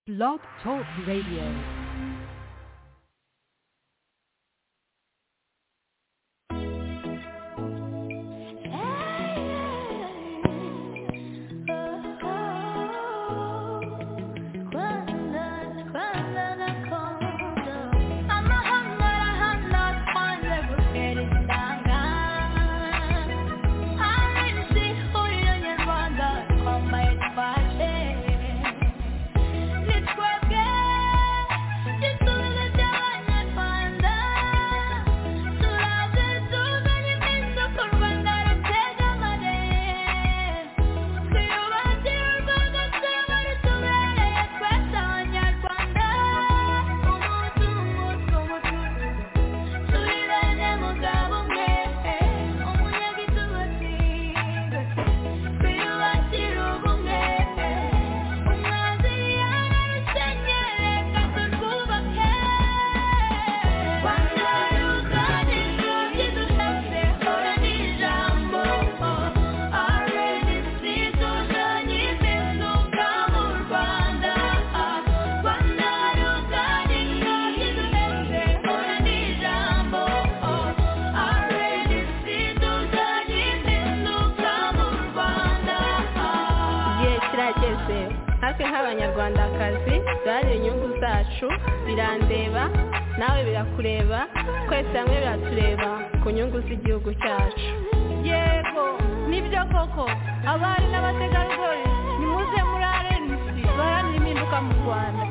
Blog Talk Radio. abanyarwandakazi duharanire inyungu zacu birandeba nawe birakureba twese hamwe biratureba ku nyungu z'igihugu cyacu yego nibyo koko abari n'abategarugori nimuze muri arenisi baharanire impinduka mu rwanda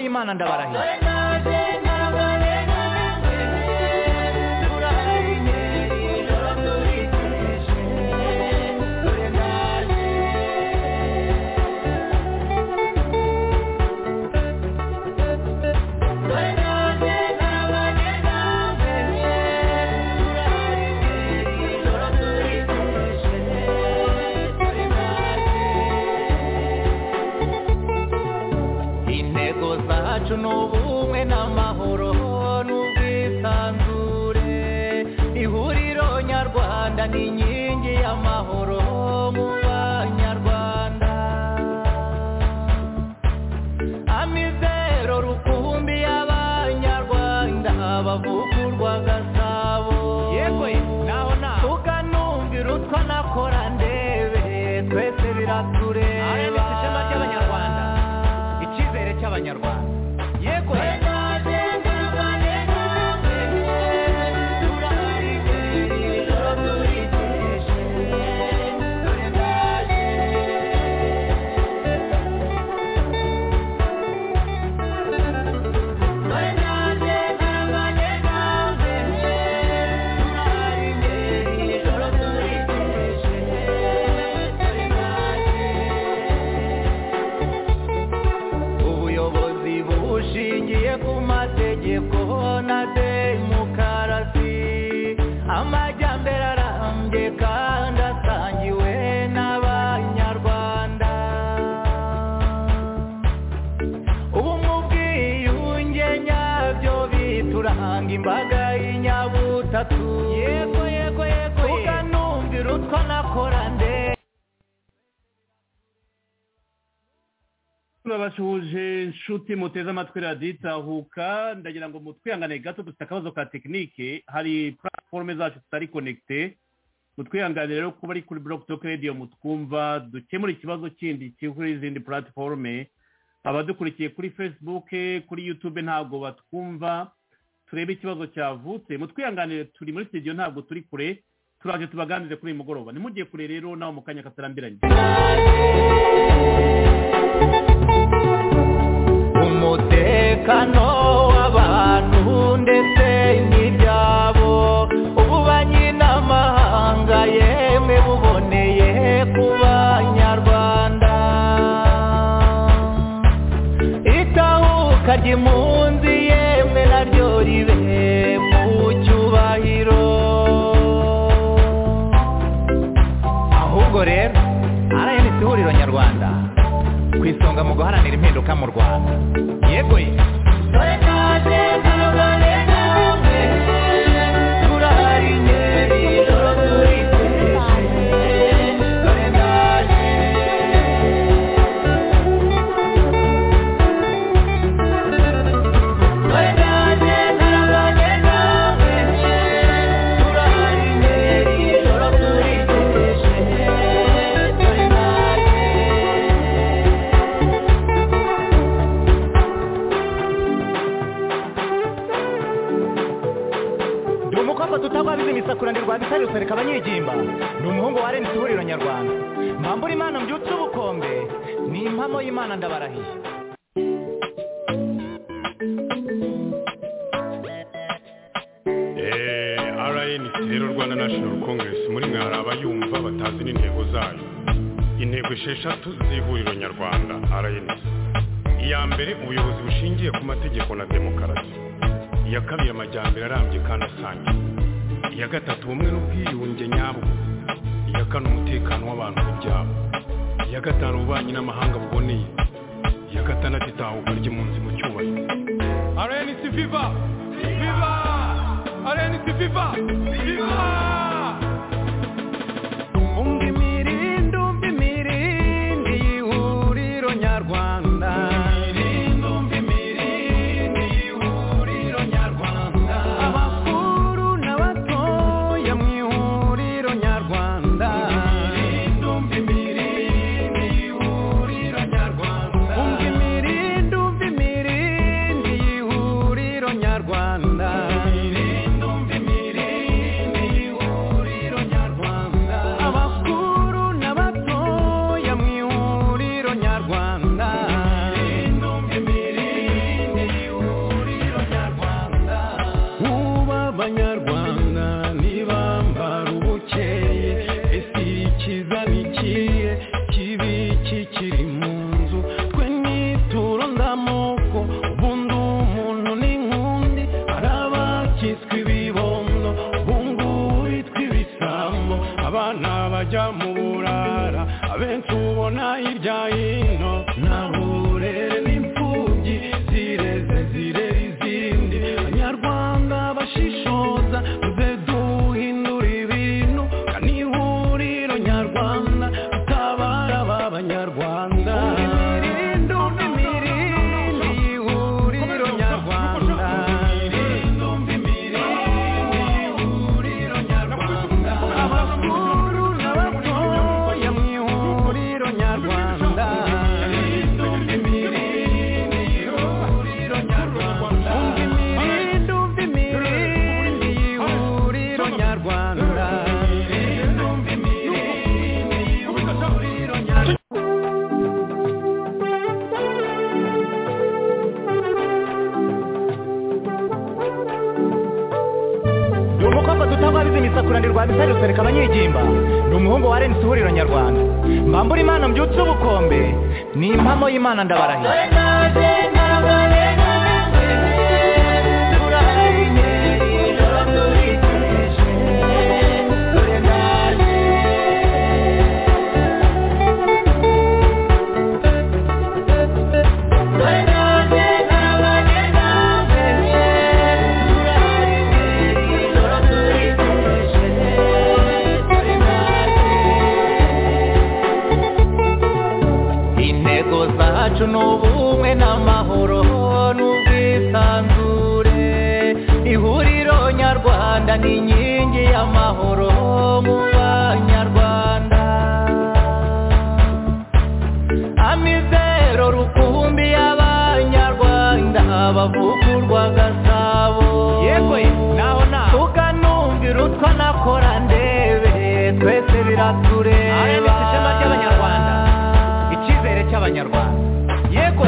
imana ndabarahiye cy'abanyarwanda yego bitatu yego yego yego uganumvira utwo nakora nde turabasuhuje inshuti muteze amatwi raditahuka ndagira ngo mutwihangane gato dufite akabazo ka tekinike hari puratiforume zacu zitari konegite mutwihangane rero kuba ari kuri buroke toke radiyo mutwumva dukemura ikibazo kindi kiri kuri izindi puratiforume abadukurikiye kuri facebook kuri youtube ntabwo batwumva turebe ikibazo cyavutse mutwihanganire turi muri studio ntabwo turi kure turaje tubaganirize kuri uyu mugoroba nimugiye kure rero nawe mu kanya katarambiranye umutekano w'abantu ndetse n'ibyabo ububanyi n'amahanga yemwe buboneye ku banyarwanda itahuka ry'impunzi yemwe naryo ribe mu cyubahiro ahubwo rero rns ihuriro nyarwanda ku isonga mu guharanira impinduka mu rwanda yego ye turahari ngeri ijoro turitesheje dore ndaje ndi umukobwa tutagwabiza imisakura ndi rwabisari rusereka abanyigimba ndi umuhungu wa rns ihuriro nyarwanda mbambura imana mbyutse ubukombe ni impamo y'imana ndabarahiye rnc rero rwanda national congress muri mwe hari abayumva batazi n'intego zayo intego esheshatu z'ihuriro nyarwanda rnc iya mbere ubuyobozi bushingiye ku mategeko na demokarasi iya kabiri amajyambere arambye kandi asangiye iya gatatu ubumwe n'ubwiyunge nyabwo iya kane umutekano w'abantu ku byabo iya gatanu ububanyi n'amahanga buboneye iya gatandatu itahuka ry'impunzi mu cyubahiro rnc viva viva rnc viva viva umva imirindi umva imirindi y'ihuriro nyarwanda imirindi umva imirindi y'ihuriro nyarwanda abakuru n'abatoya mu ihuriro nyarwanda imirindi umva imirindi y'ihuriro nyarwanda umva imirindi umva imirindi y'ihuriro nyarwanda imirindi umva imirindi y'ihuriro nyarwanda abakuru n'abatoya mu ihuriro nyarwanda imirindi umva imirindi y'ihuriro nyarwanda uba abanyarwanda ntibambara ubukeye ese ikiza nikiye kibi kikiri mu nzu twe nituro ndamoko ubundi umuntu n'inkundi hari abakitswe ibibondo ubungubu tw'ibisambo abana bajya mu burara abenshi ubona hirya hino nta burere n'imfubyi zireze zirera izindi abanyarwanda bashishoza muze duhindura ibintu kandi ihuriro nyarwanda tutabara aba banyarwanda imirindi imirindi y'ihuriro nyarwanda imirindi imirindi y'ihuriro nyarwanda abakuru n'abatoya mu ihuriro nyarwanda ndi umukobwa tutagwabiza imisakura ndi rwabisari rusereka abanyigimba ndi umuhungu wa rns ihuriro nyarwanda mbambura imana mbyutse ubukombe ni impamo y'imana ndabarahiye Yeah. ni inkingi y'amahoro mu banyarwanda amizero rukumbi y'abanyarwanda bavukurwa gasabo yewe naho naho tukanumvira utwanakora ndebe twese biratureba aremetse ishema ry'abanyarwanda icyizere cy'abanyarwanda yego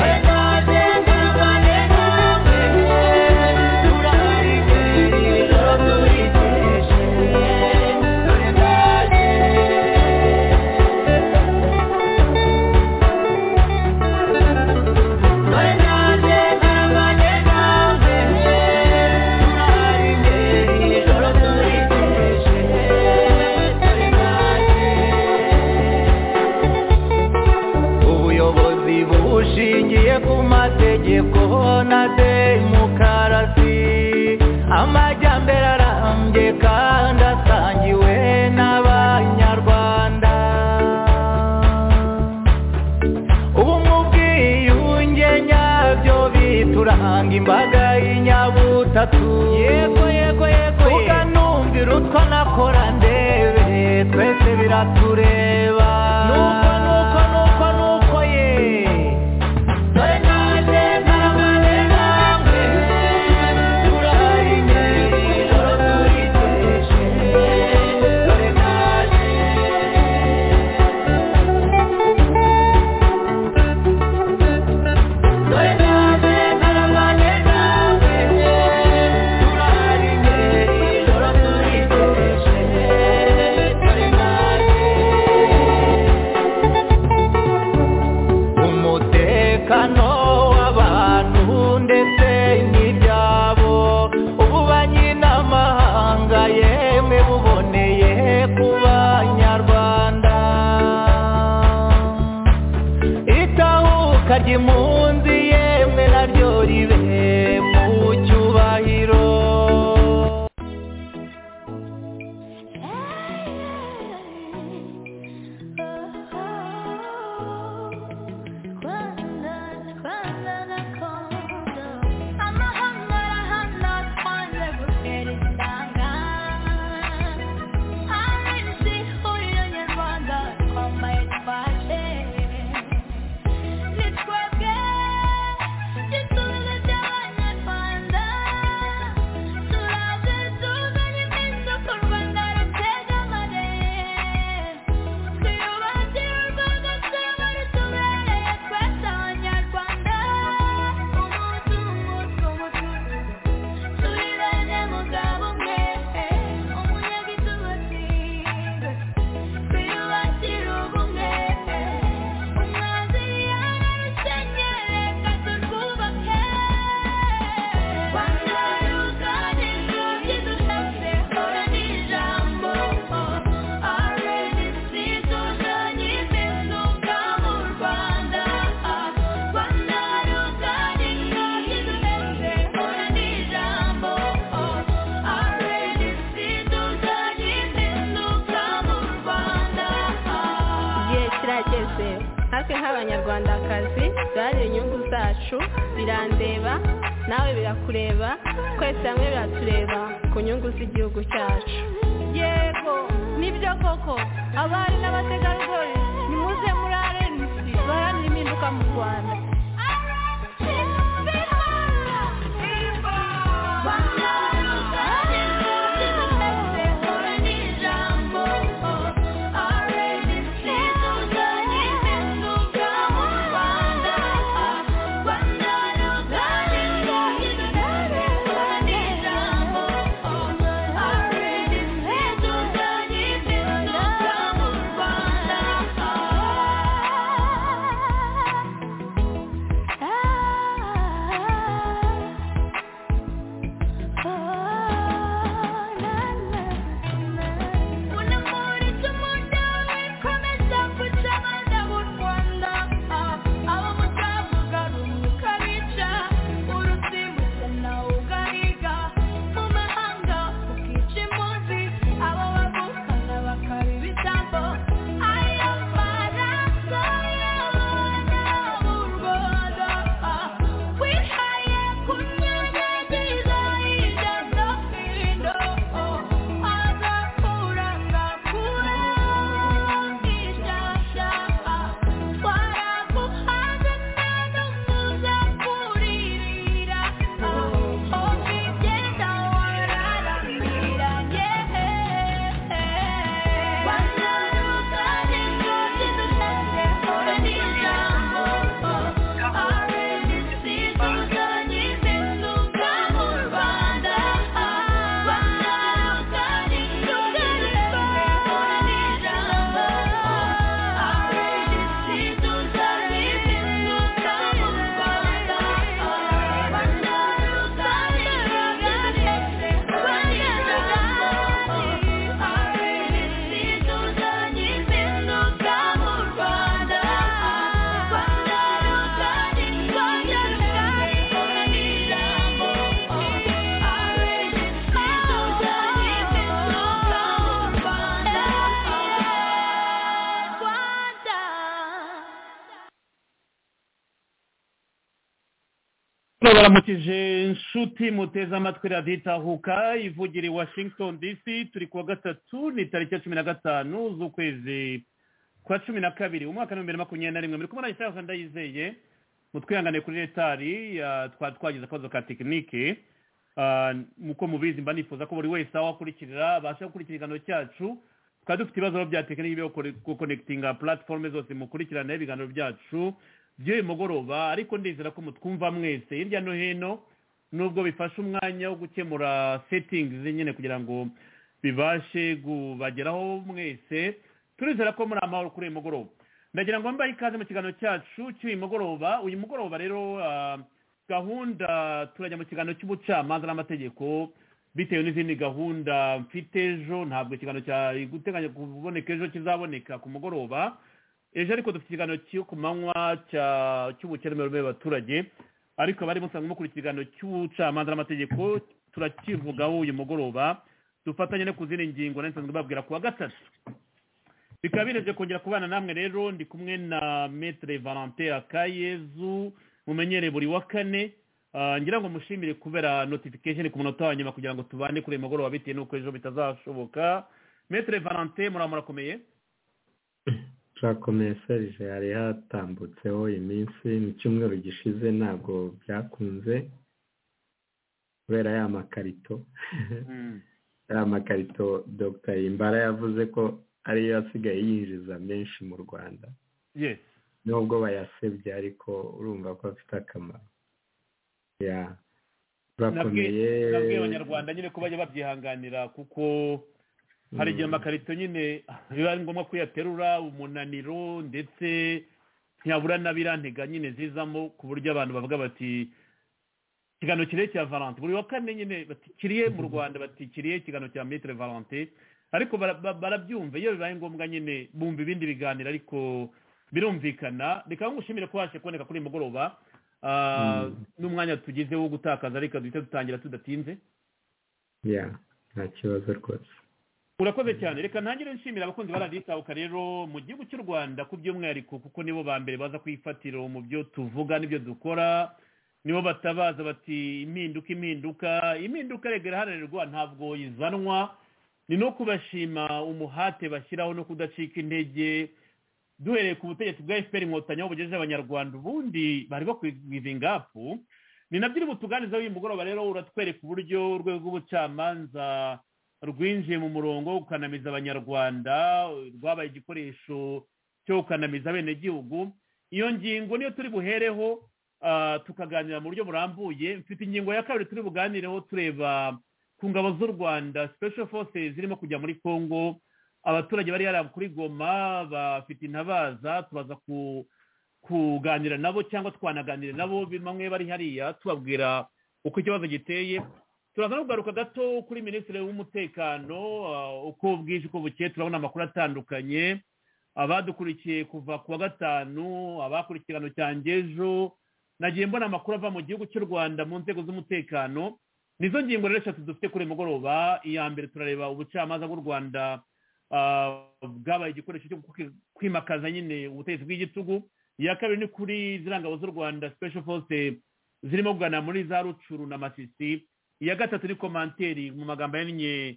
ubuyobozi bushingiye ku mategeko na demokarasi amajyambere arambye kandi asangiwe n'abanyarwanda ubumwe ubwiyunge nyabyo bituranga imbaga y'inyabutatu yego yego yego tuganumvira utwo nakora ndebe twese biratureba nuko nuko nuko nuko ye dore nanjye ntarabane namwe turahari imbere ijoro turiteje dore nanjye dore nanjye ntarabane nawe turahari imbere ijoro turiteje dore nanjye umutekano w'abantu ndetse n'ibyabo ubu banyiramahanga yemwe buboneye ku banyarwanda itahuka ry'impunzi yemwe naryo ribe mu cyubahiro igihe kirageze natwe nk'abanyarwandakazi duharanira inyungu zacu birandeba nawe birakureba twese hamwe biratureba ku nyungu z'igihugu cyacu yego nibyo koko abari n'abategarugori nimuze muri rnc baharanira impinduka mu rwanda baramukije inshuti muteze amatwi radiyo itahuka ivugira i washington dc turi kuwa gatatu ni tariki ya cumi na gatanu z'ukwezi kwa cumi na kabiri umwaka w'ibihumbi bibiri na makumyabiri na rimwe muri kumwe na ishaka ndayizeye mutwihangane kuri retari ah, twari twagize akabazo ka tekinike Ah, nkuko mubizi mba nifuza ko buri wese aho akurikirira abasha gukurikira ikiganiro cyacu twari dufite ibibazo bya tekinike byo kore- gukonekitinga puratiforume zose mukurikirana ibiganiro byacu by'uyu mugoroba ariko ndizera ko mutwumva mwese hirya no hino nubwo bifashe umwanya wo gukemura setingizi nyine kugira ngo bibashe kubageraho mwese turizera ko muri amahoro kuri uyu mugoroba ndagira ngo mbaye ikaze mu kiganiro cyacu cy'uyu mugoroba uyu mugoroba rero ah, gahunda turajya mu kiganiro cy'ubucamanza n'amategeko bitewe n'izindi gahunda mfite ejo ntabwo ikiganiro cyari guteganya kuboneka ejo kizaboneka ku mugoroba ejo ariko dufite ikiganiro cyo ku manywa cya- cy'ubukeremere abaturage ariko abari musanzwe mukora ikiganiro cy'ubucamanza n'amategeko turakivugaho uyu mugoroba dufatanye no ku zindi ngingo nari nsanzwe babwira ku wa gatatu bikaba birebye kongera kubana namwe rero ndi kumwe na metere valentin akayezu mumenyere buri wa kane Ah, ngira ngo mushimire kubera notification ku munota wa nyuma kugira ngo tubane kuri uyu mugoroba bitewe n'uko ejo bitazashoboka metere valentin muramurakomeye turakomeye serije yari yatambutseho iminsi mu cyumweru gishize ntabwo byakunze kubera ya makarito ya makarito dr imbara yavuze ko ariyo asigaye yinjiza menshi mu rwanda yes nubwo bayasebye ariko urumva ko afite akamaro ya turakomeye nabwiye abanyarwanda nyine ko bajya babyihanganira kuko hari igihe amakarito nyine biba ari ngombwa kuyaterura umunaniro ndetse ntiyabura n'abirantega nyine zizamo ku buryo abantu bavuga bati ikiganiro kiriye cya valante buri wa kane nyine batikiriye mu rwanda batikiriye ikiganiro cya metere valante ariko bara- ba- barabyumva iyo bibaye ngombwa nyine bumva ibindi biganiro ariko birumvikana reka ngushimire ko waje kuboneka kuri uyu mugoroba Ah, n'umwanya tugize wo gutakaza reka duhita dutangira tudatinze ya nta kibazo rwose urakoze cyane reka ntangire nshimira abakunzi ba radiyo itahuka rero mu gihugu cy'u rwanda ku by'umwihariko kuko nibo ba mbere baza kwifatira mu byo tuvuga n'ibyo dukora nibo batabaza bati impinduka impinduka impinduka rega iraharanirwa ntabwo izanwa ni no kubashima umuhate bashyiraho no kudacika intege duhereye ku butegetsi bwa fpr inkotanyi aho bugejeje abanyarwanda ubundi bari bakwivinga apu ni nabyo iri butuganiza uyu mugoroba rero uratwereka uburyo urwego rw'ubucamanza rwinjiye mu murongo wo gukanamiza abanyarwanda rwabaye igikoresho cyo gukanamiza abenegihugu iyo ngingo niyo turi buhereho ah, tukaganira mu buryo burambuye mfite ingingo ya kabiri turi buganireho tureba ku ngabo z'u rwanda special forces zirimo kujya muri congo abaturage bari yari kuri goma bafite intabaza tubaza ku kuganira nabo cyangwa twanaganira nabo bamwe bari hariya tubabwira uko ikibazo giteye turaza no kugaruka gato kuri minisitiri w'umutekano ah, uko bwije uko bukeye turabona amakuru atandukanye abadukurikiye kuva ku wa gatanu abakurikirano cyanjye ejo nagiye mbona amakuru ava mu gihugu cy'u rwanda mu nzego z'umutekano nizo ngingo rero eshatu dufite kuri uyu mugoroba iya mbere turareba ubucamanza bw'u rwanda ah, bwabaye igikoresho cyo kwi- kwimakaza nyine ubutegetsi bw'igitugu iya kabiri ni kuri ziriya ngabo z'u rwanda special force zirimo kugana muri za rucuru na masisi iya gatatu ni komanteri mu magambo yannye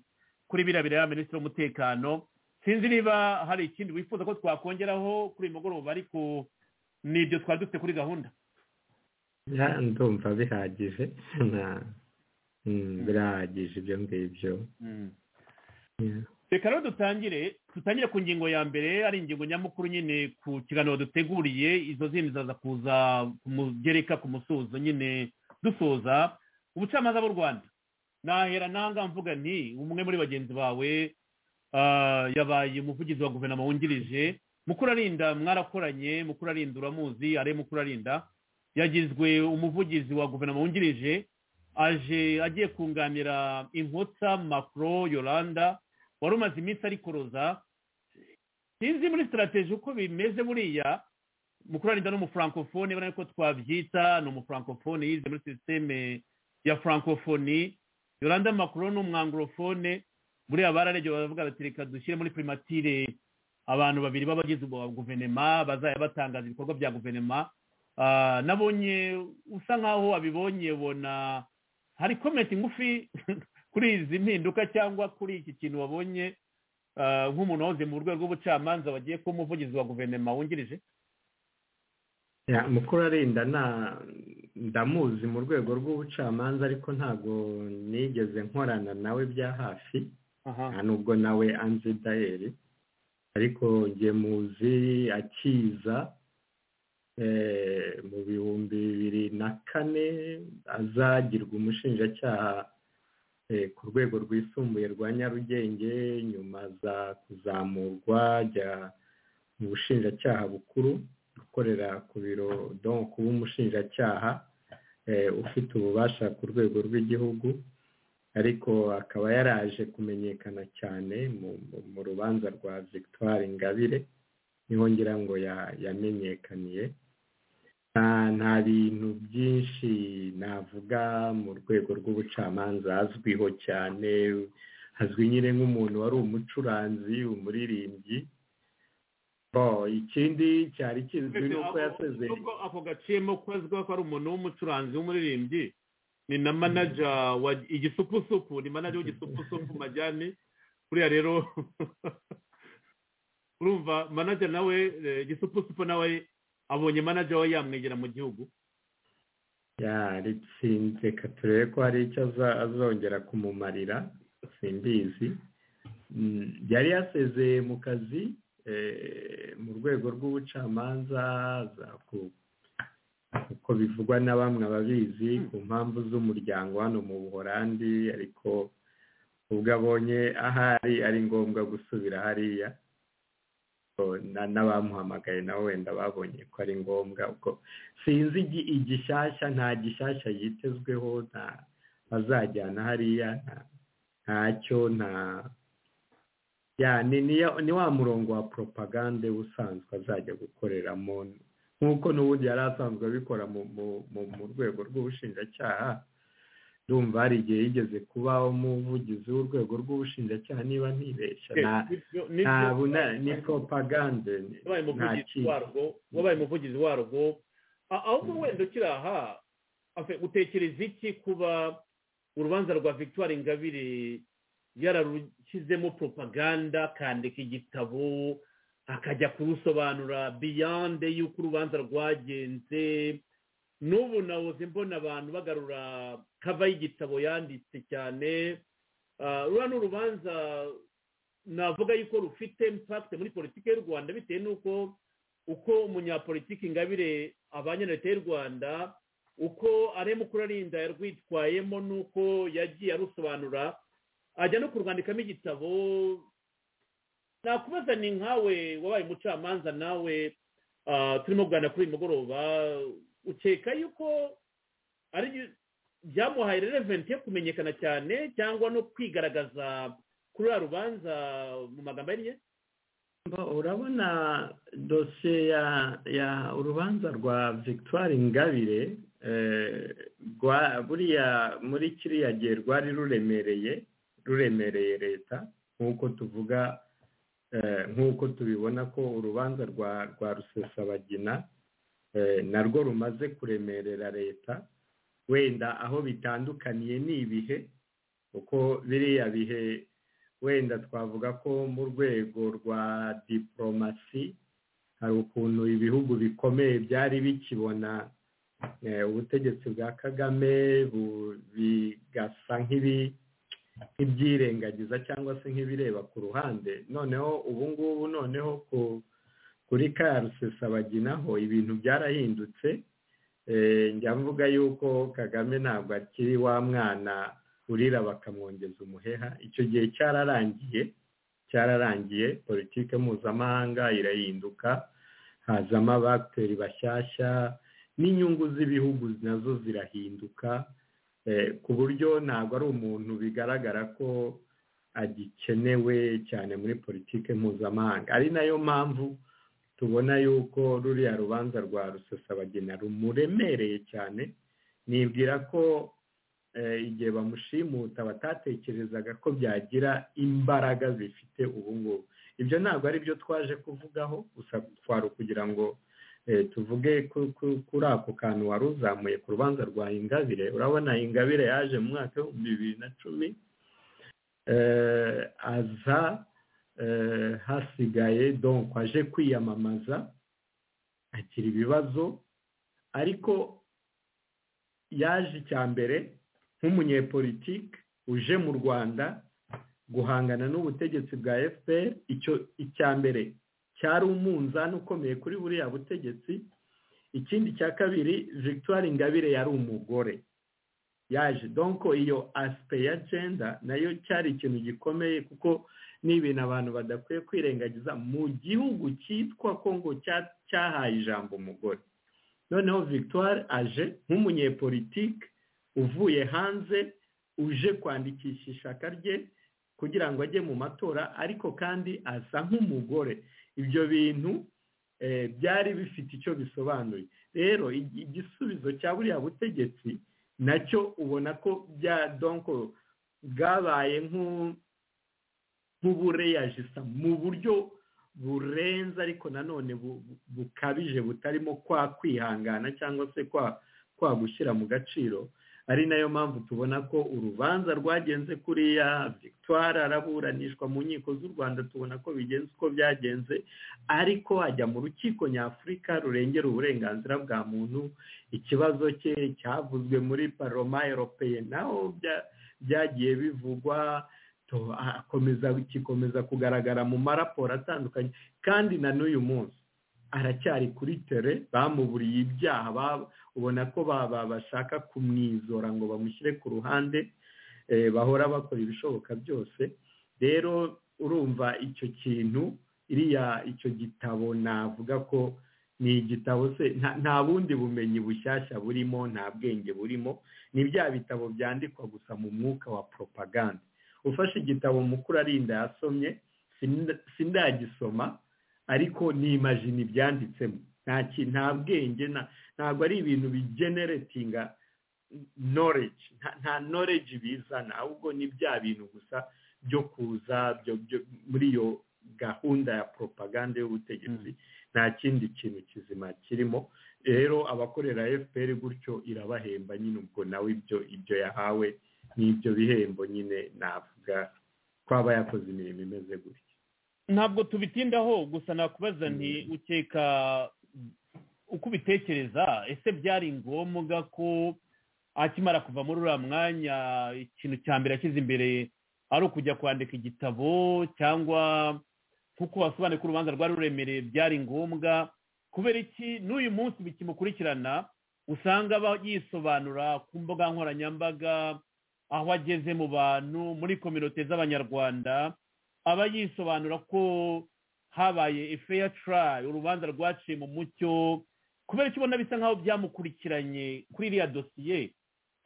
kuri biriya bireba minisitiri w'umutekano sinzi niba hari ikindi wifuza ko twakongeraho kuri uyu mugoroba ariko ni ibyo twari dufite kuri gahunda Ya, ndumva bihagije nta mm, birahagije ibyo ngibyo Ya. reka rero dutangire dutangire ku ngingo ya mbere ari ingingo nyamukuru nyine ku kiganiro duteguriye izo zindi zaza kuza ku mugereka ku musozo nyine dusoza ubucamanza bw'u rwanda nahera nanga mvuga nti umwe muri bagenzi bawe ah, yabaye umuvugizi wa guverinoma wungirije mukuru arinda mwarakoranye mukuru arinda uramuzi ari mukuru arinda yagizwe umuvugizi wa guverinoma wungirije aje agiye kunganira inkotsa macro yolanda wari umaze iminsi arikoroza sinzi muri sitarateji uko bimeze buriya mukuru arinda ni umufrancofone ubona ko twabyita ni umufrancofone yize muri sisiteme ya francofoni yoranda makuru ni umwanglofone buriya bararebye baravuga bati reka dushyire muri primatire abantu babiri b'abagize ubu guverinoma bazajya batangaza ibikorwa bya guverinoma nabonye usa nkaho wabibonye bona hari komenti ngufi kuri izi mpinduka cyangwa kuri iki kintu wabonye nk'umuntu wahoze mu rwego rw'ubucamanza wagiye kuba umuvugizi wa guverinoma wungirije mukuru arinda ndamuzi mu rwego rw'ubucamanza ariko ntabwo nigeze nkorana nawe bya hafi nta nubwo nawe anzi dayeri ariko nge muzi akiza mu bihumbi bibiri na kane azagirwa umushinjacyaha ku rwego rwisumbuye rwa nyarugenge nyuma aza kuzamurwa ajya mu bushinjacyaha bukuru gukorera ku biro don kuba umushinjacyaha ufite ububasha ku rwego rw'igihugu ariko akaba yaraje kumenyekana cyane mu rubanza rwa victoire ingabire niho ngira ngo yamenyekaniye nta bintu byinshi navuga mu rwego rw'ubucamanza azwiho cyane azwi nyine nk'umuntu wari umucuranzi umuririmbyi ikindi cyari kizwi ni uko yasezeye nubwo ako gaciyemo ko ko ari umuntu w'umucuranzi w'umuririmbyi ni na manaja wa igisupusupu ni manaja w'igisupusupu majyane kuriya rero urumva manaja nawe igisupusupu nawe abonye manaja we yamwegera mu gihugu yaritsinze turebe ko hari icyo azongera kumumarira simbizi yari yasezeye mu kazi mu rwego rw'ubucamanza uko bivugwa na bamwe ababizi ku mpamvu z'umuryango hano mu buhorandi ariko ubwo abonye ahari ari ngombwa gusubira hariya n'abamuhamagaye nawe wenda babonye ko ari ngombwa ubwo sinzi igishyashya nta gishyashya yitezweho nta bazajyana hariya ntacyo nta ni wa murongo wa poropagande usanzwe azajya gukoreramo nk'uko n'ubundi yari asanzwe abikora mu rwego rw'ubushinjacyaha ndumva hari igihe yigeze kuba umuvugizi w'urwego rw'ubushinjacyaha niba ntibeshya ni poropagande wabaye umuvugizi warwo ahubwo wenda ukiri aha utekereza iki kuba urubanza rwa victoire ingabire yararushyizemo poropaganda akandika igitabo akajya kurusobanura biyande y'uko urubanza rwagenze n'ubu nahoze mbona abantu bagarura kava y'igitabo yanditse cyane ruriya ni urubanza navuga yuko rufite impakite muri politiki y'u rwanda bitewe n'uko uko umunyapolitiki ingabire abanye na leta y'u rwanda uko areba uko urarinda yarwitwayemo n'uko yagiye arusobanura ajya no kurwandikamo igitabo nakubaza ni nkawe wabaye umucamanza nawe turimo kuganira kuri uyu mugoroba ukeka yuko ari byamuhaye releventi yo kumenyekana cyane cyangwa no kwigaragaza kuri uriya rubanza mu magambo ahinnye urabona dosiye ya urubanza rwa victoire ingabire buriya muri kiriya gihe rwari ruremereye ruremereye leta nk'uko tuvuga nk'uko tubibona ko urubanza rwa rwa rusesabagina narwo rumaze kuremerera leta wenda aho bitandukaniye ni ibihe kuko biriya bihe wenda twavuga ko mu rwego rwa diporomasi hari ukuntu ibihugu bikomeye byari bikibona ubutegetsi bwa kagame bigasa nk'ibi nk'ibyirengagiza cyangwa se nk'ibireba ku ruhande noneho ubu ngubu noneho kuri ka rusesabaginaho ibintu byarahindutse njya mvuga yuko kagame ntabwo akiri wa mwana urira bakamwongeza umuheha icyo gihe cyararangiye cyararangiye politiki mpuzamahanga irahinduka hazamo abagiteri bashyashya n'inyungu z'ibihugu nazo zirahinduka ku buryo ntabwo ari umuntu bigaragara ko agikenewe cyane muri politiki mpuzamahanga ari nayo mpamvu tubona yuko ruriya rubanza rwa rusesabagina rumuremereye cyane nibwira ko igihe bamushimuta batatekerezaga ko byagira imbaraga zifite ubu ngubu ibyo ntabwo ari byo twaje kuvugaho gusa twari ukugira ngo tuvuge kuri ako kantu wari uzamuye ku rubanza rwa ingabire urabona ingabire yaje mu mwaka w'ibihumbi bibiri na cumi aza hasigaye donko aje kwiyamamaza agira ibibazo ariko yaje icya mbere nk'umunyepolitike uje mu rwanda guhangana n'ubutegetsi bwa fpr icyo icya mbere cyari umunzani ukomeye kuri buriya butegetsi ikindi cya kabiri victoire ingabire yari umugore yaje donko iyo asipe ya jenda nayo cyari ikintu gikomeye kuko ni ibintu abantu badakwiye kwirengagiza mu gihugu cyitwa kongo cyahaye ijambo umugore noneho victoire aje nk'umunyepolitike uvuye hanze uje kwandikisha ishaka rye kugira ngo ajye mu matora ariko kandi asa nk'umugore ibyo bintu byari bifite icyo bisobanuye rero igisubizo cya buriya butegetsi nacyo ubona ko bya donko bwabaye nk'ubureyajisa mu buryo burenze ariko nanone bukabije butarimo kwa kwihangana cyangwa se kwa kwa gushyira mu gaciro ari nayo mpamvu tubona ko urubanza rwagenze kuriya victoire araburanishwa mu nkiko z'u rwanda tubona ko bigenze uko byagenze ariko ajya mu rukiko nyafurika rurengera uburenganzira bwa muntu ikibazo cye cyavuzwe muri paroma eropeye naho byagiye bivugwa akomeza kikomeza kugaragara mu maraporo atandukanye kandi na n'uyu munsi aracyari kuri tere bamuburiye ibyaha ubona ko bashaka kumwizora ngo bamushyire ku ruhande bahora bakora ibishoboka byose rero urumva icyo kintu iriya icyo gitabo navuga ko ni igitabo se nta bundi bumenyi bushyashya burimo nta bwenge burimo ni bya bitabo byandikwa gusa mu mwuka wa propaganda ufashe igitabo mukuru arinda yasomye sindagisoma ariko nimajina ibyanditsemo nta bwenge ntabwo ari ibintu bigeneretinga noreji nta noreji bizana ahubwo ni bya bintu gusa byo kuza muri iyo gahunda ya propaganda y'ubutegetsi nta kindi kintu kizima kirimo rero abakorera fpr gutyo irabahemba nyine ubwo nawe ibyo ibyo yahawe n'ibyo bihembo nyine navuga ko aba yakoze imirimo imeze gutya ntabwo tubitindaho gusa nakubaza nti ukeka uko ubitekereza ese byari ngombwa ko akimara kuva muri uriya mwanya ikintu cya mbere ashyize imbere ari ukujya kwandika igitabo cyangwa nk'uko wasobanuye ko urubanza rwari ruremereye byari ngombwa kubera iki n'uyu munsi bikimukurikirana usanga yisobanura ku mbuga nkoranyambaga aho ageze mu bantu muri kominote z'abanyarwanda aba yisobanura ko habaye ifeya turayi urubanza rwaciye mu mucyo kubera icyo ubona bisa nk'aho byamukurikiranye kuri iriya dosiye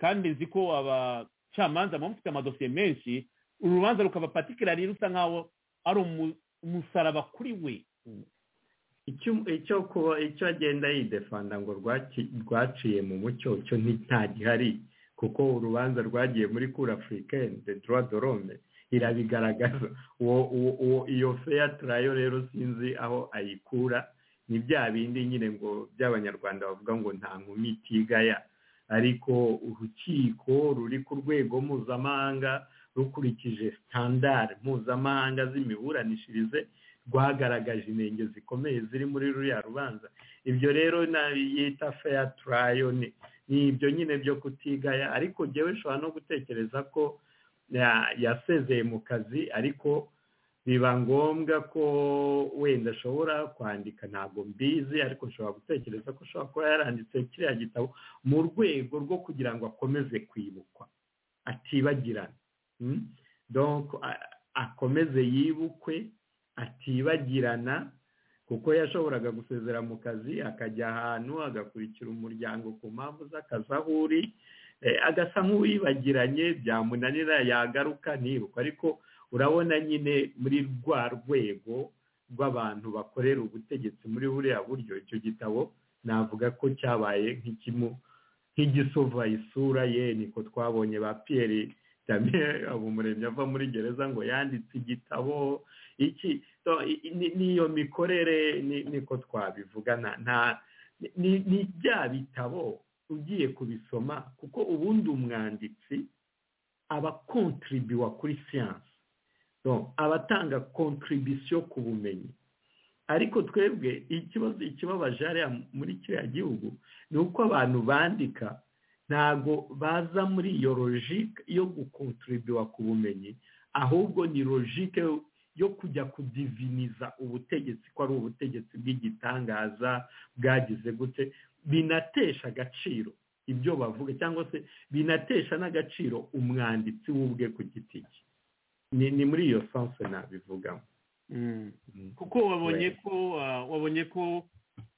kandi nzi ko abacamanza baba bafite amadosiye menshi uru rubanza rukaba patikirari rusa nk'aho ari umusaraba kuri we icyo agenda yidefanda ngo rwaciye mu mucyo icyo gihari kuko urubanza rwagiye muri kuri afurikani de droit de l'homme irabigaragaza uwo iyo feya turayo rero sinzi aho ayikura ni bya bindi nyine ngo by'abanyarwanda bavuga ngo nta nkumi itigaya ariko urukiko ruri ku rwego mpuzamahanga rukurikije sitandari mpuzamahanga z'imiburanishirize rwagaragaje intenge zikomeye ziri muri ruriya rubanza ibyo rero yita feya turayo ni ibyo nyine byo kutigaya ariko ngewe ushobora no gutekereza ko yasezeye mu kazi ariko biba ngombwa ko wenda ashobora kwandika ntabwo mbizi ariko ushobora gutekereza ko ashobora kuba yaranditse kiriya gitabo mu rwego rwo kugira ngo akomeze kwibukwa atibagirana akomeze yibukwe atibagirana kuko yashoboraga gusezera mu kazi akajya ahantu agakurikira umuryango ku mpamvu z'akazi aho uri agasa nk'uwibagiranye byamunanira yagaruka ntibuka ariko urabona nyine muri rwa rwego rw'abantu bakorera ubutegetsi muri buriya buryo icyo gitabo navuga ko cyabaye nk'igisova isura ye niko twabonye ba piyeri damiyeri abumuremyi ava muri gereza ngo yanditse igitabo iki n'iyo mikorere niko twabivuga nta ni ni bya bitabo ugiye kubisoma kuko ubundi umwanditsi aba kontribuwa kuri siyansi aba atanga kontribisiyo ku bumenyi ariko twebwe ikibazo ikibabaje hariya muri kiriya gihugu ni uko abantu bandika ntabwo baza muri iyo logike yo gukontribuwa ku bumenyi ahubwo ni logike yo kujya kudiviniza ubutegetsi ko ari ubutegetsi bw'igitangaza bwagize gute binatesha agaciro ibyo bavuga cyangwa se binatesha n'agaciro umwanditsi w'ubwe ku giti cye ni muri iyo sanse nabivugamo kuko wabonye ko wabonye ko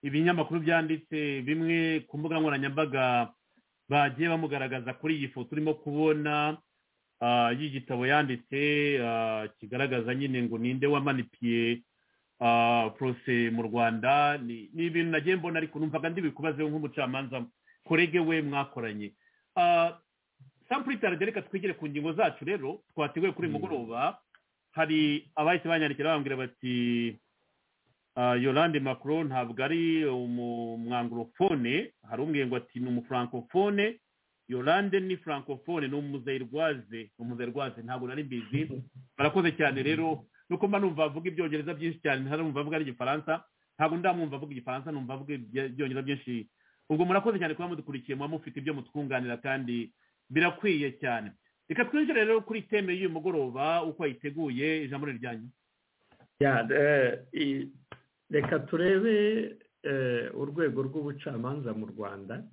ibinyamakuru byanditse bimwe ku mbuga nkoranyambaga bagiye bamugaragaza kuri iyi foto urimo kubona y'igitabo yanditse kigaragaza nyine ngo ninde wamanipiye porose mu rwanda ni ibintu nagiye mbona ariko numvaga ndibikubazeho nk'umucamanza korege we mwakoranye sampuri tarade reka twigire ku ngingo zacu rero twateguye kuri mugoroba hari abahise banyandikira bambwira bati yorande makuru ntabwo ari umwangurofone hari umwengo ati ni umufurankofone yorande ni frankofone ni umuzayirwaze umuzayirwaze ntabwo nari mbizi barakoze cyane rero nuko mba numva avuga ibyongereza byinshi cyane ntarumva avuga n'igifaransa ntabwo ndamwumva avuga igifaransa numva avuga ibyongereza byinshi ubwo murakoze cyane kuba mudukurikiye muba mufite ibyo mutwunganira kandi birakwiye cyane reka twinjire rero kuri teme y'uyu mugoroba uko yiteguye ijambo ryanyu reka turebe urwego rw'ubucamanza mu rwanda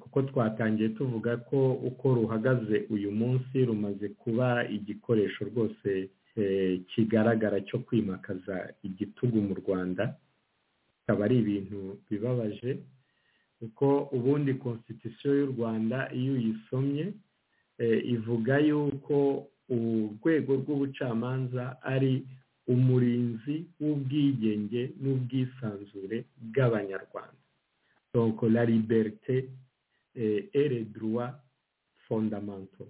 kuko twatangiye tuvuga ko uko ruhagaze uyu munsi rumaze kuba igikoresho rwose kigaragara cyo kwimakaza igitugu mu rwanda bikaba ari ibintu bibabaje kuko ubundi konstitusiyo y'u rwanda iyo uyisomye ivuga yuko urwego rw'ubucamanza ari umurinzi w'ubwigenge n'ubwisanzure bw'abanyarwanda donc la liberté eh, et les droits fondamentaux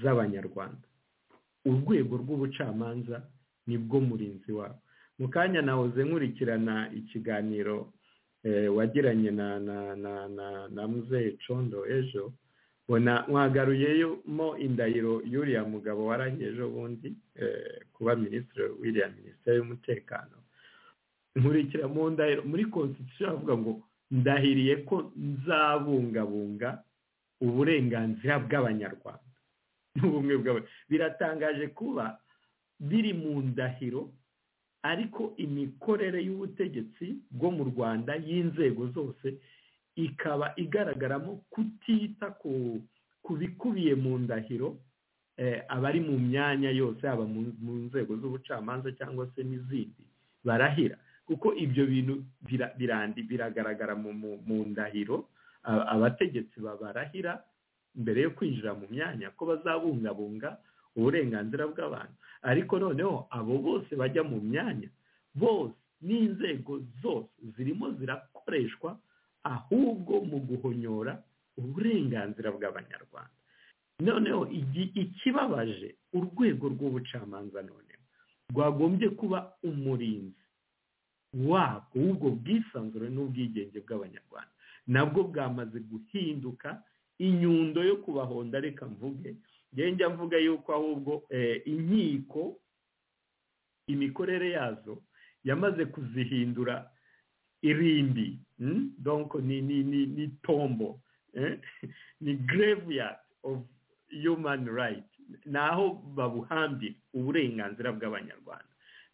z'abanyarwanda urwego rw'ubucamanza nibwo murinzi wabo mu kanya nahoze nkurikirana ikiganiro eh, wagiranye na na na na, na muzeye condo ejo bona mwagaruyemo indahiro y'uriya mugabo waranye ejo bundi eh, kuba minisitiri w'iriya minisiteri y'umutekano nkurikira mu ndahiro muri konstitusiyo havuga ngo ndahiriye ko nzabungabunga uburenganzira bw'abanyarwanda n'ubumwe biratangaje kuba biri mu ndahiro ariko imikorere y'ubutegetsi bwo mu rwanda y'inzego zose ikaba igaragaramo kutita ku bikubiye mu ndahiro abari mu myanya yose haba mu nzego z'ubucamanza cyangwa se n'izindi barahira kuko ibyo bintu birandi biragaragara mu ndahiro abategetsi babarahira mbere yo kwinjira mu myanya ko bazabungabunga uburenganzira bw'abantu ariko noneho abo bose bajya mu myanya bose n'inzego zose zirimo zirakoreshwa ahubwo mu guhonyora uburenganzira bw'abanyarwanda noneho ikibabaje urwego rw'ubucamanza noneho rwagombye kuba umurinzi wabwo ubwo bwisanzure n'ubwigenge bw'abanyarwanda nabwo bwamaze guhinduka inyundo yo kubahonda reka mvuge njya mvuga yuko ahubwo inkiko imikorere yazo yamaze kuzihindura irimbi donko ni tombo ni graveyard of human right ni aho babuhambira uburenganzira bw'abanyarwanda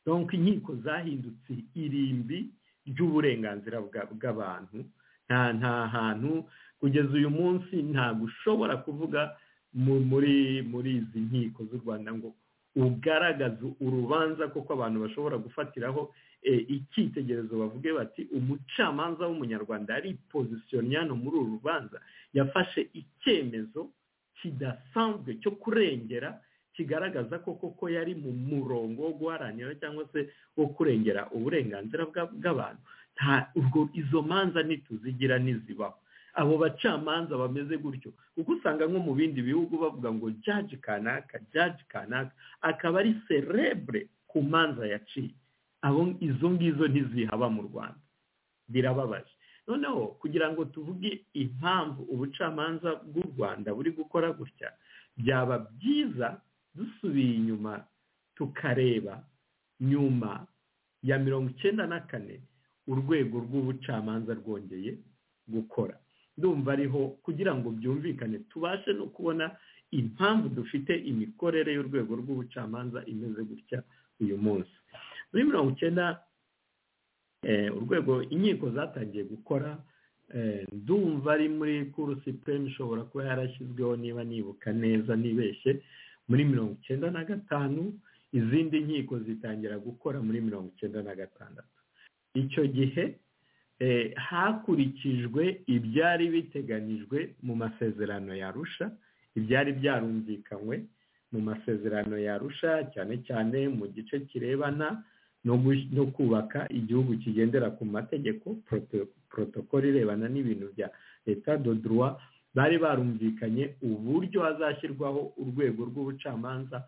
donko inkiko zahindutse irimbi ry'uburenganzira bw'abantu nta nta hantu kugeza uyu munsi ntabwo ushobora kuvuga muri muri izi nkiko z'u rwanda ngo ugaragaze urubanza kuko abantu bashobora gufatiraho icyitegerezo bavuge bati umucamanza w'umunyarwanda ari pozisiyoniyano muri uru rubanza yafashe icyemezo kidasanzwe cyo kurengera kigaragaza ko koko yari mu murongo wo guharanira cyangwa se wo kurengera uburenganzira bw'abantu ubwo izo manza ntituzigira ntizibaho abo bacamanza bameze gutyo kuko usanga nko mu bindi bihugu bavuga ngo jaji kanaka jaji kanaka akaba ari serebure ku manza yaciye abo izo ngizo ntizihaba mu rwanda birababaje noneho kugira ngo tuvuge impamvu ubucamanza bw'u rwanda buri gukora gutya byaba byiza dusubiye inyuma tukareba nyuma ya mirongo icyenda na kane urwego rw'ubucamanza rwongeye gukora ndumva ariho kugira ngo byumvikane tubashe no kubona impamvu dufite imikorere y'urwego rw'ubucamanza imeze gutya uyu munsi muri mirongo icyenda urwego inkiko zatangiye gukora ndumva ari muri kuru sipureme ishobora kuba yarashyizweho niba nibuka neza ntibeshye muri mirongo icyenda na gatanu izindi nkiko zitangira gukora muri mirongo icyenda na gatandatu icyo gihe hakurikijwe ibyari biteganyijwe mu masezerano yarusha ibyari byarumvikanywe mu masezerano yarusha cyane cyane mu gice kirebana no kubaka igihugu kigendera ku mategeko protokoro irebana n'ibintu bya leta doduruwa bari barumvikanye uburyo hazashyirwaho urwego rw'ubucamanza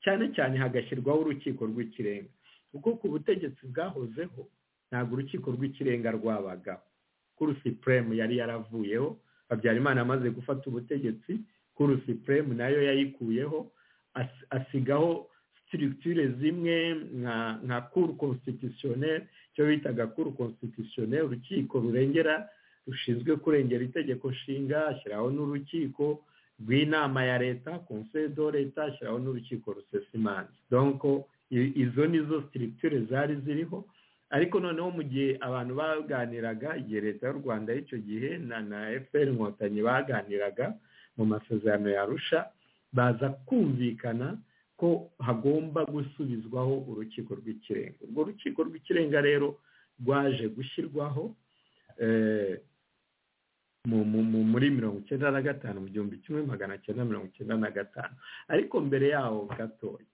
cyane cyane hagashyirwaho urukiko rw'ikirenga kuko ku butegetsi bwahozeho ntabwo urukiko rw'ikirenga rwabagaho kuri sipuremu yari yaravuyeho habyarimana amaze gufata ubutegetsi kuri sipuremu nayo yayikuyeho asigaho sitiritire zimwe nka kuru konsitisiyoneri icyo bitaga kuru konsitisiyoneri urukiko rurengera rushinzwe kurengera itegeko nshinga ashyiraho n'urukiko rw'inama ya leta konseyo do leta ashyiraho n'urukiko rusesimanza donko izo ni zo sitiritire zari ziriho ariko noneho mu gihe abantu baganiraga igihe leta y'u rwanda y'icyo gihe na na efuperi inkotanyi baganiraga mu masezerano yarusha baza kumvikana ko hagomba gusubizwaho urukiko rw'ikirenga urwo rukiko rw'ikirenga rero rwaje gushyirwaho muri mirongo icyenda na gatanu mu gihumbi kimwe magana cyenda mirongo icyenda na gatanu ariko mbere yaho gatoya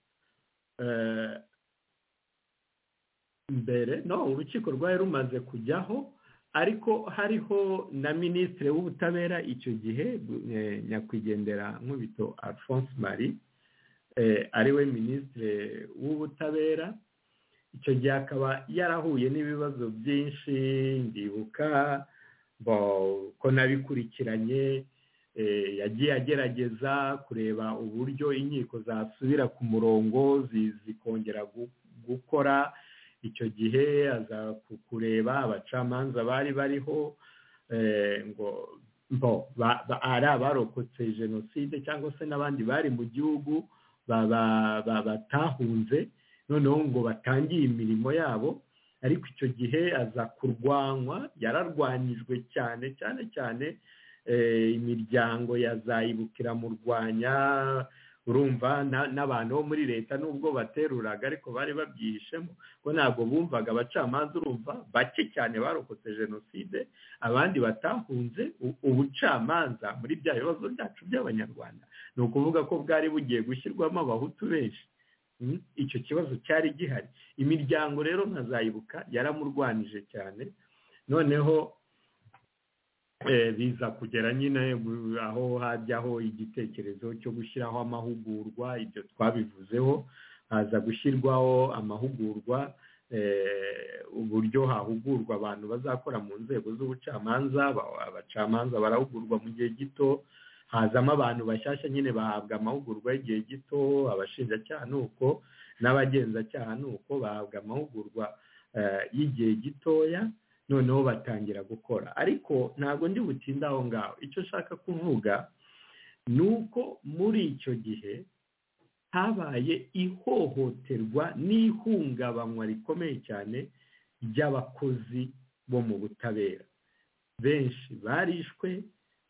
mbere no urukiko rwari rumaze kujyaho ariko hariho na minisitiri w'ubutabera icyo gihe nyakwigendera nkubito alphonse marie ariwe minisitiri w'ubutabera icyo gihe akaba yarahuye n'ibibazo byinshi ndibuka ko nabikurikiranye yagiye agerageza kureba uburyo inkiko zasubira ku murongo zikongera gukora icyo gihe aza kureba abacamanza bari bariho ngo ari abarokotse jenoside cyangwa se n'abandi bari mu gihugu batahunze noneho ngo batangiye imirimo yabo ariko icyo gihe aza kurwanywa yararwanyijwe cyane cyane cyane imiryango yazayibukira mu rwanya urumva n'abantu bo muri leta nubwo bateruraga ariko bari babyihishemo ko ntabwo bumvaga abacamanza urumva bake cyane barokotse jenoside abandi batahunze ubucamanza muri bya bibazo byacu by'abanyarwanda ni ukuvuga ko bwari bugiye gushyirwamo abahutu benshi icyo kibazo cyari gihari imiryango rero nkazayibuka yaramurwanije cyane noneho biza kugera nyine aho hajyaho igitekerezo cyo gushyiraho amahugurwa ibyo twabivuzeho haza gushyirwaho amahugurwa uburyo hahugurwa abantu bazakora mu nzego z'ubucamanza abacamanza barahugurwa mu gihe gito hazamo abantu bashyashya nyine bahabwa amahugurwa y'igihe gito abashinjacyaha ni uko n'abagenzacyaha ni uko bahabwa amahugurwa y'igihe gitoya noneho batangira gukora ariko ntabwo ndi butinde aho ngaho icyo nshaka kuvuga ni uko muri icyo gihe habaye ihohoterwa n'ihungabanywa rikomeye cyane ry'abakozi bo mu butabera benshi barishwe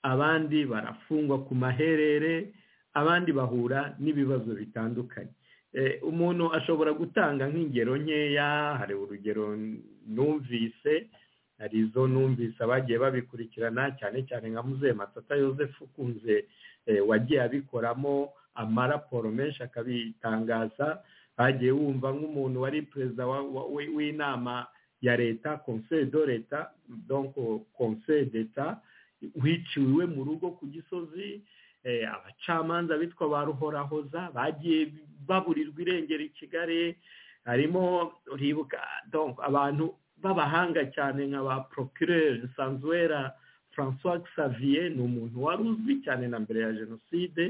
abandi barafungwa ku maherere abandi bahura n'ibibazo bitandukanye umuntu ashobora gutanga nk'ingero nkeya hari urugero numvise hari izo numvise abagiye babikurikirana cyane cyane nka muzehe matata Yosefu ukunze wagiye abikoramo amaraporo menshi akabitangaza hagiye wumva nk'umuntu wari perezida w'inama ya leta conseil de leta donc conseil d'etat wiciwe mu rugo ku gisozi abacamanza bitwa ba ruhorahoza bagiye baburirwa irengero i kigali harimo uribuka abantu b'abahanga cyane nka ba procureur sanzuwera francois xavier ni umuntu wari uzwi cyane na mbere ya jenoside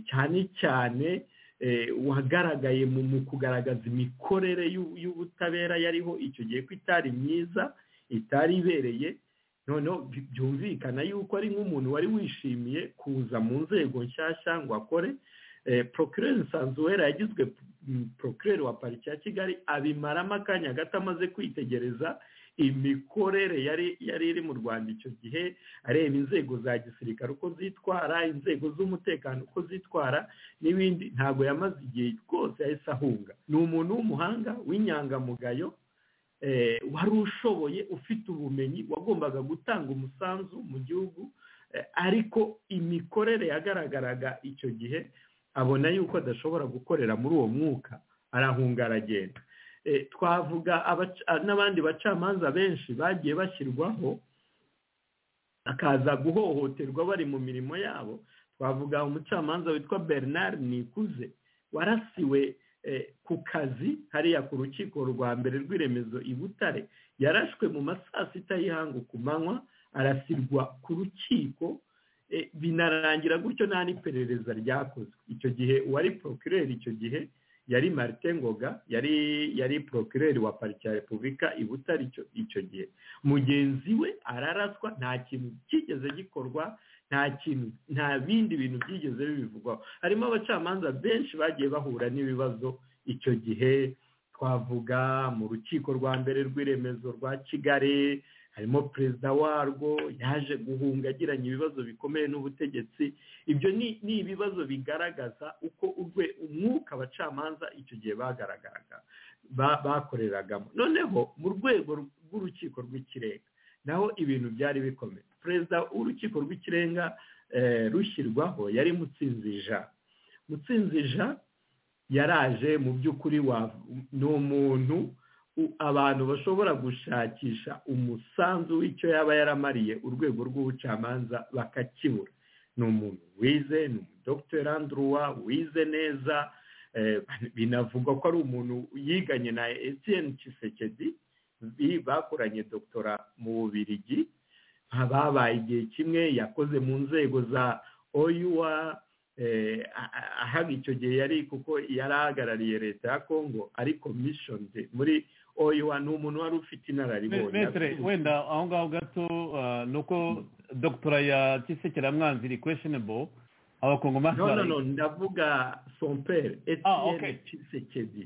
cyane cyane wagaragaye mu kugaragaza imikorere y'ubutabera yariho icyo gihe ko itari myiza itari ibereye noneho byumvikana yuko ari nk'umuntu wari wishimiye kuza mu nzego nshyashya ngo akore procureur nsanzuwera yagizwe procureur wa pariki ya kigali abimaramo akanya gato amaze kwitegereza imikorere yari yari iri mu rwanda icyo gihe areba inzego za gisirikare uko zitwara inzego z'umutekano uko zitwara n'ibindi ntabwo yamaze igihe rwose yahise ahunga ni umuntu w'umuhanga w'inyangamugayo wari ushoboye ufite ubumenyi wagombaga gutanga umusanzu mu gihugu ariko imikorere yagaragaraga icyo gihe abona yuko adashobora gukorera muri uwo mwuka arahunga aragenda twavuga n'abandi bacamanza benshi bagiye bashyirwaho bakaza guhohoterwa bari mu mirimo yabo twavuga umucamanza witwa bernard nikuze warasiwe ku kazi hariya ku rukiko rwa mbere rw'iremezo i butare yarashwe mu masaa sita y'ihangu ku manywa arasirwa ku rukiko binarangira gutyo nta n'iperereza ryakozwe icyo gihe uwari procureur icyo gihe yari marite ngoga yari yari procureur wa pariki ya repubulika i butare icyo gihe mugenzi we araraswa nta kintu cyigeze gikorwa nta kintu nta bindi bintu byigeze bibivugwaho harimo abacamanza benshi bagiye bahura n'ibibazo icyo gihe twavuga mu rukiko rwa mbere rw'iremezo rwa kigali harimo perezida warwo yaje guhunga agiranye ibibazo bikomeye n'ubutegetsi ibyo ni ibibazo bigaragaza uko urwe umwuka abacamanza icyo gihe bagaragaraga bakoreragamo noneho mu rwego rw'urukiko rw'ikirenga naho ibintu byari bikomeye perezida w'urukiko rw'ikirenga rushyirwaho yari mutsinzi jean mutsinzi jean yaraje mu by'ukuri ni umuntu abantu bashobora gushakisha umusanzu w'icyo yaba yaramariye urwego rw'ubucamanza bakakibura ni umuntu wize ni umudogiteri anduruwa wize neza binavugwa ko ari umuntu yiganye na etiyeni kisekedi bakoranye doktora mu bubirigi babaye igihe kimwe yakoze mu nzego za oyuwa ahaga icyo gihe yari kuko yari ahagarariye leta ya kongo ariko mishoni muri oyiwa ni umuntu wari ufite inararibonye wenda aho ngaho gato ni uko dogitora ya kisekeramwanzi iri questionable abakongomani no no ndavuga somperi etiyene kisekedi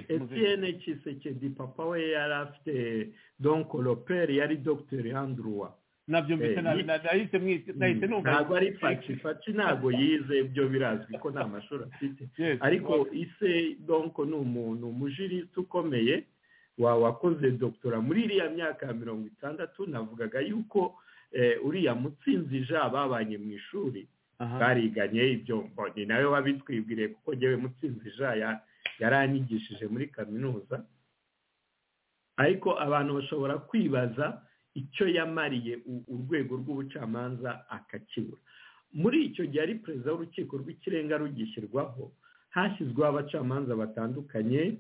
etiyene kisekedi papa we yari afite don koroperi yari dogiteri anduruwa nabyo mbese nahise nahise numva ntabwo ari faci faci ntabwo yize ibyo birazwi ko nta mashuri afite ariko ise donko ni umuntu umujirisite ukomeye wakoze dogitora muri iriya myaka ya mirongo itandatu navugaga yuko uriya mutsinzi ja babanye mu ishuri bariganye ibyo ni nayo babitwibwiriye kuko ngewe mutsinzi ja yaranyigishije muri kaminuza ariko abantu bashobora kwibaza icyo yamariye urwego rw'ubucamanza akakibura muri icyo gihe ari perezida w'urukiko rw'ikirenga rugishyirwaho hashyizweho abacamanza batandukanye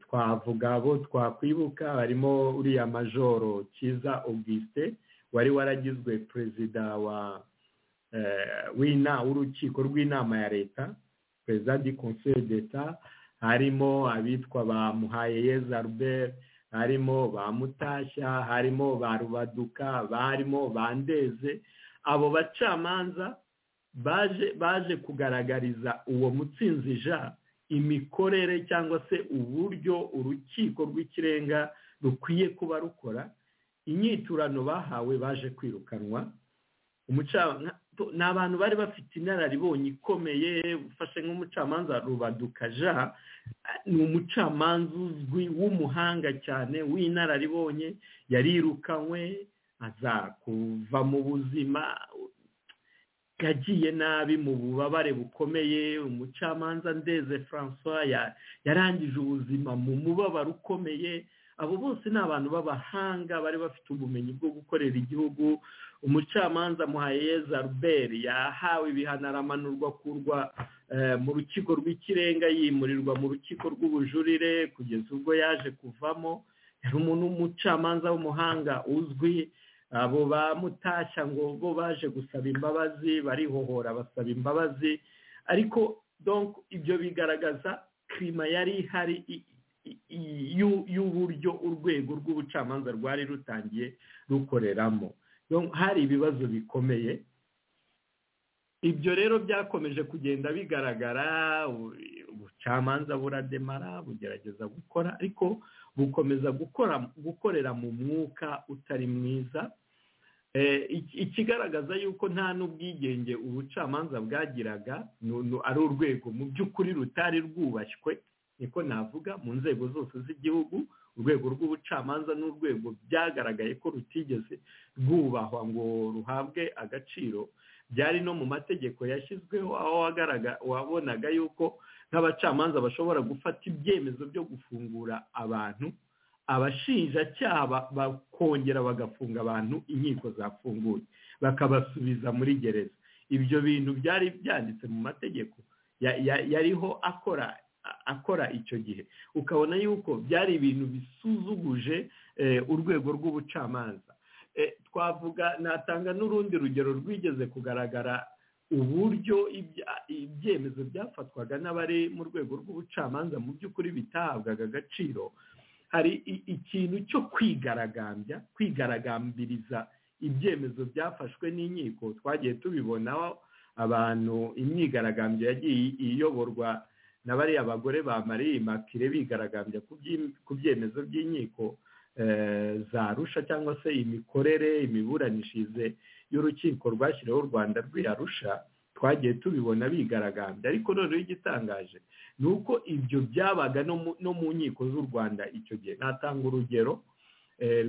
twavuga abo twakwibuka harimo uriya majoro cyiza auguste wari waragizwe perezida w'urukiko rw'inama ya leta perezida di conseil d'etat harimo abitwa ba muhayeyeza albert harimo ba mutashya harimo ba rubaduka barimo ba ndeze abo bacamanza baje baje kugaragariza uwo mutsinzi ja imikorere cyangwa se uburyo urukiko rw'ikirenga rukwiye kuba rukora inyiturano bahawe baje kwirukanwa ni abantu bari bafite inararibonye ikomeye ufashe nk'umucamanza rubaduka ja ni umucamanza uzwi w'umuhanga cyane w'inararibonye yarirukanywe aza kuva mu buzima yagiye nabi mu bubabare bukomeye umucamanza ndeze francois yarangije ubuzima mu mubabaro ukomeye abo bose ni abantu b'abahanga bari bafite ubumenyi bwo gukorera igihugu umucamanza muhayeza Robert yahawe ibihano aramanurwa akurwa mu rukiko rw'ikirenga yimurirwa mu rukiko rw'ubujurire kugeza ubwo yaje kuvamo yari umuntu w'umucamanza w'umuhanga uzwi abo bamutashya ngo bo baje gusaba imbabazi barihohora basaba imbabazi ariko ibyo bigaragaza kirima yari ihari y'uburyo urwego rw'ubucamanza rwari rutangiye rukoreramo hari ibibazo bikomeye ibyo rero byakomeje kugenda bigaragara ubucamanza burademara bugerageza gukora ariko bukomeza gukora gukorera mu mwuka utari mwiza ikigaragaza yuko nta n'ubwigenge ubucamanza bwagiraga ari urwego mu by'ukuri rutari rwubashywe niko navuga mu nzego zose z'igihugu urwego rw'ubucamanza n'urwego byagaragaye ko rutigeze rwubahwa ngo ruhabwe agaciro byari no mu mategeko yashyizweho aho wabonaga yuko nk'abacamanza bashobora gufata ibyemezo byo gufungura abantu abashinjacyaha bakongera bagafunga abantu inkiko zafunguye bakabasubiza muri gereza ibyo bintu byari byanditse mu mategeko yariho akora akora icyo gihe ukabona yuko byari ibintu bisuzuguje urwego rw'ubucamanza twavuga natanga n'urundi rugero rwigeze kugaragara uburyo ibyemezo byafatwaga n'abari mu rwego rw'ubucamanza mu by'ukuri bitahabwaga agaciro hari ikintu cyo kwigaragambya kwigaragambiriza ibyemezo byafashwe n'inkiko twagiye tubibonaho abantu imyigaragambyo yagiye iyoborwa na bariya bagore bamariye impapuro bigaragambya ku byemezo by'inkiko za rusha cyangwa se imikorere imiburanishirize y'urukiko rwashyiriweho u rwanda rw'iyarusha twagiye tubibona bigaragambya ariko noneho igitangaje ni uko ibyo byabaga no mu nkiko z'u rwanda icyo gihe natanga urugero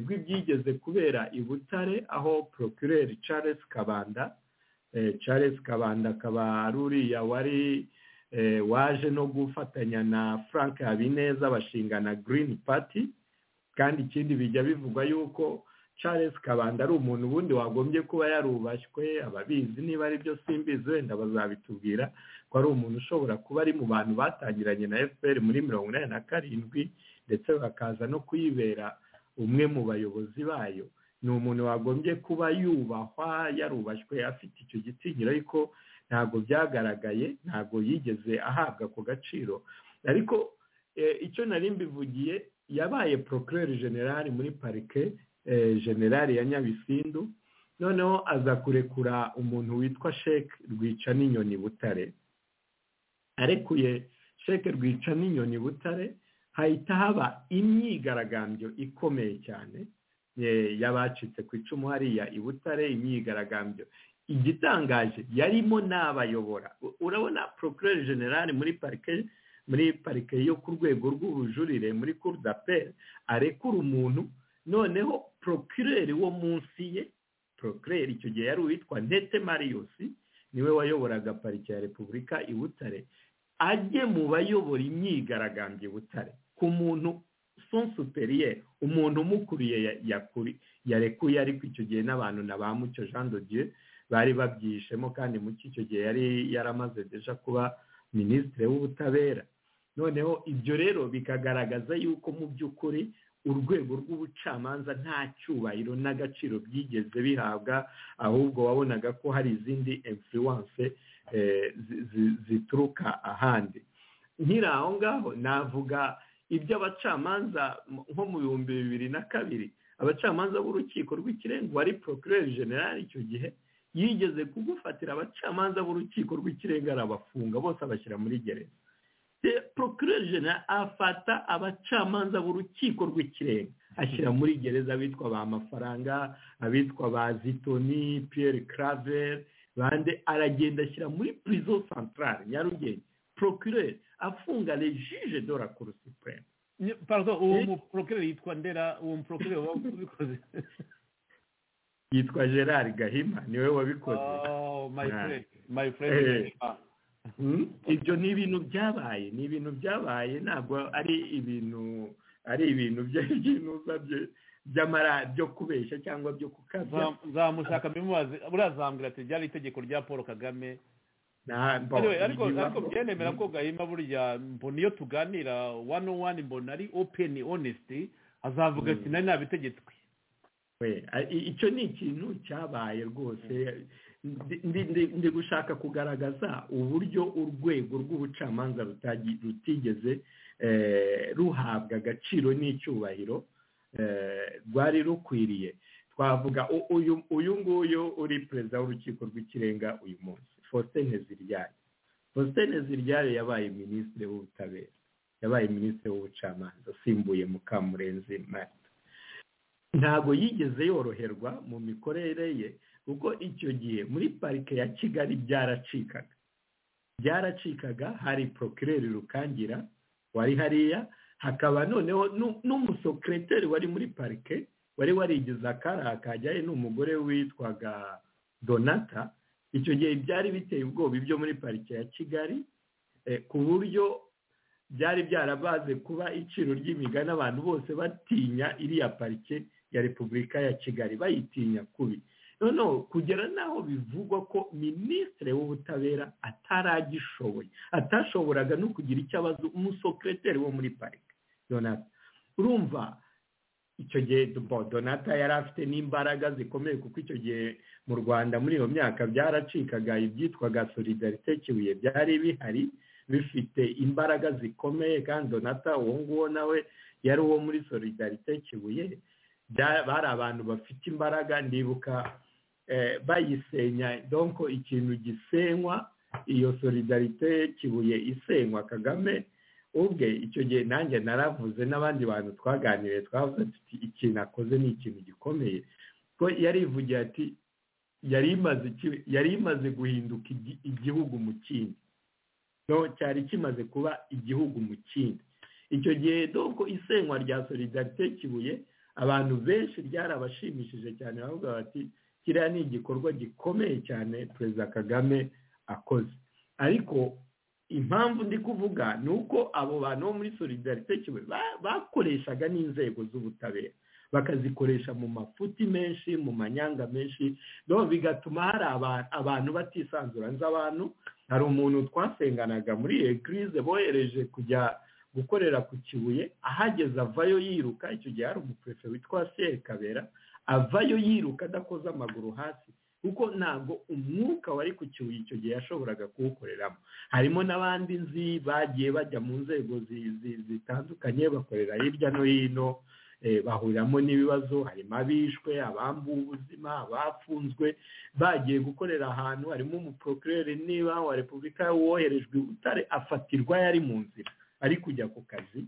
rw'ibyigeze kubera i butare aho procureur charles kabanda charles kabanda akaba ari uriya wari waje no gufatanya na frank habineza bashingana green party kandi ikindi bijya bivugwa yuko charles kabanda ari umuntu ubundi wagombye kuba yarubashywe ababizi niba ari byo simbizi wenda bazabitubwira ko ari umuntu ushobora kuba ari mu bantu batangiranye na fpr muri mirongo inani na karindwi ndetse bakaza no kuyibera umwe mu bayobozi bayo ni umuntu wagombye kuba yubahwa yarubashywe afite icyo gitinyiro ariko ntabwo byagaragaye ntabwo yigeze ahabwa ako gaciro ariko icyo nari mbivugiye yabaye procureur generale muri parike generale ya nyabisindu noneho aza kurekura umuntu witwa sheke rwica n'inyoni butare arekuye sheke rwica n'inyoni butare hahita haba imyigaragambyo ikomeye cyane y'abacitse ku icumu hariya i butare imyigaragambyo igitangaje yarimo n'abayobora urabona procureur generale muri parike muri parike yo ku rwego rw'ubujurire muri cour d'appel arekura umuntu noneho procureur wo munsi ye procureur icyo gihe yari uwitwa ntete marius niwe wayoboraga parike ya repubulika i butare ajye mu bayobora imyigaragambyo i butare ku muntu son superieur umuntu umukuriye yarekuye ariko icyo gihe n'abantu na ba mucyo jean de dieu bari babyishemo kandi muri icyo gihe yari yaramaze deja kuba minisitiri w'ubutabera noneho ibyo rero bikagaragaza yuko mu by'ukuri urwego rw'ubucamanza nta cyubahiro n'agaciro byigeze bihabwa ahubwo wabonaga ko hari izindi influence zituruka ahandi nkiri aho ngaho navuga iby'abacamanza nko mu bihumbi bibiri na kabiri abacamanza b'urukiko rw'ikirenga wari procureur general icyo gihe yigeze kugufatira abacamanza b'urukiko rw'ikirenga arabafunga bose abashyira muri gereza procureur general afata abacamanza b'urukiko rw'ikirenga ashyira muri gereza abitwa ba mafaranga abitwa ba zitoni pierre claver bande aragenda ashyira muri prison centrale nyarugenge procureur afunga le juge de la cour supreme pardon uwo muprocureur yitwa ndera uwo muprocureur wabikoze yitwa gerard gahima niwe wabikoze ibyo ni ibintu byabaye ni ibintu byabaye ntabwo ari ibintu ari ibintu by'intuza by'amaradiyo kubeshya cyangwa byo kukabya nzamushaka mbimubaze buriya zambwira ati byari itegeko rya paul kagame nta Anyway, ariko bibaho. ariko byenemera ko gahima burya mbona iyo tuganira wani wani mbona ari openi onesiti azavuga ati nari nabitegetswe We, a- i- icyo ni ikintu cyabaye rwose Ndi- ndi- ndi- ndi gushaka kugaragaza uburyo urwego rw'ubucamanza rutagi- rutigeze eh, ruhabwa agaciro n'icyubahiro eh, rwari rukwiriye twavuga u- uyu uyu nguyu uri perezida w'urukiko rw'ikirenga uyu munsi faustin ziryaye faustin ziryaye yabaye minisitiri w'ubutabera yabaye minisitiri w'ubucamanza usimbuye mukamurenzi marita ntabwo yigeze yoroherwa mu mikorere ye kuko icyo gihe muri parike ya kigali byaracikaga byaracikaga hari porokireri rukangira wari hariya hakaba noneho nu- n'umusekereteri wari muri parike wari warigize akara akajyayo n'umugore witwaga donata icyo gihe byari biteye ubwoba ibyo muri parike ya kigali eh, ku buryo byari byarabaze kuba iciro ry'imigani abantu bose batinya iriya parike ya repubulika ya kigali bayitinya kubi noneho kugera n'aho bivugwa ko minisitiri w'ubutabera ataragishoboye atashoboraga no kugira icyo abaza umusekereteri wo muri parike donata urumva icyo gihe bo donata yari afite n'imbaraga zikomeye kuko icyo gihe mu rwanda muri iyo myaka byaracikaga ibyitwaga solidarite kibuye byari bihari bifite imbaraga zikomeye kandi donata uwo nguwo nawe yari uwo muri solidarite kibuye Bya- bari abantu bafite imbaraga ndibuka eh, bayisenya donko ikintu gisenywa iyo solidarite kibuye isenywa kagame ubwe icyo gihe nanjye naravuze n'abandi bantu twaganiriye twavuze tuti ikintu akoze ni ikintu gikomeye ko yarivugira ati yari imaze iki- yari imaze guhinduka igi- igihugu mu kindi no cyari kimaze kuba igihugu mu kindi icyo gihe doko isenywa rya solidarite kibuye abantu benshi ryarabashimishije cyane bavuga bati kiriya ni igikorwa gikomeye cyane perezida kagame akoze ariko impamvu ndi kuvuga ni uko abo bantu bo muri solidarite kibuye ba- bakoreshaga n'inzego z'ubutabera bakazikoresha mu mafuti menshi mu manyanga menshi no bigatuma hari aba- abantu batisanzura nzi abantu hari umuntu twasenganaga muri egirize bohereje kujya gukorera ku kibuye ahageze avayo yiruka icyo gihe hari umuperefe witwa kabera avayo yiruka adakoze amaguru hasi kuko ntabwo umwuka wari ku kibuye icyo gihe yashoboraga kuwukoreramo harimo n'abandi nzi bagiye bajya mu nzego zi- zi- zitandukanye bakorera hirya no hino eh, bahuriramo n'ibibazo harimo abishwe abambuwe ubuzima abafunzwe bagiye gukorera ahantu harimo umuprokureri niba wa repubulika woherejwe i butare afatirwa yari mu nzira ari kujya ku kazi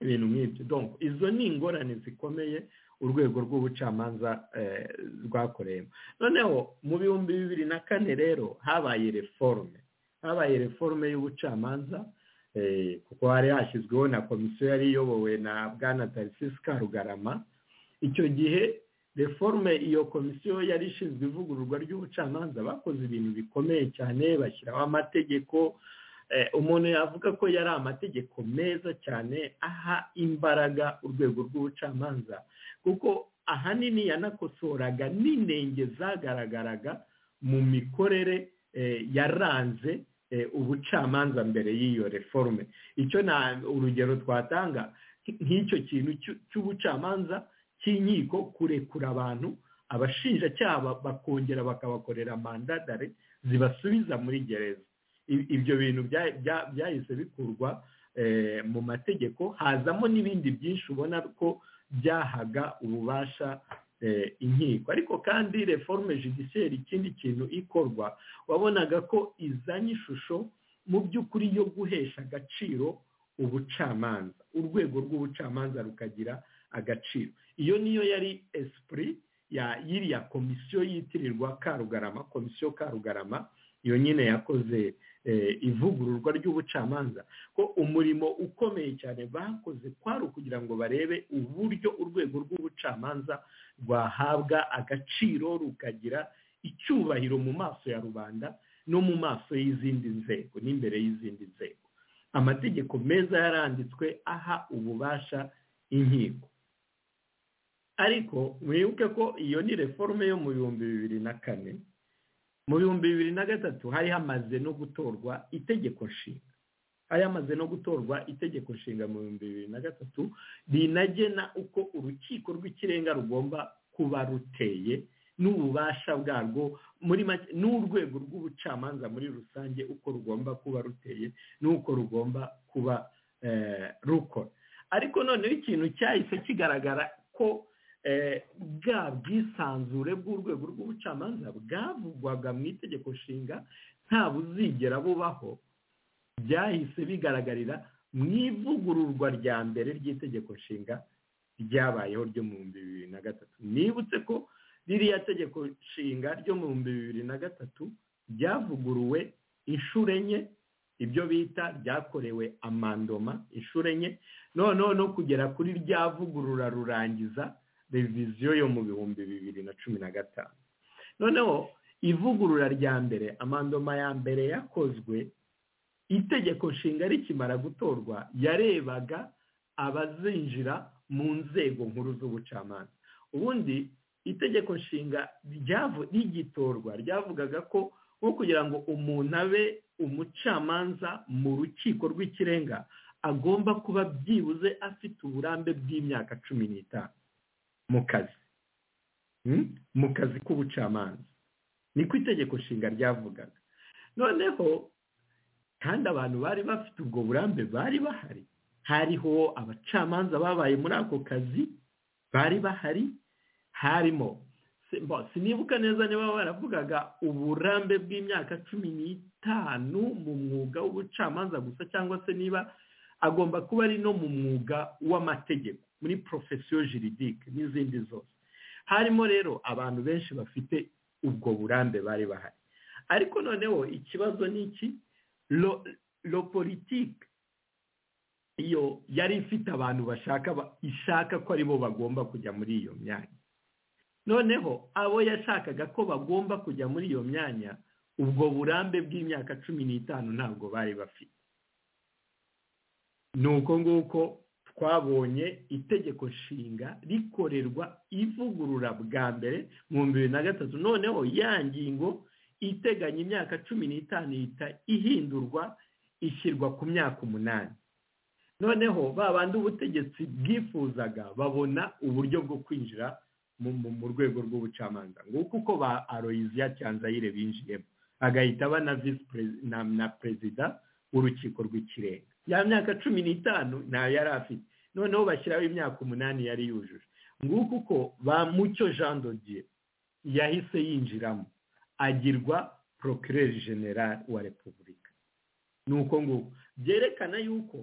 ibintu nk'ibyo donc izo ni ingorane zikomeye urwego rw'ubucamanza eh, rwakoreyemo noneho mu bihumbi bibiri na kane rero habaye reforme habaye reforme y'ubucamanza eh, kuko hari hashyizweho na komisiyo yari iyobowe na bwana tarisisi karugarama icyo gihe reforme iyo komisiyo yari ishinzwe ivugururwa ry'ubucamanza bakoze ibintu bikomeye cyane bashyiraho amategeko Eh, umuntu yavuga ko yari amategeko meza cyane aha imbaraga urwego rw'ubucamanza kuko ahanini yanakosoraga n'inenge zagaragaraga mu mikorere eh, yaranze eh, ubucamanza mbere y'iyo reforme icyo na urugero twatanga nk- nk'icyo kintu cy'u- cy'ubucamanza cy'inkiko kurekura abantu abashinjacyaha ba- bakongera bakabakorera mandadare zibasubiza muri gereza I- ibyo bintu bya- bya- byahise bikurwa eh, mu mategeko hazamo n'ibindi byinshi ubona ko byahaga ububasha eh, inkiko ariko kandi reforme judiciaire ikindi kintu ikorwa wabonaga ko izanye ishusho mu by'ukuri yo guhesha agaciro ubucamanza urwego rw'ubucamanza rukagira agaciro iyo niyo yari esprit ya y'iriya komisiyo yitirirwa karugarama komisiyo karugarama iyo nyine yakoze eh, ivugururwa ry'ubucamanza ko umurimo ukomeye cyane bakoze kwari ukugira ngo barebe uburyo urwego rw'ubucamanza rwahabwa agaciro rukagira icyubahiro mu maso ya rubanda no mu maso y'izindi nzego n'imbere y'izindi nzego amategeko meza yaranditswe aha ububasha inkiko ariko mwibuke ko iyo ni reforme yo mu bihumbi bibiri na kane mu bihumbi bibiri na gatatu hari hamaze no gutorwa itegeko nshinga hari hamaze no gutorwa itegeko nshinga mu bihumbi bibiri na gatatu rinagena uko urukiko rw'ikirenga rugomba kuba ruteye n'ububasha bwarwo muri make n'urwego rw'ubucamanza muri rusange uko rugomba kuba ruteye n'uko rugomba kuba rukora ariko noneho ikintu cyahise kigaragara ko bwa bwisanzure bw'urwego rw'ubucamanza bwavugwaga mu itegeko nshinga nta buzigera bubaho byahise bigaragarira mu ivugururwa rya mbere ry'itegeko nshinga ryabayeho ryo mu bihumbi bibiri na gatatu nibutse ko ririya tegeko nshinga ryo mu bihumbi bibiri na gatatu ryavuguruwe inshuro enye ibyo bita ryakorewe amandoma inshuro enye noneho no kugera kuri ryavugurura rurangiza reviziyo yo mu bihumbi bibiri na cumi na gatanu noneho ivugurura rya mbere amandoma ya mbere yakozwe itegeko nshinga rikimara gutorwa yarebaga abazinjira mu nzego nkuru z'ubucamanza ubundi itegeko nshinga rigitorwa ryavugaga ko nko kugira ngo umuntu abe umucamanza mu rukiko rw'ikirenga agomba kuba byibuze afite uburambe bw'imyaka cumi n'itanu mu kazi mu kazi k'ubucamanza niko itegeko nshinga ryavugaga noneho kandi abantu bari bafite ubwo burambe bari bahari hariho abacamanza babaye muri ako kazi bari bahari harimo sinibuka neza niba baravugaga uburambe bw'imyaka cumi n'itanu mu mwuga w'ubucamanza gusa cyangwa se niba agomba kuba ari no mu mwuga w'amategeko muri porofesiyo jiridike n'izindi zose harimo rero abantu benshi bafite ubwo burambe bari bahari ariko noneho ikibazo ni iki ro politike iyo yari ifite abantu bashaka ishaka ko aribo bagomba kujya muri iyo myanya noneho abo yashakaga ko bagomba kujya muri iyo myanya ubwo burambe bw'imyaka cumi n'itanu ntabwo bari bafite ni uko nguko twabonye itegeko nshinga rikorerwa ivugurura bwa mbere mu bibiri na gatatu noneho ya ngingo iteganya imyaka cumi n'itanu ihita ihindurwa ishyirwa ku myaka umunani noneho ba bandi ubutegetsi bwifuzaga babona uburyo bwo kwinjira mu rwego rw'ubucamanza nguko uko ba aroyiziya cyanzayire binjiyemo agahita aba na perezida w'urukiko rw'ikirenga ya myaka cumi n'itanu ntayo yari afite noneho bashyiraho imyaka umunani yari yujuje nguko uko ba mucyo jean dodiye yahise yinjiramo agirwa porokireri generale wa repubulika ni uko nguko byerekana yuko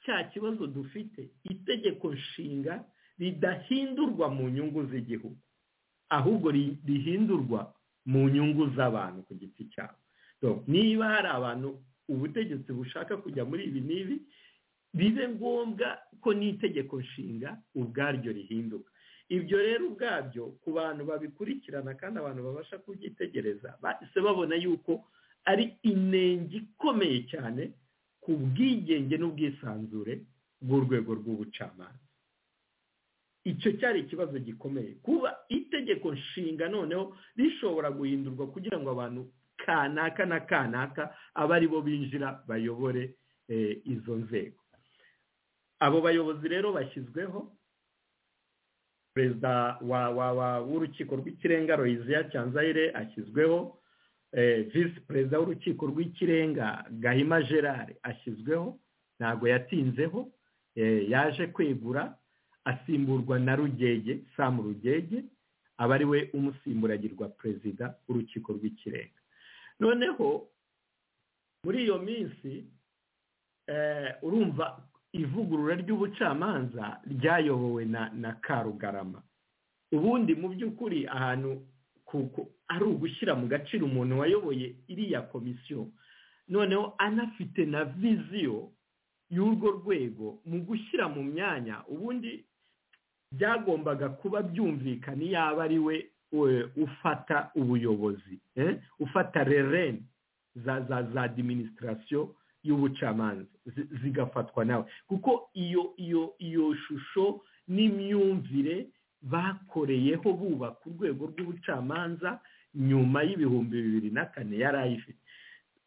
cya kibazo dufite itegeko nshinga ridahindurwa mu nyungu z'igihugu ahubwo rihindurwa mu nyungu z'abantu ku giti cyabo niba hari abantu ubutegetsi bushaka kujya muri ibi n'ibi bibe ngombwa ko n'itegeko nshinga ubwaryo rihinduka ibyo rero ubwabyo ku bantu babikurikirana kandi abantu babasha kubyitegereza bahise babona yuko ari inenge ikomeye cyane ku bwigenge n'ubwisanzure bw'urwego rw'ubucamanza icyo cyari ikibazo gikomeye kuba itegeko nshinga noneho rishobora guhindurwa kugira ngo abantu kanaka na kanaka abe aribo binjira bayobore izo nzego abo bayobozi rero bashyizweho perezida w'urukiko rw'ikirenga royiziya cyanzayire ashyizweho visi perezida w'urukiko rw'ikirenga gahima gerard ashyizweho ntabwo yatinzeho yaje kwegura asimburwa na rugege samu rugege aba ari we umusimburagirwa perezida w'urukiko rw'ikirenga noneho muri iyo minsi urumva ivugurura ry'ubucamanza ryayobowe na karugarama ubundi mu by'ukuri ahantu kuko ari ugushyira mu gaciro umuntu wayoboye iriya komisiyo noneho anafite na viziyo y'urwo rwego mu gushyira mu myanya ubundi byagombaga kuba byumvikana iyo aba ari we ufata ubuyobozi ufata rereni za za za diminisitasiyo y'ubucamanza zigafatwa nawe kuko iyo iyo iyo shusho n'imyumvire bakoreyeho bubaka urwego rw'ubucamanza nyuma y'ibihumbi bibiri na kane yari ayifite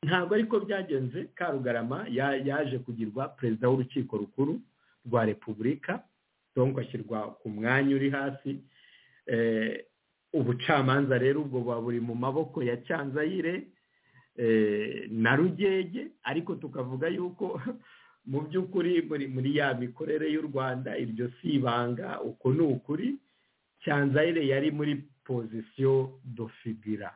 ntabwo ariko byagenze karugarama yaje kugirwa perezida w'urukiko rukuru rwa repubulika donko ashyirwa ku mwanya uri hasi ubucamanza rero ubwo buba buri mu maboko ya cyanzayire na rugege ariko tukavuga yuko mu by'ukuri muri ya mikorere y'u rwanda iryo si ibanga uko ni ukuri cyanzayire yari muri pozisiyo dofibira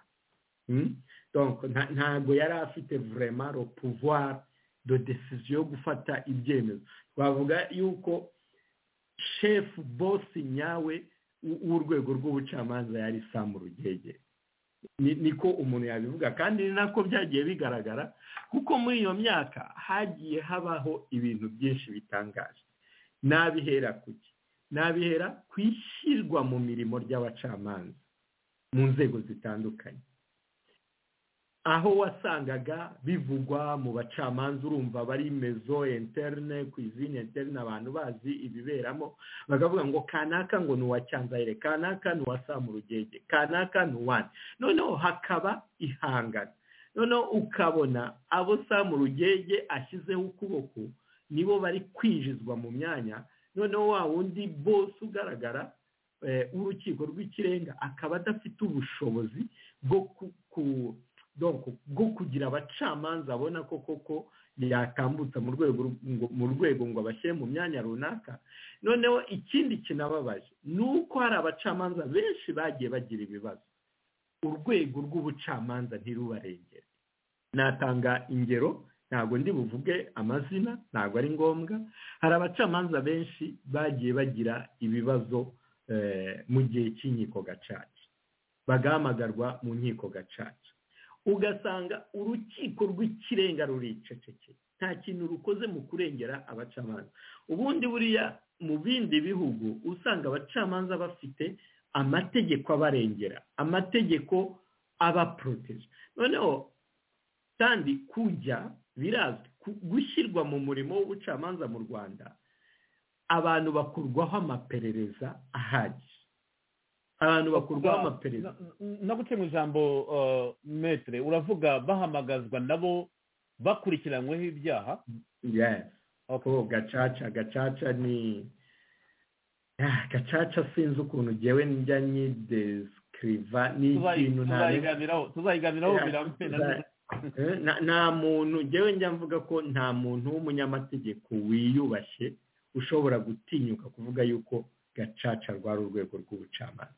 ntabwo yari afite vurema ro puvuwari do desiziyo yo gufata ibyemezo twavuga yuko shefu bosi nyawe w'urwego rw'ubucamanza yari samu rugege niko umuntu yabivuga kandi ni nako byagiye bigaragara kuko muri iyo myaka hagiye habaho ibintu byinshi bitangaje n'abihera kuki n'abihera ku ishyirwa mu mirimo ry'abacamanza mu nzego zitandukanye aho wasangaga bivugwa mu bacamanza urumva bari mezo interne ku izina interne abantu bazi ibiberamo bakavuga ngo kanaka ngo ni uwa cyanzayire kanaka ni uwa samurugenge kanaka ni uwani noneho hakaba ihangana noneho ukabona abo samurugenge ashyizeho ukuboko nibo bari kwinjizwa mu myanya noneho wa wundi bose ugaragara w'urukiko rw'ikirenga akaba adafite ubushobozi bwo ku bwo kugira abacamanza abona ko koko yakambutsa mu rwego ngo abashyire mu myanya runaka noneho ikindi kinababaje ni uko hari abacamanza benshi bagiye bagira ibibazo urwego rw'ubucamanza ntirubarengere natanga ingero ntabwo ndi buvuge amazina ntabwo ari ngombwa hari abacamanza benshi bagiye bagira ibibazo mu gihe cy'inkiko gacaca bagahamagarwa mu nkiko gacaca ugasanga urukiko rw'ikirenga ruricecekeye nta kintu rukoze mu kurengera abacamanza ubundi buriya mu bindi bihugu usanga abacamanza bafite amategeko abarengera amategeko abaporoteje noneho kandi kujya birazwi gushyirwa mu murimo w'ubucamanza mu rwanda abantu bakurwaho amaperereza ahagije abantu bakurwaho amaperereza no mu ijambo metere uravuga bahamagazwa nabo bakurikiranweho ibyaha gacaca gacaca ni gacaca sinzi ukuntu ngewe njya nyidesikiriva ni ikintu tuzayiganiraho biramutse nta muntu ngewe njya mvuga ko nta muntu w'umunyamategeko wiyubashye ushobora gutinyuka kuvuga yuko gacaca rwari urwego rw'ubucamanza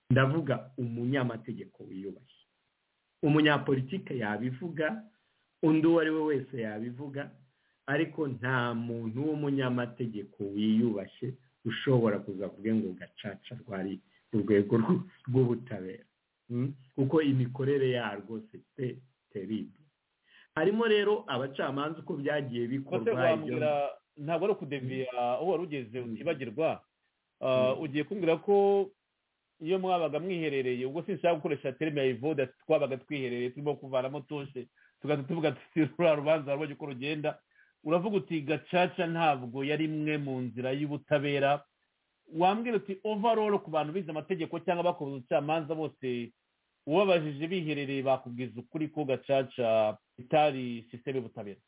ndavuga umunyamategeko wiyubashye umunyapolitike yabivuga undi uwo ari we wese yabivuga ariko nta muntu w'umunyamategeko wiyubashye ushobora kuza kuvuga ngo gacaca rwari urwego rw'ubutabera kuko imikorere yarwo site teribe harimo rero abacamanza uko byagiye bikorwa ntabwo ari ukudeviya aho wari ugeze utibagirwa ugiye kumbwira ko iyo mwabaga mwiherereye ubwo sinshaka gukoresha terime ya ivode twabaga twiherereye turimo kuvanamo toshe tugahita tuvuga tuti ruriya rubanza warubonye uko rugenda uravuga uti gacaca ntabwo yari imwe mu nzira y'ubutabera wambwira uti overall ku bantu bize amategeko cyangwa bakoze ubucamanza bose ubabajije biherereye bakubwiza ukuri ko gacaca itari sisiteme y'ubutabera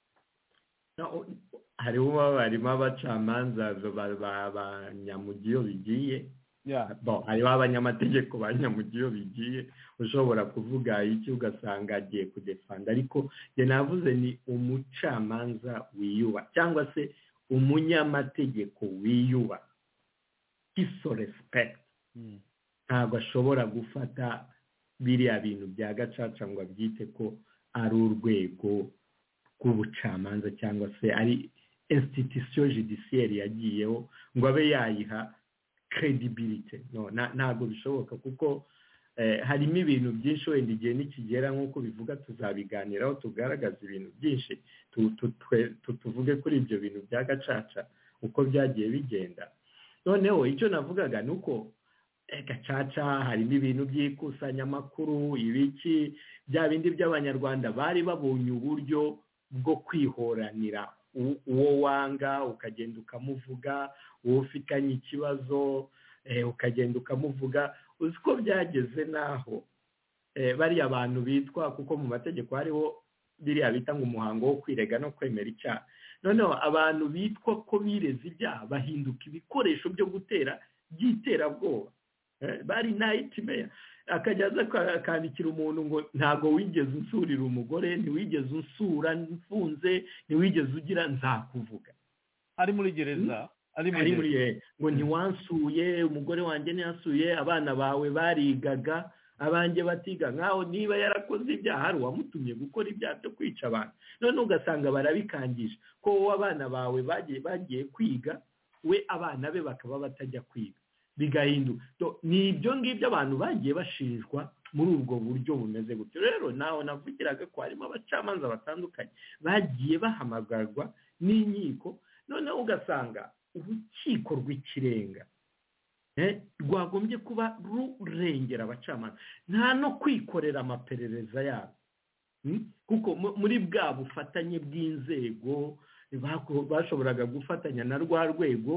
hariho barimo abacamanza ba nyamugiyo bigiye hariho abanyamategeko ba nyamugiyo bigiye ushobora kuvuga iki ugasanga agiye kudefanda ariko njye navuze ni umucamanza wiyuba cyangwa se umunyamategeko wiyuba kiso resipegiti ntabwo ashobora gufata biriya bintu bya gacaca ngo abyite ko ari urwego rw'ubucamanza cyangwa se ari insititisiyo judisiyeri yagiyeho ngo abe yayiha kredibilite ntabwo bishoboka kuko harimo ibintu byinshi wenda igihe nikigera nk'uko bivuga tuzabiganiraho tugaragaza ibintu byinshi tuvuge kuri ibyo bintu bya gacaca uko byagiye bigenda noneho icyo navugaga ni uko gacaca harimo ibintu by'ikusanyamakuru ibiki bya bindi by'abanyarwanda bari babonye uburyo bwo kwihoranira uwo wanga ukagenda ukamuvuga uwo ufitanye ikibazo ukagenda ukamuvuga uzi ko byageze n'aho bariya abantu bitwa kuko mu mategeko hariho biriya bita ngo umuhango wo kwirega no kwemera icyaha noneho abantu bitwa ko bireze ibyaha bahinduka ibikoresho byo gutera by'iterabwoba bari nayiti meya akajya aza akandikira umuntu ngo ntabwo wigeze unsurira umugore ntiwigeze unsura mfunze ntiwigeze ugira nzakuvuga ari muri gereza ari muri ngo ntiwansuye umugore wanjye ntiyasuye abana bawe barigaga abanjye batiga nkaho niba yarakoze ibyaha hari uwamutumye gukora ibyaha byo kwica abantu noneho ugasanga barabikangije ko wowe abana bawe bagiye kwiga we abana be bakaba batajya kwiga bigahinduka ni ibyo ngibyo abantu bagiye bashinjwa muri ubwo buryo bumeze gutyo rero nawe navugiraga ko harimo abacamanza batandukanye bagiye bahamagarwa n'inkiko noneho ugasanga urukiko rw'ikirenga rwagombye kuba rurengera abacamanza nta no kwikorera amaperereza yabo kuko muri bwa bufatanye bw'inzego bashoboraga gufatanya na rwa rwego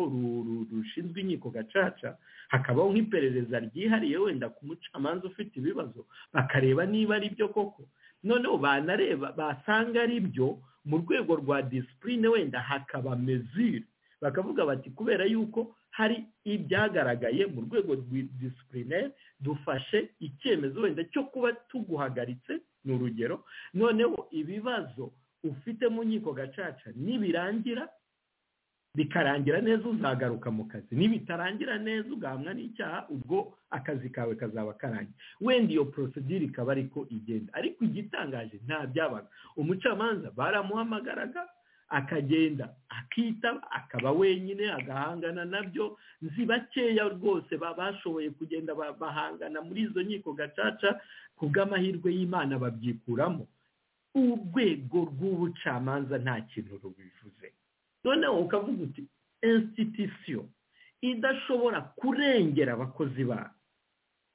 rushinzwe inkiko gacaca hakabaho nk'iperereza ryihariye wenda ku mucamanza ufite ibibazo bakareba niba ari byo koko noneho banareba basanga ari byo mu rwego rwa disipurine wenda hakaba mezire bakavuga bati kubera yuko hari ibyagaragaye mu rwego rw'idisipurine dufashe icyemezo wenda cyo kuba tuguhagaritse ni urugero noneho ibibazo ufite mu nkiko gacaca nibirangira bikarangira neza uzagaruka mu kazi nibitarangira neza ugahamwa n'icyaha ubwo akazi kawe kazaba karangiye wenda iyo porosidire ikaba ariko igenda ariko igitangaje nta byabaga umucamanza baramuhamagaraga akagenda akitaba akaba wenyine agahangana nabyo nzi bakeya rwose bashoboye kugenda bahangana muri izo nkiko gacaca ku bw'amahirwe y'imana babyikuramo urwego rw'ubucamanza nta kintu rubivuze noneho ukavuga uti insititisiyo idashobora kurengera abakozi bayo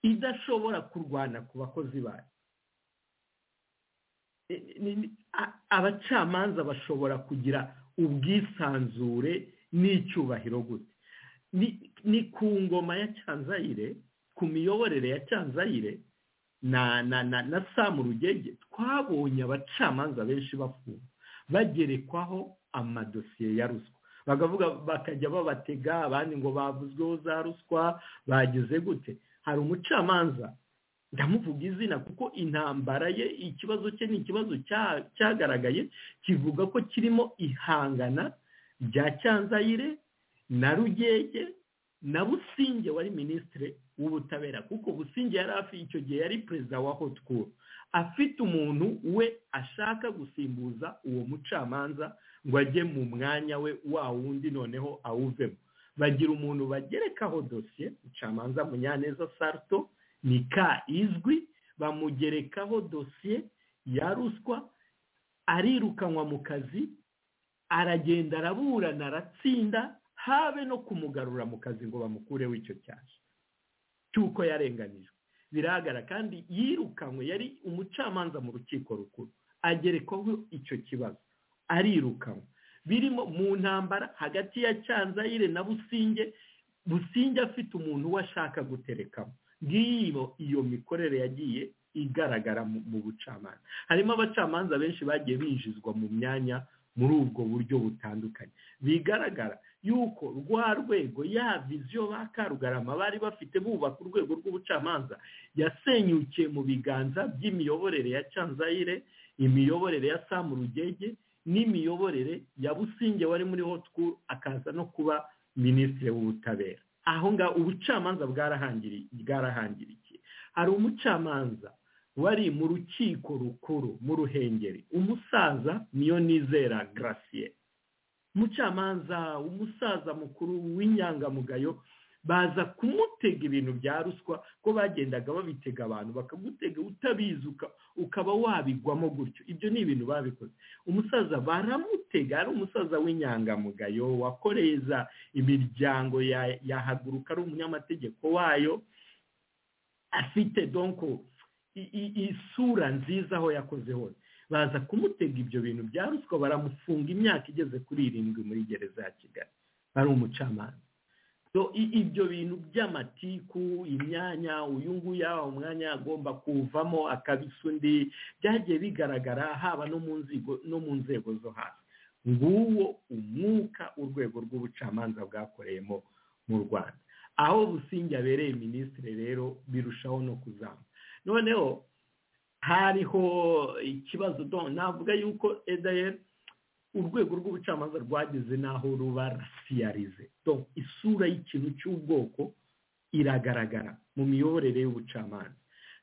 idashobora kurwana ku bakozi bayo abacamanza bashobora kugira ubwisanzure n'icyubahiro gute ni ku ngoma ya cyanzayire ku miyoborere ya cyanzayire na samu rugege twabonye abacamanza benshi bafungwa bagerekwaho amadosiye ya ruswa bakavuga bakajya babatega abandi ngo bavuzweho za ruswa bagize gute hari umucamanza ndamuvuga izina kuko intambara ye ikibazo cye ni ikibazo cyagaragaye kivuga ko kirimo ihangana rya cyanzayire na rugege na businge wari minisitiri w'ubutabera kuko businge yari hafi icyo gihe yari perezida wa hotikuru afite umuntu we ashaka gusimbuza uwo mucamanza ngo ajye mu mwanya we wa wundi noneho awuvemo bagira umuntu bagerekaho dosiye mucamanza munyaneza sarto ni ka izwi bamugerekaho dosiye ya ruswa arirukanwa mu kazi aragenda araburana aratsinda habe no kumugarura mu kazi ngo bamukureho icyo cyaha cy'uko yarenganijwe biragara kandi yirukanwe yari umucamanza mu rukiko rukuru agerekwaho icyo kibazo arirukanwe birimo mu ntambara hagati ya cyanzayire na businge businge afite umuntu we ashaka guterekamo ngiyo iyo mikorere yagiye igaragara mu bucamanza harimo abacamanza benshi bagiye binjizwa mu myanya muri ubwo buryo butandukanye bigaragara yuko rwa rwego ya viziyo ba karugarama bari bafite bubaka urwego rw'ubucamanza yasenyukiye mu biganza by'imiyoborere ya cyanzayire imiyoborere ya samu rugege n'imiyoborere ya businge wari muri hotikuru akaza no kuba minisitiri w'ubutabera aho ngaho ubucamanza bwarahangirikiye hari umucamanza wari mu rukiko rukuru mu ruhengeri umusaza niyo nizera garasiye umucamanza umusaza mukuru w'inyangamugayo baza kumutega ibintu bya ruswa ko bagendaga babitega abantu bakamutega utabizi ukaba wabigwamo gutyo ibyo ni ibintu babikoze umusaza baramutega ari umusaza w'inyangamugayo wakoreza imiryango yahaguruka ari umunyamategeko wayo afite donko isura nziza aho yakoze hose baza kumutega ibyo bintu bya ruswa baramufunga imyaka igeze kuri irindwi muri gereza ya kigali ari umucamanza So, i- ibyo bintu by'amatiku imyanya uyu nguyu aha umwanya agomba kuvamo akabisa undi byagiye bigaragara haba no mu nzigo- no mu nzego zo hasi nguwo umwuka urwego rw'ubucamanza bwakoreyemo mu rwanda aho busingi abereye minisitiri rero birushaho no kuzamba noneho hariho ikibazo don- navuga yuko edayeri urwego rw'ubucamanza rwageze n'aho ruba rasiyarize Donc, isura y'ikintu cy'ubwoko iragaragara mu miyoborere y'ubucamanza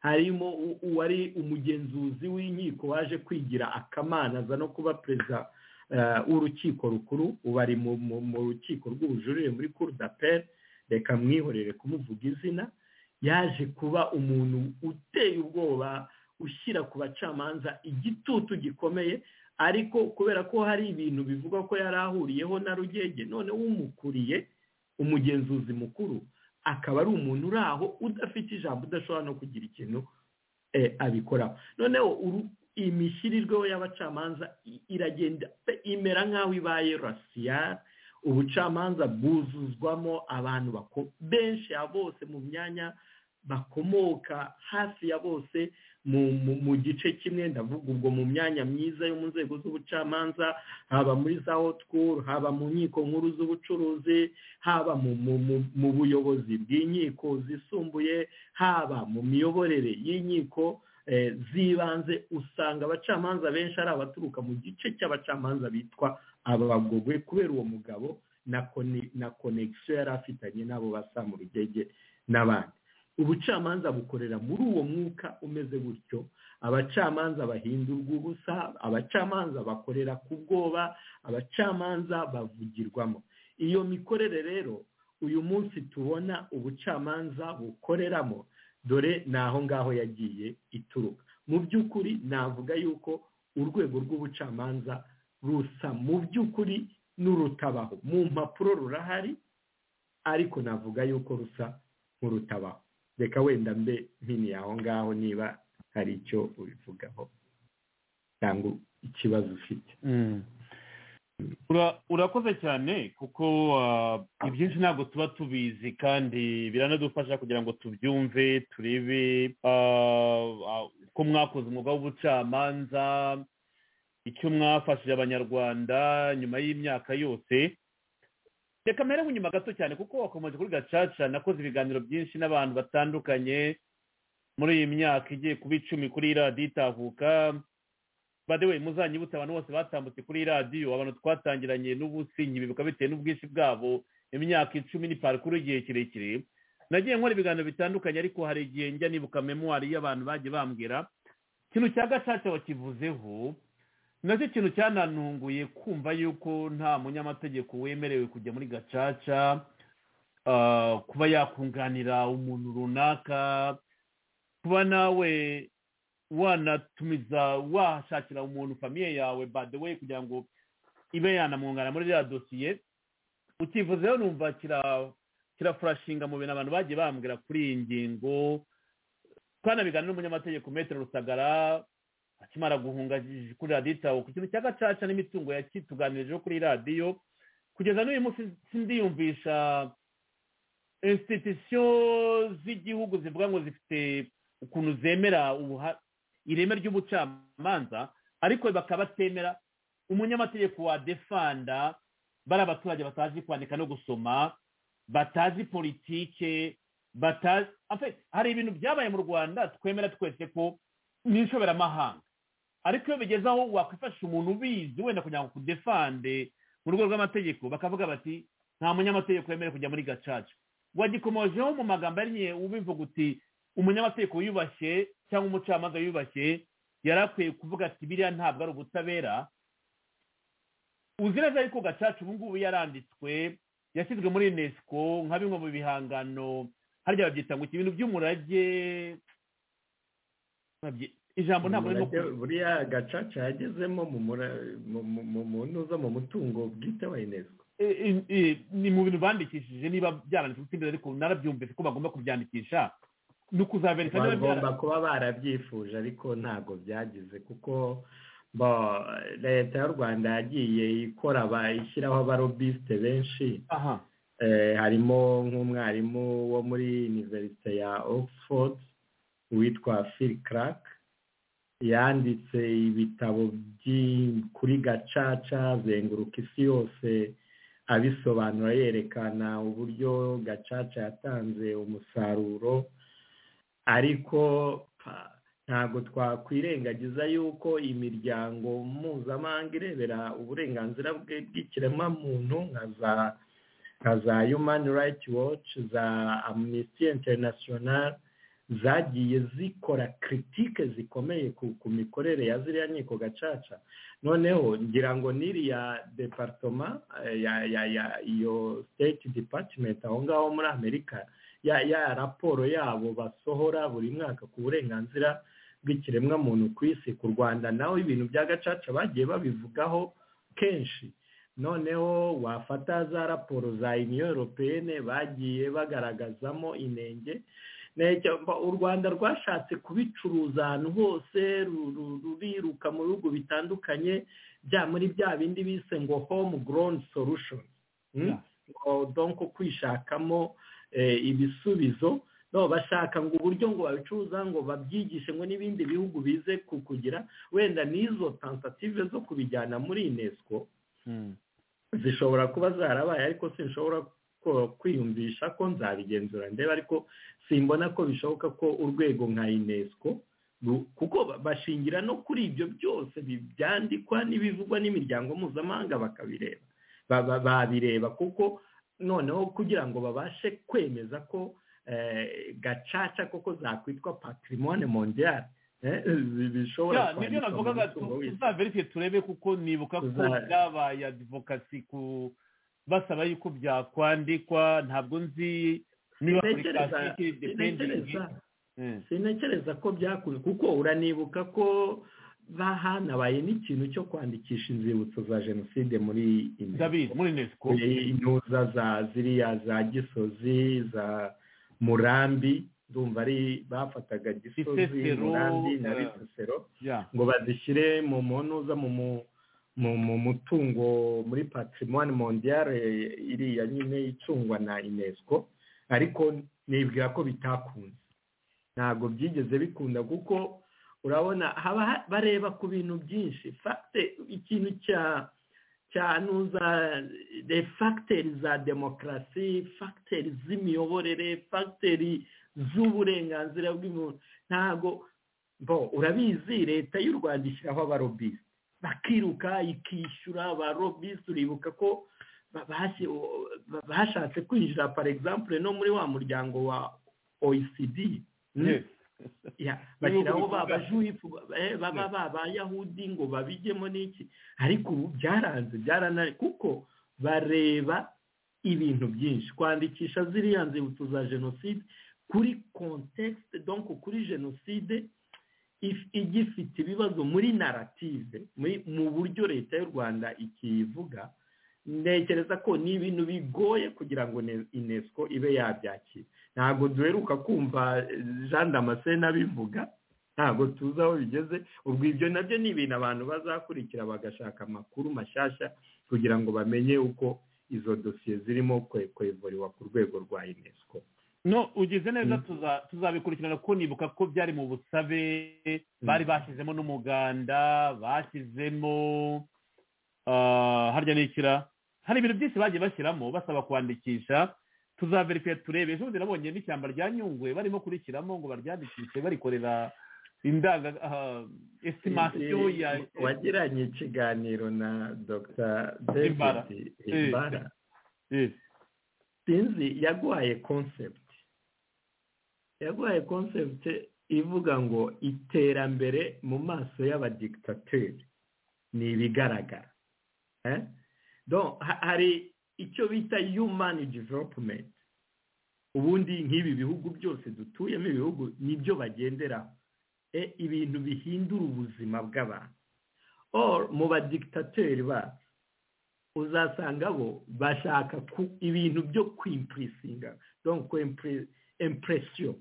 harimo u- uwari umugenzuzi w'inkiko waje kwigira akamanaza no kuba perezida eh, w'urukiko rukuru ubu ari mu- mu mu rukiko rw'ubujurire muri cour d'appel reka mwihorere kumuvuga izina yaje kuba umuntu uteye ubwoba ushyira ku bacamanza igitutu gikomeye ariko kubera ko hari ibintu bivugwa ko yari ahuriyeho na rugege none umukuriye umugenzuzi mukuru akaba ari umuntu uri aho udafite ijambo udashobora no kugira ikintu eh, abikoraho noneho uru- imishyirirweho y'abacamanza i- iragenda pe imera nk'aho ibaye rasiyari ubucamanza bwuzuzwamo abantu bako- benshi ya bose mu myanya bakomoka hafi ya bose mu mu- mu gice kimwe ndavuga ubwo mu myanya myiza yo mu nzego z'ubucamanza haba muri za hotkuru haba mu nkiko nkuru z'ubucuruzi haba mu mu- mu- mu buyobozi bw'inkiko zisumbuye haba mu miyoborere y'inkiko eh, z'ibanze usanga abacamanza benshi ari abaturuka mu gice cy'abacamanza bitwa abagogwe kubera uwo mugabo na kone- na konegisiyo yari afitanye n'abo basa mu rugege n'abandi ubucamanza bukorera muri uwo mwuka umeze gutyo abacamanza bahindurwa ubusa abacamanza bakorera ku bwoba abacamanza bavugirwamo iyo mikorere rero uyu munsi tubona ubucamanza bukoreramo dore ni aho ngaho yagiye ituruka mu by'ukuri navuga yuko urwego rw'ubucamanza rusa mu by'ukuri n'urutabaho mu mpapuro rurahari ariko navuga yuko rusa nk'urutabaho reka wenda mbe mpini aho ngaho niba hari icyo ubivugaho cyangwa ikibazo ufite Ura- urakoze cyane kuko ah, ibyinshi ntabwo tuba tubizi kandi biranadufasha kugira ngo tubyumve turebe ah, ah, ko mwakoze umwuga w'ubucamanza icyo mwafashije abanyarwanda nyuma y'imyaka yose reka mpereho inyuma gato cyane kuko wakomeje kuri gacaca nakoze ibiganiro byinshi n'abantu batandukanye muri iyi myaka igiye kuba icumi kuri radiyo itahuka badewe muzanyibutse abantu bose batambutse kuri iyi radiyo abantu twatangiranye n'ubusinyi ibi bikaba bitewe n'ubwinshi bwabo imyaka icumi ni parikuru y'igihe kirekire nagiye nkora ibiganiro bitandukanye ariko hari igihe njya nibuka memuwari y'abantu bagiye bambwira ikintu cya gacaca wakivuzeho nacyo ikintu cyananunguye kumva yuko nta munyamategeko wemerewe kujya muri gacaca ah, kuba yakunganira umuntu runaka kuba nawe wanatumiza washakira umuntu famiye yawe by the way kugira ngo ibe yanamwungana muri ririya dosiye ukivuzeho numva kira kirafurashinga mu bintu abantu bagiye bambwira kuri iyi ngingo twanabigana n'umunyamategeko metero rusagara akimara guhunga kuri radiyo itaho ku kintu cya gacaca n'imitungo yakituganirijeho kuri radiyo kugeza n'uyu munsi sindiyumvisha insititisiyo z'igihugu zivuga ngo zifite ukuntu zemera ubuha- ireme ry'ubucamanza ariko bakaba batemera umunyamategeko wa defanda bari abaturage batazi kwandika no gusoma batazi politike batazi en fait, hari ibintu byabaye mu rwanda twemera twese ko ni inshoberamahanga ariko iyo bigeze aho wakwifashisha umuntu ubizi wenda kugira ngo kudefande mu rwego rw'amategeko bakavuga bati nta munyamategeko wemerewe kujya muri gacaca wagikomojeho mu magambo arinye ubivuga uti umunyamategeko wiyubashye cyangwa umucamanza wiyubashye yari akwiye kuvuga ati biriya ntabwo ari ubutabera uzi neza yuko gacaca ubu ngubu yaranditswe yashyizwe muri unesco nka bimwe mu bihangano harya babyita ngo iki ibintu by'umurage babyi- ijambo ntabwo ririmo Umurage- buriya gacaca yagezemo mu mura- mu- mu- mu- mu ntuza mu mutungo bwite wa unesco e- e- e- ni mu bintu bandikishije niba byaranditse gutsinda ariko narabyumvise ko bagomba kubyandikisha ni ukuzabereka niba bagomba byara- kuba barabyifuje ariko ntabwo byagize kuko bo- leta y'u rwanda yagiye ikora ba- ishyiraho abarobisite benshi aha harimo nk'umwarimu wo muri iniverisite ya oxford witwa phil clark yanditse ibitabo kuri gacaca azenguruka isi yose abisobanura yerekana uburyo gacaca yatanze umusaruro ariko ntabwo twakwirengagiza yuko imiryango mpuzamahanga irebera uburenganzira bw'ikiremwamuntu nka za nka za humani rayiti waci za amnesty international zagiye zikora kiritike zikomeye ku mikorere ya ziriya nkiko gacaca noneho ngira ngo n'iriya deparitoma iyo state department aho ngaho muri amerika ya raporo yabo basohora buri mwaka ku burenganzira bw'ikiremwamuntu ku isi ku rwanda nawe ibintu bya gacaca bagiye babivugaho kenshi noneho wafata za raporo za uniyo europeyene bagiye bagaragazamo inenge u rwanda rwashatse kubicuruza ahantu hose ruriruka mu bihugu bitandukanye bya muri bya bindi bise ngo home grown solution donko kwishakamo ibisubizo bashaka ngo uburyo ngo babicuruza ngo babyigishe ngo n'ibindi bihugu bize kukugira wenda n'izo tansative zo kubijyana muri unesco zishobora kuba zarabaye ariko sinshobora kwiyumvisha ko nzabigenzura ndeba ariko simbona ko bishoboka ko urwego nka unesco kuko bashingira no kuri ibyo byose byandikwa n'ibivugwa n'imiryango mpuzamahanga bakabireba babireba kuko noneho kugira ngo babashe kwemeza ko gacaca koko zakwitwa patrimoine mondial bishobora kwandikwa mu mutungo w'isi turebe kuko nibuka ko byabaye adivokasi ku basaba yuko byakwandikwa ntabwo nzi niba apurikasiyo ikiri dependingi sinakereza ko byakuye kuko uranibuka ko bahanabaye n'ikintu cyo kwandikisha inzibutso za jenoside muri unesco intuza za ziriya za gisozi za murambi ndumva ari bafataga gisozi murambi na risesero ngo bazishyire mu ntuza mu mutungo muri patrimoine mondiale iriya nyine icungwa na unesco ariko nibwira ko bitakunze ntabwo byigeze bikunda kuko urabona haba bareba ku bintu byinshi fagite ikintu cya cya nuza de fagiteri za demokarasi fagiteri z'imiyoborere fagiteri z'uburenganzira bw'umuntu ntabwo bo urabizi leta y'u rwanda ishyiraho abarobisi bakiruka ikishyura abarobisi uribuka ko bashatse kwinjira par exemple no muri wa muryango wa oecd bashyiraho babajuyifu baba babayahudi ngo babijyemo n'iki ariko ubu byaranze byaranari kuko bareba ibintu byinshi kwandikisha ziriya nzibutso za jenoside kuri kontekisite donko kuri jenoside ijya ifite ibibazo muri narative mu buryo leta y'u rwanda ikiyivuga ntekereza ko ni ibintu bigoye kugira ngo unesco ibe yabyakira ntabwo duheruka kumva jean damascene abivuga ntabwo tuzi aho bigeze ubwo ibyo nabyo ni ibintu abantu bazakurikira bagashaka amakuru mashyashya kugira ngo bamenye uko izo dosiye zirimo kwevuriwa ku rwego rwa unesco no ugize neza tuzabikurikirana ko nibuka ko byari mu busabe bari bashyizemo n'umuganda bashyizemo harya n'ikira hari ibintu byinshi bagiye bashyiramo basaba kwandikisha tuzaverifiye turebe ejo bundi nabonye n'ishyamba rya nyungwe barimo kurishyiramo ngo baryandikishe barikorera indaga esitimasiyo ya wagiranye ikiganiro na dr david imbara sinzi yaguhaye concept yaguhaye concept ivuga ngo iterambere mu maso y'abadikitateri ni ibigaragara hari icyo bita yumani developumenti ubundi nk'ibi bihugu byose dutuyemo ibihugu nibyo bagenderaho ibintu bihindura ubuzima bw'abantu mu badikitateri bacu uzasanga bo bashaka ibintu byo kwimpuresinga kwempresiyo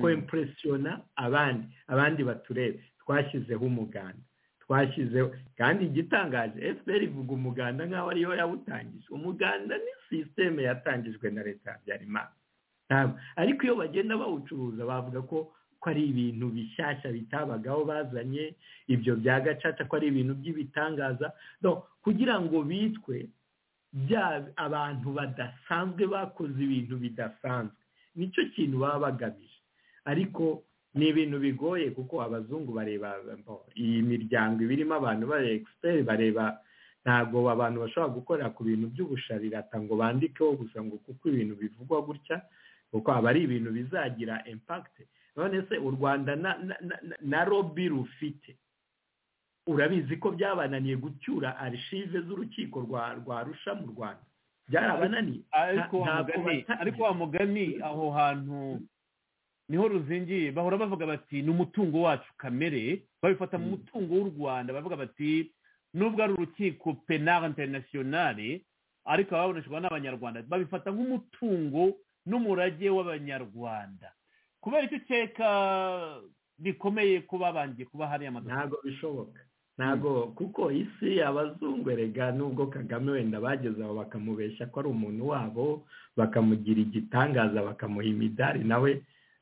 kwempuresiyona abandi abandi baturebe twashyizeho umuganda twashyizeho kandi igitangaje fpr ivuga umuganda nk'aho ariyo yawutangije umuganda ni sisiteme yatangijwe na leta habyarimana ntabwo ariko iyo bagenda bawucuruza bavuga ko ko ari ibintu bishyashya bitabagaho bazanye ibyo bya gacaca ko ari ibintu by'ibitangaza kugira ngo bitwe bya abantu badasanzwe bakoze ibintu bidasanzwe nicyo kintu baba bagamije ariko ni ibintu bigoye kuko abazungu bareba iyi miryango ibirimo abantu bareba egisiperi bareba ntabwo abantu bashobora gukorera ku bintu by'ubusharirata ngo bandikeho gusa ngo kuko ibintu bivugwa gutya kuko aba ari ibintu bizagira impakite none se u rwanda na robi rufite urabizi ko byabananiye gucyura arishive z'urukiko rwa rusha mu rwanda byarabananiye ariko wa mugani aho hantu niho ruzingiye bahora bavuga bati ni umutungo wacu kamere babifata mu mutungo w'u rwanda bavuga bati nubwo ari urukiko penal interinasiyonari ariko ababuranishwa n'abanyarwanda babifata nk'umutungo n'umurage w'abanyarwanda kubera icyo ukeka bikomeye kuba bangiye kuba hariya amaduka ntabwo bishoboka ntabwo kuko isi abazungu erega nubwo kagame wenda bageze aho bakamubeshya ko ari umuntu wabo bakamugira igitangaza bakamuha imidari nawe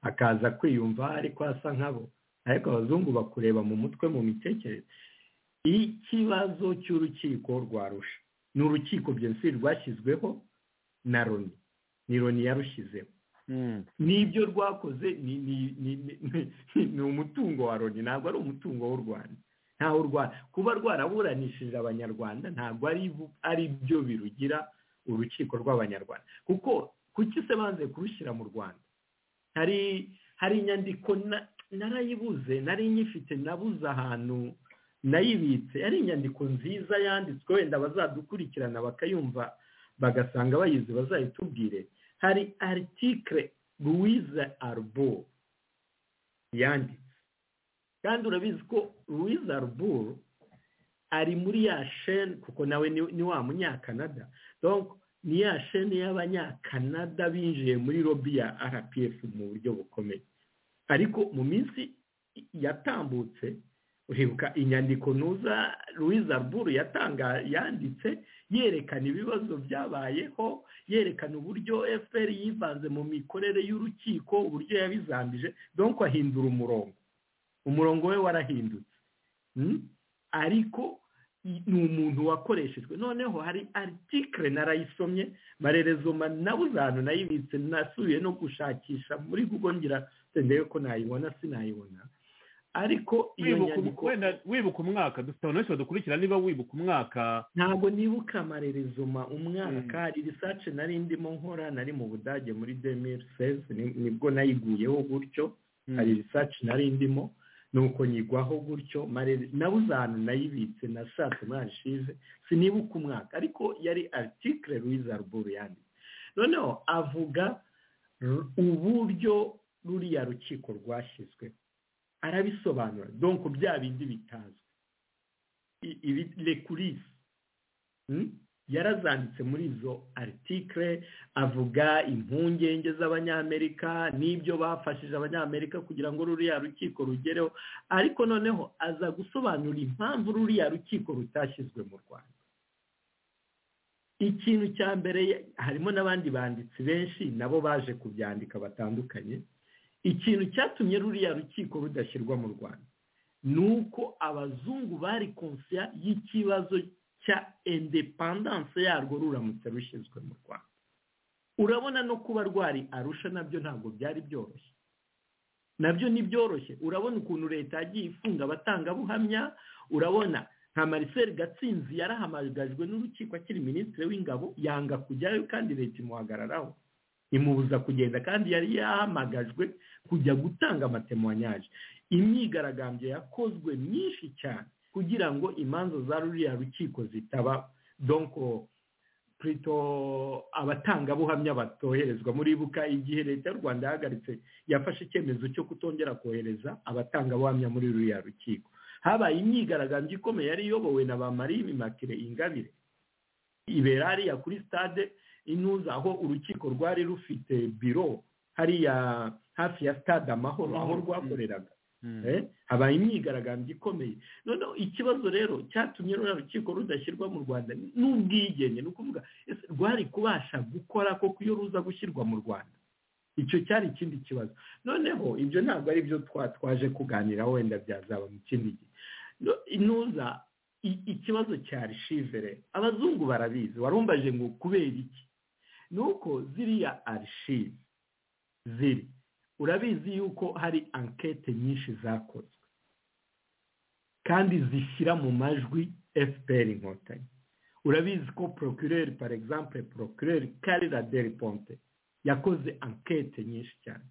akaza kwiyumva ariko asa nkabo ariko abazungu bakureba mu mutwe mu mitekerereze ikibazo cy'urukiko rwarusha ni urukiko byose rwashyizweho na roni ni roni yarushizeho n'ibyo rwakoze ni umutungo wa roni ntabwo ari umutungo w'u rwanda ntaho rwanda kuba rwaraburanishije abanyarwanda ntabwo ari byo birugira urukiko rw'abanyarwanda kuko kuki se banze kurushyira mu rwanda hari inyandiko narayibuze nari nyifite nabuze ahantu nayibitse ari inyandiko nziza yanditswe wenda bazadukurikirana bakayumva bagasanga bayizi bazayitubwire hari aritikire louise arbo yanditse kandi urabizi ko louise arbo ari muri ya sheni kuko nawe ni wa munyakanada ni ya sheni y'abanyakanada binjiye muri lobi ya rpf mu buryo bukomeye ariko mu minsi yatambutse uribuka inyandiko ntuza louise buru yatanga yanditse yerekana ibibazo byabayeho yerekana uburyo fpr yivanze mu mikorere y'urukiko uburyo yabizambije donko ahindura umurongo umurongo we warahindutse ariko ni umuntu wakoreshejwe noneho hari aritikire narayisomye marerezoma nabuze ahantu nayibitse nasubiye no gushakisha muri google ngira ndebe ko nayibona sinayibona ariko iyo nyandiko wibuka umwaka dufite abantu benshi badukurikira niba wibuka umwaka ntabwo nibuka amarerezoma umwaka irisace nari ndimo nkora nari mu budage muri demiri seze nibwo nayiguyeho gutyo hari irisace nari ndimo nuko nyigwaho gutyo nabuze ahantu nayibitse nashatse mwarishize sinibuka umwaka ariko yari aritikire ruiza ruburu yanditse noneho avuga uburyo ruriya rukiko rwashyizweho arabisobanura donko bya bindi bitazwi rekurisi yarazanditse muri izo aritikire avuga impungenge z'abanyamerika n'ibyo bafashije abanyamerika kugira ngo ruriya rukiko rugereho ariko noneho aza gusobanura impamvu ruriya rukiko rutashyizwe mu rwanda ikintu cya mbere harimo n'abandi banditsi benshi nabo baje kubyandika batandukanye ikintu cyatumye ruriya rukiko rudashyirwa mu rwanda ni uko abazungu bari konsiya y'ikibazo cya indepandanse yarwo ruramutse rushyizwe mu rwanda urabona no kuba rwari arusha nabyo ntabwo byari byoroshye nabyo ni byoroshye urabona ukuntu leta yagiye ifunga abatangabuhamya urabona nka mariseri gatsinzi yarahamagajwe n'urukiko akiri minisitiri w'ingabo yanga kujyayo kandi leta imuhagararaho imubuza kugenda kandi yari yahamagajwe kujya gutanga amatemwanyaje imyigaragambyo yakozwe myinshi cyane kugira ngo imanza za ruriya rukiko zitaba donko purito abatangabuhamya batoherezwa muribuka igihe leta y'u rwanda yahagaritse yafashe icyemezo cyo kutongera kohereza abatangabuhamya muri ruriya rukiko habaye imyigaragambyo ikomeye yari iyobowe na ba marie bimakire ingabire ibera hariya kuri stade intuza aho urukiko rwari rufite biro hariya hafi ya stade amahoro aho rwakoreraga Eh, habaye imyigaragambyo ikomeye noneho ikibazo rero cyatumye ruriya rukiko rudashyirwa mu rwanda n'ubwigenge ni ukuvuga ese rwari kubasha gukora koko iyo ruza gushyirwa mu rwanda icyo cyari ikindi kibazo noneho ibyo ntabwo ari byo twa- twaje kuganira wenda byazaba mu kindi gihe No- inuza i- ikibazo cya arishivere abazungu barabizi warumbaje ngo kubera iki ni uko ziriya arishive ziri urabizi yuko hari ankete nyinshi zakozwe kandi zishyira mu majwi fpr inkotanyi urabizi ko procureur par exemple procureur karira deriponte yakoze ankete nyinshi cyane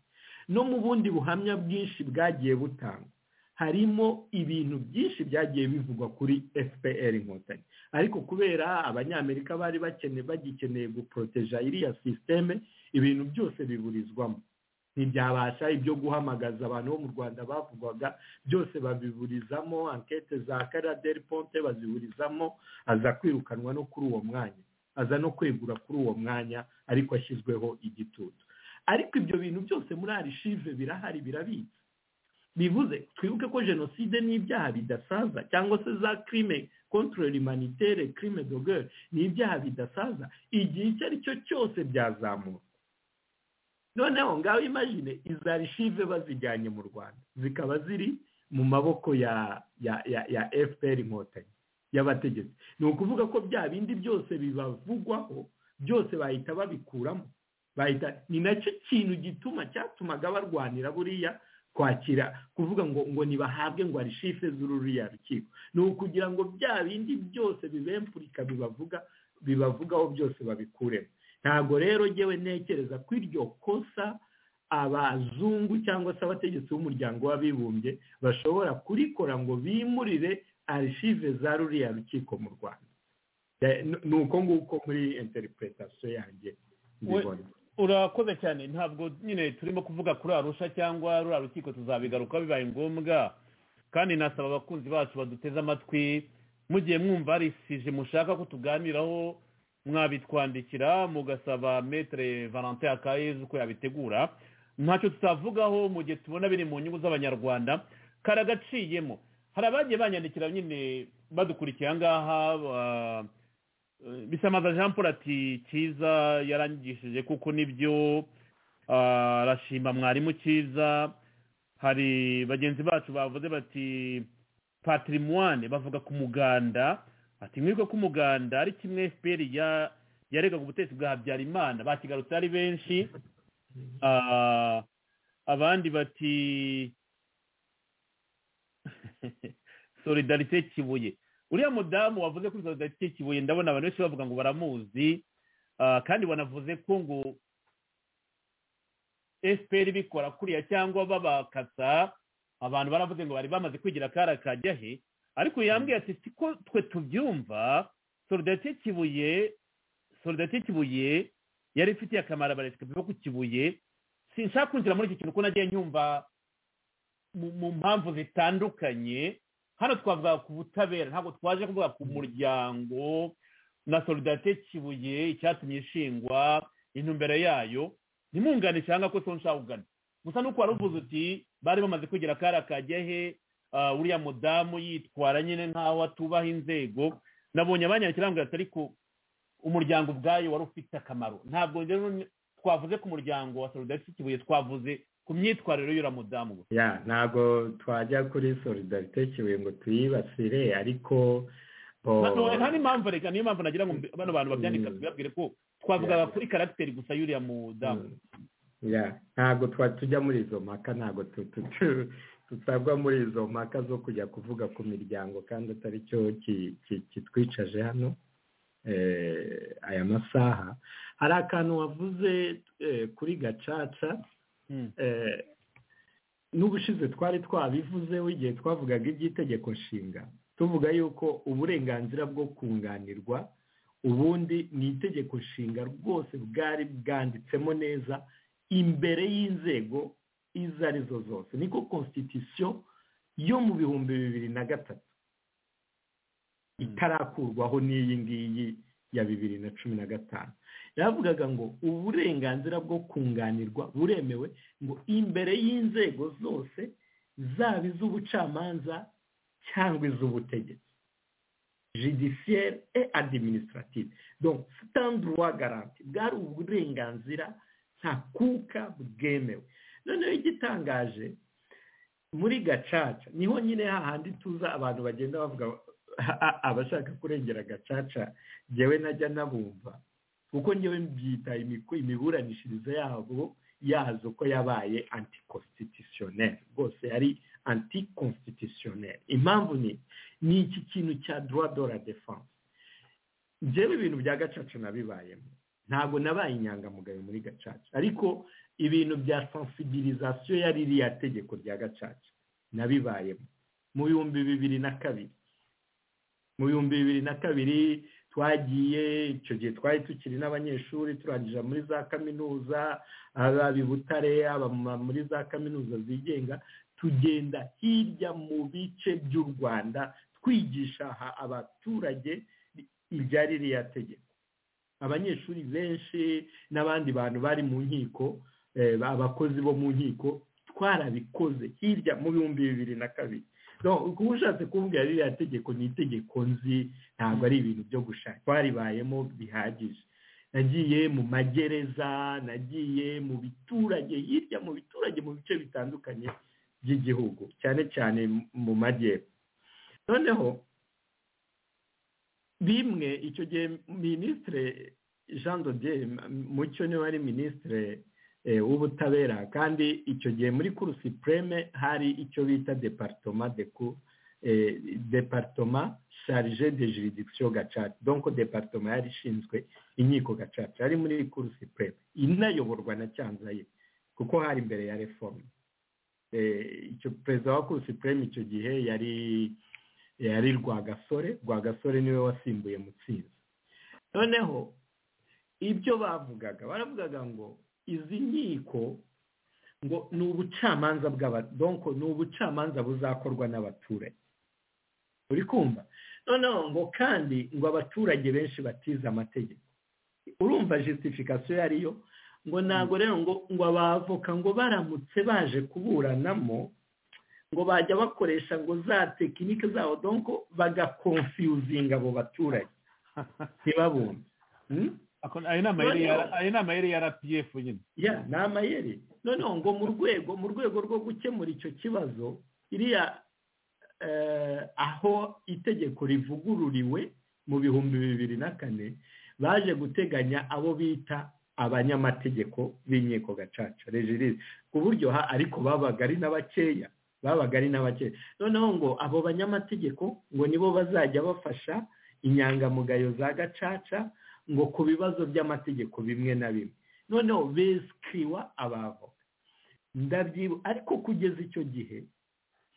no mu bundi buhamya bwinshi bwagiye butangwa harimo ibintu byinshi byagiye bivugwa kuri fpr inkotanyi ariko kubera abanyamerika bari bakene bagikeneye guporoteja iriya sisiteme ibintu byose biburizwamo ntibyabasha ibyo guhamagaza abantu bo mu rwanda bavugwaga byose babiburizamo ankete za karaderi ponte baziburizamo aza kwirukanwa no kuri uwo mwanya aza no kwegura kuri uwo mwanya ariko ashyizweho igitutu ariko ibyo bintu byose muri arishive birahari birabitse bivuze twibuke ko jenoside n'ibyaha bidasaza cyangwa se za crime contre l'humanitaire crime de guerre ni ibyaha bidasaza igihe icyo ari cyo cyose byazamuka noneho ngaho imagine iza archive bazijyanye mu rwanda zikaba ziri mu maboko ya ya ya ya fpr inkotanyi y'abategetsi ni ukuvuga ko bya bindi byose bibavugwaho byose bahita babikuramo bahita ni nacyo kintu gituma cyatumaga barwanira buriya kwakira kuvuga ngo ngo ntibahabwe ngo arishife z'ururiya rukiko ni ukugira ngo bya bindi byose bibempurika bibavuga bibavugaho byose babikuremo ntabwo rero ngewe ntekereza ko iryo kosa abazungu cyangwa se abategetsi b'umuryango w'abibumbye bashobora kurikora ngo bimurire arishive za ruriya rukiko mu rwanda Eh, nu- ni uko nguko muri interipretasiyo yanjye We- mbibona urakoze cyane ntabwo nyine turimo kuvuga kuri arusha cyangwa ruriya rukiko tuzabigaruka bibaye ngombwa kandi nasaba abakunzi bacu baduteze amatwi mugiye mwumva hari isije mushaka ko tuganiraho mwabitwandikira mugasaba metere valentin akayezu ko yabitegura ntacyo tutavugaho mu gihe tubona biri mu nyungu z'abanyarwanda karagaciyemo hari abagiye banyandikira nyine badukurikiye aha ngaha ba- bisamaza jean paul ati cyiza yarangishije kuko nibyo ah, arashima mwarimu cyiza hari bagenzi bacu bavuze bati patrimoine bavuga ku muganda ati mwibuke ko umuganda ari kimwe fpr ya- yaregaga ubutegetsi bwa habyarimana bakigarutse ari benshi Ah, abandi bati solidarite kibuye uriya mudamu wavuze kuri solidarite kibuye ndabona abantu benshi bavuga ngo baramuzi ah, kandi banavuze ko ngo fpr bikora kuriya cyangwa babakasa abantu baravuze ngo bari bamaze kwigira akara kajya he ariko yambwiye ati siko twe tubyumva solidarite kibuye solidarite kibuye yari ifitiye akamaro abaresikapi bo ku kibuye sinshaka kwinjira muri iki kintu kuko nagiye nyumva mu- mu mpamvu zitandukanye hano twavuga ku butabera ntabwo twaje kuvuga ku muryango na solidarite kibuye icyatumye ishingwa intumbero yayo ntimungane cyangwa ko sonshaka kugana gusa nuko wari uvuze uti bari bamaze kugira akara kajya he ah, uriya mudamu yitwara nyine nkaho atubaha inzego nabonye abanyakira ngo ariko umuryango ubwayo wari ufite akamaro ntabwo rero ni- twavuze ku muryango wa solidarite kibuye twavuze ku myitwarire y'uriya mudamu gusa ya ntabwo twajya kuri solidarite kibuye ngo tuyibasire ariko oh, nta no, nta n'impamvu reka niyo mpamvu nagira ngo mbi- bano bantu babyandika Mm. tubabwire ko twavugaga Yeah. kuri karagiteri gusa y'uriya mudamu Mm. ya ntabwo twa tujya muri izo mpaka ntabwo tu- tu- tu- tutagwa muri izo mpaka zo kujya kuvuga ku miryango kandi atari cyo ki- ki- kitwicaje hano eh, aya masaha hari akantu wavuze eh, kuri gacaca Mm. eh, n'ubushize twari twabivuze igihe twavugaga iby'itegeko nshinga tuvuga yuko uburenganzira bwo kunganirwa ubundi ni itegeko nshinga rwose bwari bwanditsemo neza imbere y'inzego izo ari zo zose niko constitution yo mu bihumbi bibiri na gatatu itarakurwaho n'iyi ngiyi ya bibiri na cumi na gatanu yavugaga ngo uburenganzira bwo kunganirwa buremewe ngo imbere y'inzego zose zaba iz'ubucamanza cyangwa iz'ubutegetsi judiciaire et administrative donc c'est un droit garanti bwari uburenganzira nta kuka bwemewe noneho igitangaje muri gacaca niho nyine hahandi tuza abantu bagenda bavuga abashaka kurengera gacaca ngewe najya nabumva kuko ngewe mbyita imiburanishirize yabo yazo ko yabaye antikonstitutioneri rwose yari antikonstitutioneri impamvu ni ni iki kintu cya droit de la defense ngewe ibintu bya gacaca nabibayemo ntabwo nabaye inyangamugayo muri gacaca ariko ibintu bya sensibilisation yari iriya tegeko rya gacaca nabibayemo mu bihumbi bibiri na kabiri mu bihumbi bibiri na kabiri twagiye icyo gihe twari tukiri n'abanyeshuri turangije muri za kaminuza aba butare aba muri za kaminuza zigenga tugenda hirya mu bice by'u rwanda twigisha abaturage ibya ririya tegeko abanyeshuri benshi n'abandi bantu bari mu nkiko abakozi bo mu nkiko twarabikoze hirya mu bihumbi bibiri na kabiri kuba ushatse kumbwira ririya tegeko ni itegeko nzi ntabwo ari ibintu byo gushaka twaribayemo bihagije nagiye mu magereza nagiye mu biturage hirya mu biturage mu bice bitandukanye by'igihugu cyane cyane mu majyepfo noneho bimwe icyo gihe minisitire jean dodier mucyo niwe wari minisitire w'ubutabera kandi icyo gihe muri kurusi pureme hari icyo bita deparitoma deku deparitoma sharije de juridikisiyo gacaca donko deparitoma yari ishinzwe inkiko gacaca yari muri kurusi pureme inayoborwa na cyanzaye kuko hari imbere ya reforme icyo perezida wa kurusi pureme icyo gihe yari yari rwagasore rwagasore niwe wasimbuye mutsinzi noneho ibyo bavugaga baravugaga ngo izi nkiko ngo ni ubucamanza bw'abadonko ni ubucamanza buzakorwa n'abaturage uri kumva noneho ngo kandi ngo abaturage benshi batize amategeko urumva jisifikasiyo yariyo ngo ntabwo rero ngo ngo abavoka ngo baramutse baje kuburanamo ngo bajya bakoresha ngo za tekinike zabo donko bagakonfiyuzinga abo baturage ntibabumve ayo ni amayeri ya rpf nyine ya ni amayeri noneho ngo mu rwego mu rwego rwo gukemura icyo kibazo iriya aho itegeko rivugururiwe mu bihumbi bibiri na kane baje guteganya abo bita abanyamategeko b'inkiko gacaca rejirisi ku buryo ariko babaga ari n'abakeya babaga ari n'abakeya noneho ngo abo banyamategeko ngo nibo bazajya bafasha inyangamugayo za gacaca ngo ku bibazo by'amategeko bimwe na bimwe noneho besikiriwa abavoka ndabyibu ariko kugeza icyo gihe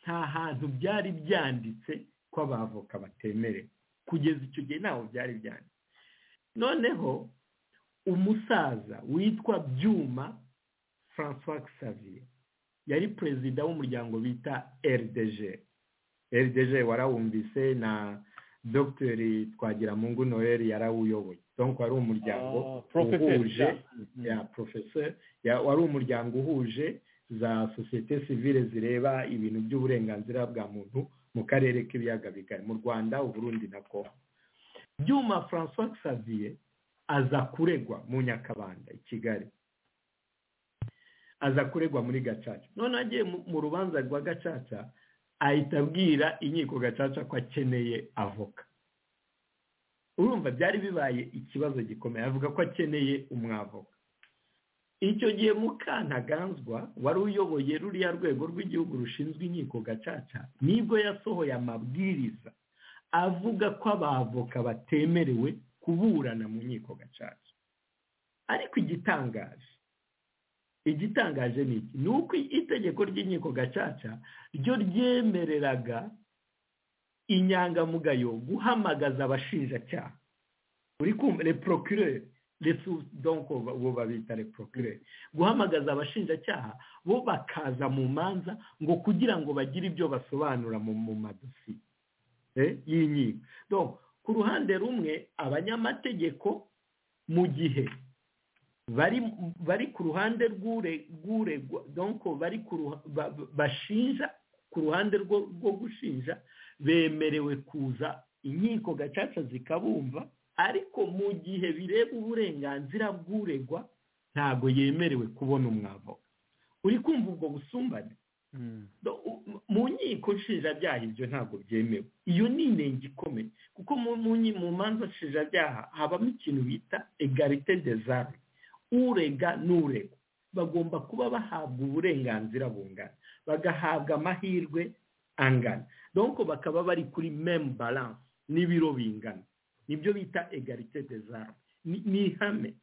nta hantu byari byanditse ko abavoka batemerewe kugeza icyo gihe ntaho byari byanditse noneho umusaza witwa byuma francois xavier yari perezida w'umuryango bita rdg rdg warawumvise na dogiteri twagiramungu noel yarawuyoboye donko wari umuryango uhuje ya porofeseri wari umuryango uhuje za sosiyete sivile zireba ibintu by'uburenganzira bwa muntu mu karere k'ibiyaga bigari mu rwanda uburundi na kongo byuma francois xavier aza kuregwa mu nyakabanda i kigali aza kuregwa muri gacaca noneho agiye mu rubanza rwa gacaca ahita abwira inkiko gacaca ko akeneye avoka urumva byari bibaye ikibazo gikomeye avuga ko akeneye umwavoka icyo gihe mukantaganzwa wari uyoboye ruriya rwego rw'igihugu rushinzwe inkiko gacaca nibwo yasohoye amabwiriza avuga ko abavoka batemerewe kuburana mu nkiko gacaca ariko igitangaje igitangaje ni iki ni uko itegeko ry'inkiko gacaca ryo ryemereraga inyangamugayo guhamagaza abashinjacyaha uri kumva reporokirere ndetse donko bo babita reporokirere guhamagaza abashinjacyaha bo bakaza mu manza ngo kugira ngo bagire ibyo basobanura mu madosiye y'inkiko ku ruhande rumwe abanyamategeko mu gihe bari ku ruhande rw'uregwa donko bari bashinja ku ruhande rwo rwo gushinja bemerewe kuza inkiko gacaca zikabumva ariko mu gihe bireba uburenganzira bw'uregwa ntabwo yemerewe kubona umwavoka uri kumva ubwo busumbane mu nkiko nshinjabyaha ibyo ntabwo byemewe iyo ni inenge ikomeye kuko mu manza nshinjabyaha habamo ikintu bita egarite dezari urega n'urega bagomba kuba bahabwa uburenganzira bungana bagahabwa amahirwe angana donko bakaba bari kuri memu baranse n'ibiro bingana nibyo bita egarite dezari ni ihame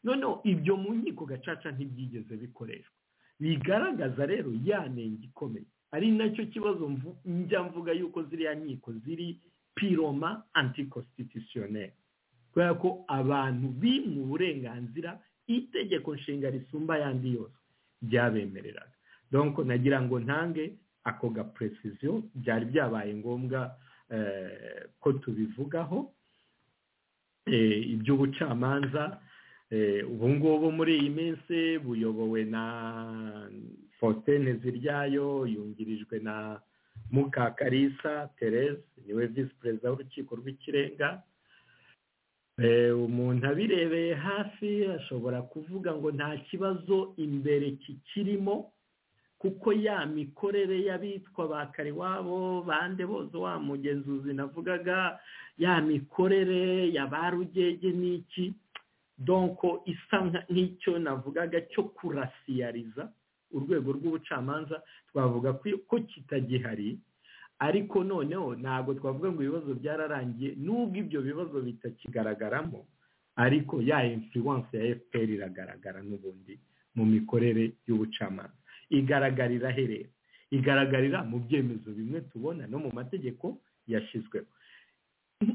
noneho ibyo mu nkiko gacaca ntibyigeze bikoreshwa bigaragaza rero ya nenge ikomeye ari nacyo kibazo njya mvuga yuko ziriya nkiko ziri piroma antikosititisiyoneri kubera ko abantu bimwe uburenganzira itegeko nshinga risumba ayandi yose byabemereraga donko nagira ngo ntange ako gapuresisiyo byari byabaye ngombwa ko tubivugaho iby'ubucamanza ubu ngubu muri iyi minsi buyobowe na fotene ziryayo yungirijwe na mukakarisa therese niwe visi perezida w'urukiko rw'ikirenga umuntu abirebeye hafi ashobora kuvuga ngo nta kibazo imbere kikirimo kuko ya mikorere y'abitwa ba kariwabo bande bose wa mugenzuzi navugaga ya mikorere ya ba rugege n'iki donko isa nk'icyo navugaga cyo kurasiyariza urwego rw'ubucamanza twavuga ko kitagihari ariko noneho ntabwo twavuga ngo ibibazo byararangiye n'ubwo ibyo bibazo bitakigaragaramo ariko ya influence ya fpr iragaragara n'ubundi mu mikorere y'ubucamanza igaragarira aherera igaragarira mu byemezo bimwe tubona no mu mategeko yashyizweho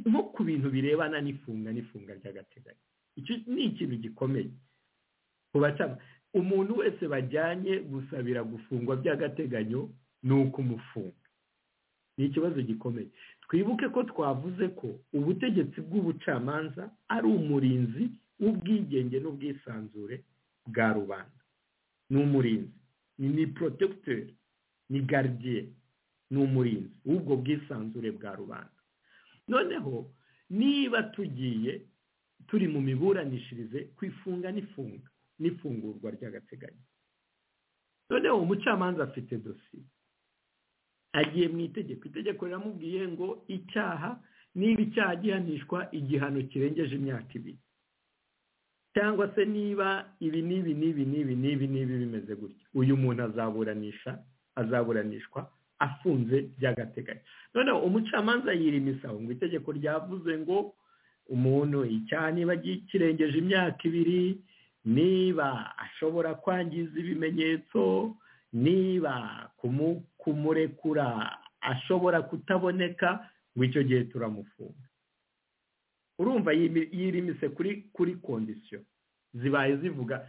nko ku bintu birebana n'ifunga n'ifunga ry'agateganyo icyo ni ikintu gikomeye ku bacana umuntu wese bajyanye gusabira gufungwa by'agateganyo ni uko umufunga ni ikibazo gikomeye twibuke ko twavuze ko ubutegetsi bw'ubucamanza ari umurinzi w'ubwigenge n'ubwisanzure bwa rubanda ni umurinzi ni porotecteri ni garidiye ni umurinzi w'ubwo bwisanzure bwa rubanda noneho niba tugiye turi mu miburanishirize ku ifunga n'ifunga n'ifungurwa ry'agateganyo noneho umucamanza afite dosiye agiye mu itegeko itegeko riramubwiye ngo icyaha niba icyaha gihanishwa igihano kirengeje imyaka ibiri cyangwa se niba ibi n'ibi n'ibi n'ibi n'ibi n'ibi bimeze gutya uyu muntu azaburanisha azaburanishwa afunze by'agateganyo noneho umucamanza yirimisaho ngo itegeko ryavuze ngo umuntu icyaha niba kirengeje imyaka ibiri niba ashobora kwangiza ibimenyetso niba kumurekura ashobora kutaboneka ngo icyo gihe turamufunga urumva yirimise kuri kuri kondisiyo zibaye zivuga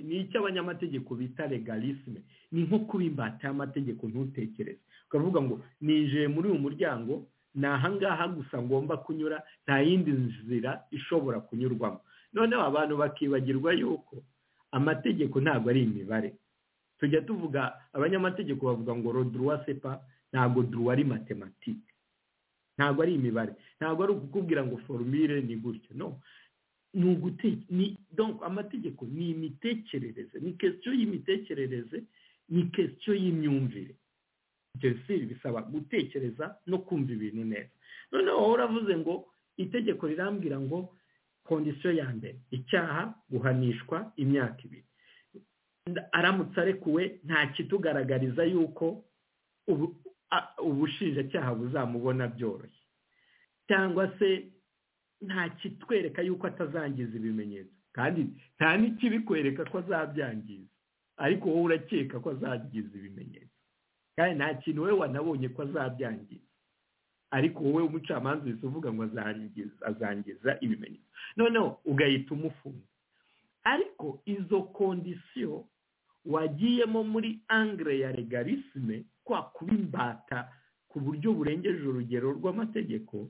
ni icyo abanyamategeko bita legalisme ni nko kuba imbata y'amategeko ntutekereze ukavuga ngo ninjiye muri uyu muryango ni ahangaha gusa ngomba kunyura nta yindi nzira ishobora kunyurwamo noneho abantu bakibagirwa yuko amategeko ntabwo ari imibare tujya tuvuga abanyamategeko bavuga ngo roduruwa sepa ntabwo duruwa ari matematike ntabwo ari imibare ntabwo ari ukukubwira ngo forumire ni gutya no ni amategeko ni imitekerereze ni kesiyo y'imitekerereze ni kesiyo y'imyumvire jenoside bisaba gutekereza no kumva ibintu neza noneho wowe uravuze ngo itegeko rirambwira ngo kondisiyo ya mbere icyaha guhanishwa imyaka ibiri aramutse arekuwe nta kitugaragariza yuko ubushinjacyaha buzamubona byoroshye cyangwa se nta kitwereka yuko atazangiza ibimenyetso kandi nta n'ikibikwereka ko azabyangiza ariko wowe urakeka ko azangiza ibimenyetso kandi nta kintu wowe wanabonye ko azabyangiza ariko wowe umucamanza uhise uvuga ngo azangiza ibimenyetso noneho ugahita umufunga ariko izo kondisiyo wagiyemo muri angere ya legarisme kwa kuba imbata ku buryo burengeje urugero rw'amategeko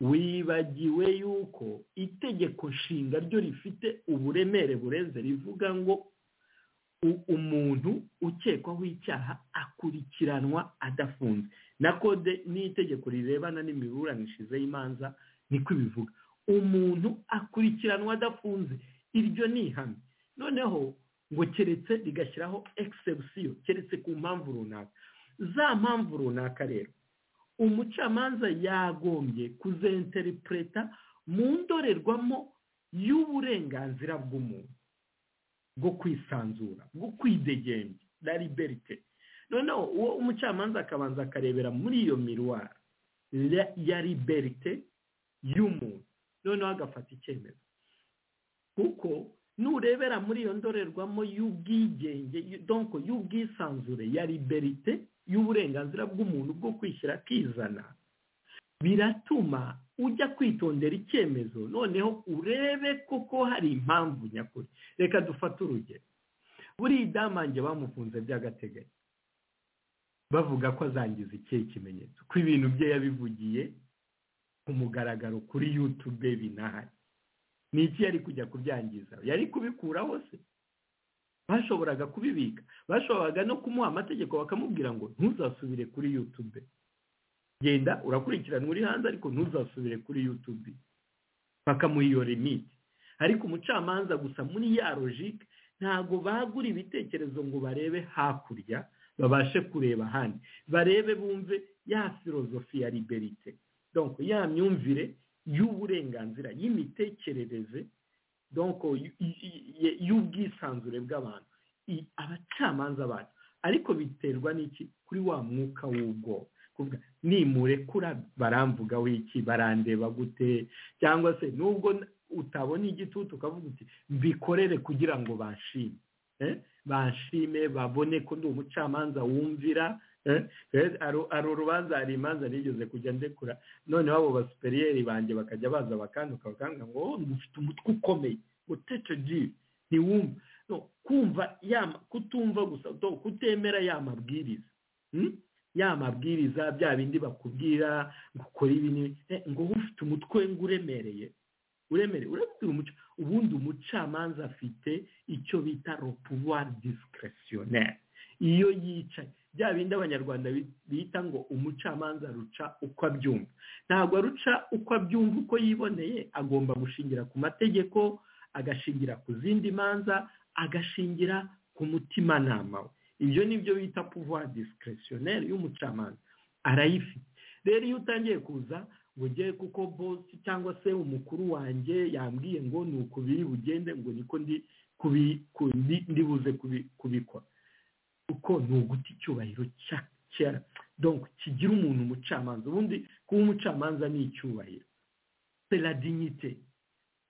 wibagiwe yuko itegeko nshinga ryo rifite uburemere burenze rivuga ngo u- umuntu ukekwaho icyaha akurikiranwa adafunze na kode n'itegeko rirebana n'imiburanishirize y'imanza niko ibivuga umuntu akurikiranwa adafunze iryo ni ihame noneho ngo keretse rigashyiraho egisebusiyo keretse ku mpamvu runaka za mpamvu runaka rero umucamanza yagombye kuzenteripureta mu ndorerwamo y'uburenganzira bw'umuntu bwo kwisanzura bwo kwidegembya na liberite noneho uwo umucamanza akabanza akarebera muri iyo miruwari ya- ya liberite y'umuntu noneho agafata icyemezo kuko nurebera muri iyo ndorerwamo y'ubwigenge y- donc y'ubwisanzure ya liberite y'uburenganzira bw'umuntu bwo kwishyira akizana biratuma ujya kwitondera icyemezo noneho urebe koko hari impamvu nyakuri reka dufate urugero buriya idamange bamufunze by'agateganyo bavuga ko azangiza ikihe kimenyetso ko ibintu bye yabivugiye ku mugaragaro kuri yutube binahari ni iki yari kujya kubyangiza yari kubikuraho se bashoboraga kubibika bashoboraga no kumuha amategeko bakamubwira ngo ntuzasubire kuri yutube genda urakurikirana uri hanze ariko ntuzasubire kuri yutube bakamuha iyo limite ariko umucamanza gusa muri ya logike ntabwo bagura ibitekerezo ngo barebe hakurya babashe kureba ahandi barebe bumve ya filozofi ya liberite donc ya myumvire y'uburenganzira y'imitekerereze donc y- y- y- y'ubwisanzure bw'abantu i- abacamanza bacu ariko biterwa n'iki kuri wa mwuka w'ubwoba kuvuga nimurekura baramvugaho iki barandeba gute cyangwa se nubwo n- utabona igitutu ukavuga uti mbikorere kugira ngo banshime Eh? banshime babone ko ndi umucamanza wumvira eh? Eh, hari- hari urubanza hari imanza nigeze kujya ndekura noneho abo basuperiyeri banjye bakajya baza bakanduka bakambwira ngo "Oh, ufite umutwe ukomeye uteteji ntiwumva no kumva ya ma- kutumva gusa do- kutemera ya mabwiriza Hmm? ya mabwiriza bya bindi bakubwira ngo ukore ibi n'ibi. Eh, ngo wowe ufite umutwe ngo uremereye uremere urabwira umuca ubundi umucamanza afite icyo bita le pouvoir discrétionnaire iyo yicaye bya bindi abanyarwanda bi- bita ngo umucamanza ruca uko abyumva ntabwo aruca uko abyumva uko yiboneye agomba gushingira ku mategeko agashingira ku zindi manza agashingira ku mutimanama we ibyo ni byo bita pouvoir discrétionnaire y'umucamanza arayifite rero iyo utangiye kuza ngo ugere kuko bosi cyangwa se umukuru wanjye yambwiye ngo ni uku biri bugende ngo niko ndi kubi- ku- ndi- ndibuze kubi- kubikora kuko ni uguta icyubahiro cya cya donc kigira umuntu umucamanza ubundi kuba umucamanza ni icyubahiro c'est la dignité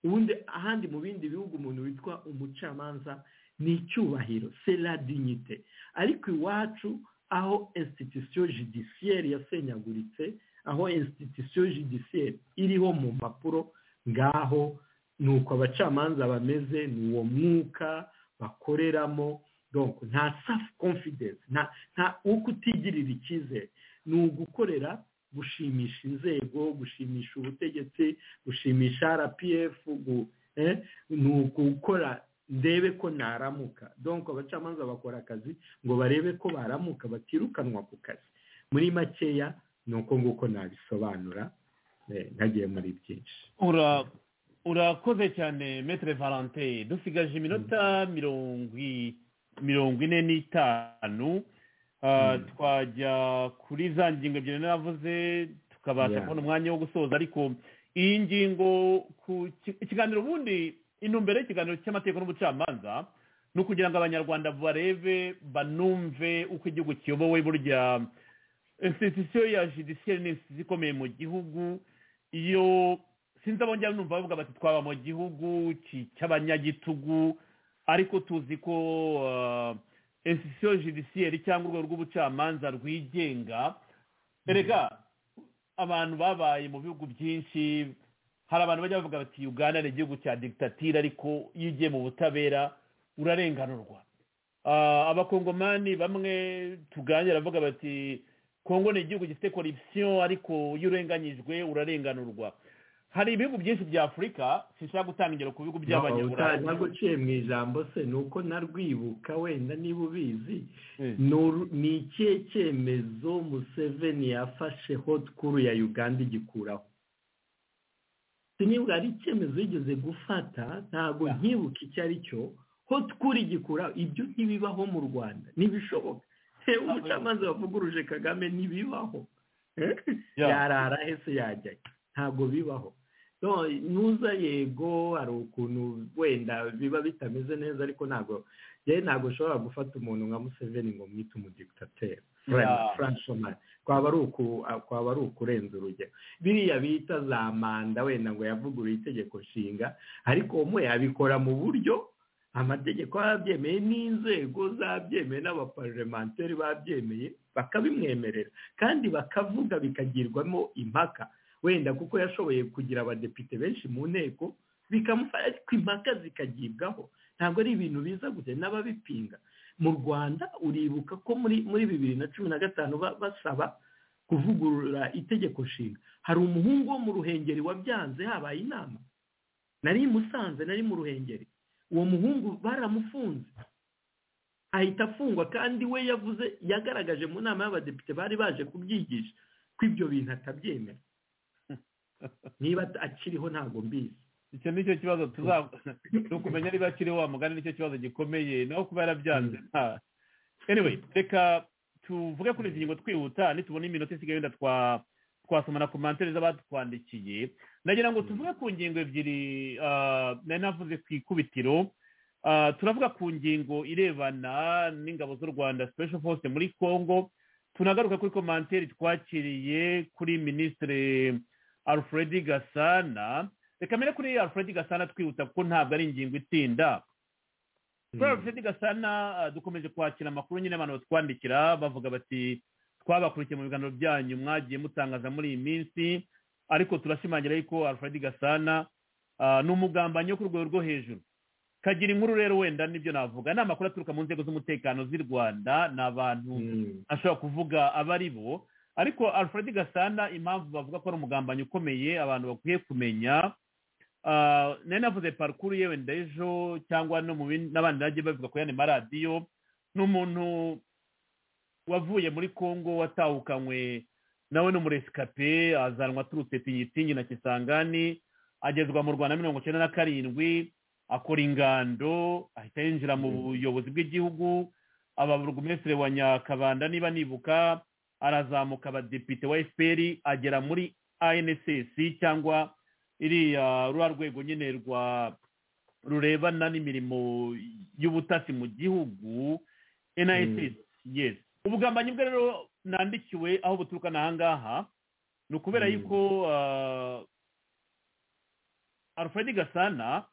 ubundi ahandi mu bindi bihugu umuntu witwa umucamanza ni icyubahiro c'est la dignité ariko iwacu aho institution judiciaire yasenyaguritse aho institution judiciaire iriho mu mpapuro ngaho ni uko abacamanza bameze ni uwo mwuka bakoreramo donc nta self confidence nta nta wo kutigirira icyizere ni ugukorera gushimisha inzego gushimisha ubutegetsi gushimisha rpf gu- eh, ni ugukora ndebe ko naramuka donc abacamanza bakora akazi ngo barebe ko baramuka batirukanwa ku kazi muri makeya ni uko nguko nabisobanura eh, ntagiye muri byinshi Ura- urakoze cyane metere valante dusigaje iminota mirongo i- mirongo ine n'itanu Ah, Mm. twajya kuri za ngingo ebyiri navuze tukabasha Yeah. kubona umwanya wo gusoza ariko iyi ngingo ku ki- ikiganiro ubundi intumbero y'ikiganiro cy'amategeko n'ubucamanza ni ukugira ngo abanyarwanda barebe banumve uko igihugu kiyobowe burya institusiyo ya judiciaire ni institusiyo ikomeye mu gihugu iyo sinzi abongera numva bavuga bati twaba mu gihugu ki- cy'abanyagitugu ariko tuzi ko ah, institusiyo judiciaire cyangwa urwego rw'ubucamanza rwigenga erega abantu babaye mu bihugu byinshi hari abantu bajya bavuga bati uganda ni igihugu cya digitatire ariko iyo ugiye mu butabera urarenganurwa Ah, abakongomani bamwe tuganira bavuga bati kongo ni igihugu gifite korupsiyo ariko iyo urenganyijwe urarenganurwa hari ibihugu byinshi bya afurika sinshobora gutanga ingero ku bihugu by'abanyaburayi ntabwo uciye mu ijambo se ni uko narwibuka wenda niba ubizi Eh. ni uru- ni ikihe cyemezo museveni yafashe hot kuru ya uganda igikuraho sinibwa ari icyemezo yigeze gufata ntabwo nkibuka icyo ari cyo hot kuru igikuraho ibyo ntibibaho mu rwanda ntibishoboka yewe umucamanza wavuguruje kagame ntibibaho Ya. yarara hese yajyayo ntabwo bibaho No, nuza yego hari ukuntu wenda biba bitameze neza ariko ntabwo yewe ntabwo ushobora gufata umuntu nka museveni ngo mwite umudikitateri Yeah. franchomari kwaba ari uku kwaba ari ukurenza urugero biriya bita za manda wenda ngo yavuguruye itegeko nshinga ariko umwe yabikora mu buryo amategeko yabyemeye n'inzego zabyemeye n'abaparlementeri babyemeye bakabimwemerera kandi bakavuga bikagirwamo impaka wenda kuko yashoboye kugira abadepite benshi mu nteko bikamufasha ariko impaka zikagibwaho ntabwo ari ibintu biza gusa n'ababipinga mu rwanda uribuka ko muri muri bibiri na cumi na gatanu ba- basaba kuvugurura itegeko nshinga hari umuhungu wo mu ruhengeri wabyanze habaye inama nari i musanze nari mu ruhengeri uwo muhungu baramufunze ahita afungwa kandi we yavuze yagaragaje mu nama y'abadepite bari baje kubyigisha ko ibyo bintu atabyemera niba akiriho ntabwo mbizi icyo ni cyo kibazo tuza ni ukumenya niba akiri wa mugani nicyo kibazo gikomeye naho kuba yarabyanze nta anyway reka tuvuge kuri izi ngingo twihuta nitubona iminota isigaye wenda twa twasoma na komantere z'abatwandikiye nagira ngo tuvuge ku ngingo ebyiri ah, nari navuze ku ikubitiro Ah, turavuga ku ngingo irebana n'ingabo z'u rwanda special force muri congo tunagaruka kuri komantere twakiriye kuri minisitiri alfred gasana reka mbere kuri alfred gasana twihuta kuko ntabwo ari ingingo itinda kuri alfred gasana ah, dukomeje kwakira amakuru nyine abantu batwandikira bavuga bati twabakurikiye mu biganiro byanyu mwagiye mutangaza muri iyi minsi ariko turashimangira yuko alfred gasana ah, ni umugambanyi wo ku rwego rwo hejuru kagira inkuru rero wenda nibyo navuga ni amakuru aturuka mu nzego z'umutekano z'i rwanda ni abantu ashobora kuvuga aba ari bo ariko alfred gasana impamvu bavuga ko ari umugambanyi ukomeye abantu bakwiye kumenya ah, nari navuze parukuru yewe ndejo cyangwa no mu bindi- n'abandi bagiye bavuga ku yandi maradiyo ni umuntu wavuye muri congo watahukanywe nawe n'umuresikape azanwa aturutse tinyitinyi na kisangani agezwa mu rwanda mirongo icyenda na karindwi akora ingando ahita yinjira mu buyobozi bw'igihugu aba burugumesitiri wa nyakabanda niba nibuka arazamuka abadepite wa fpr agera muri anss cyangwa iriya rwa rwego nyine rwa rurebana n'imirimo y'ubutasi mu gihugu NIS yes ubugambanyi bwe rero nandikiwe aho buturuka ni ahangaha ni ukubera Mm. yuko ah, alfred gasana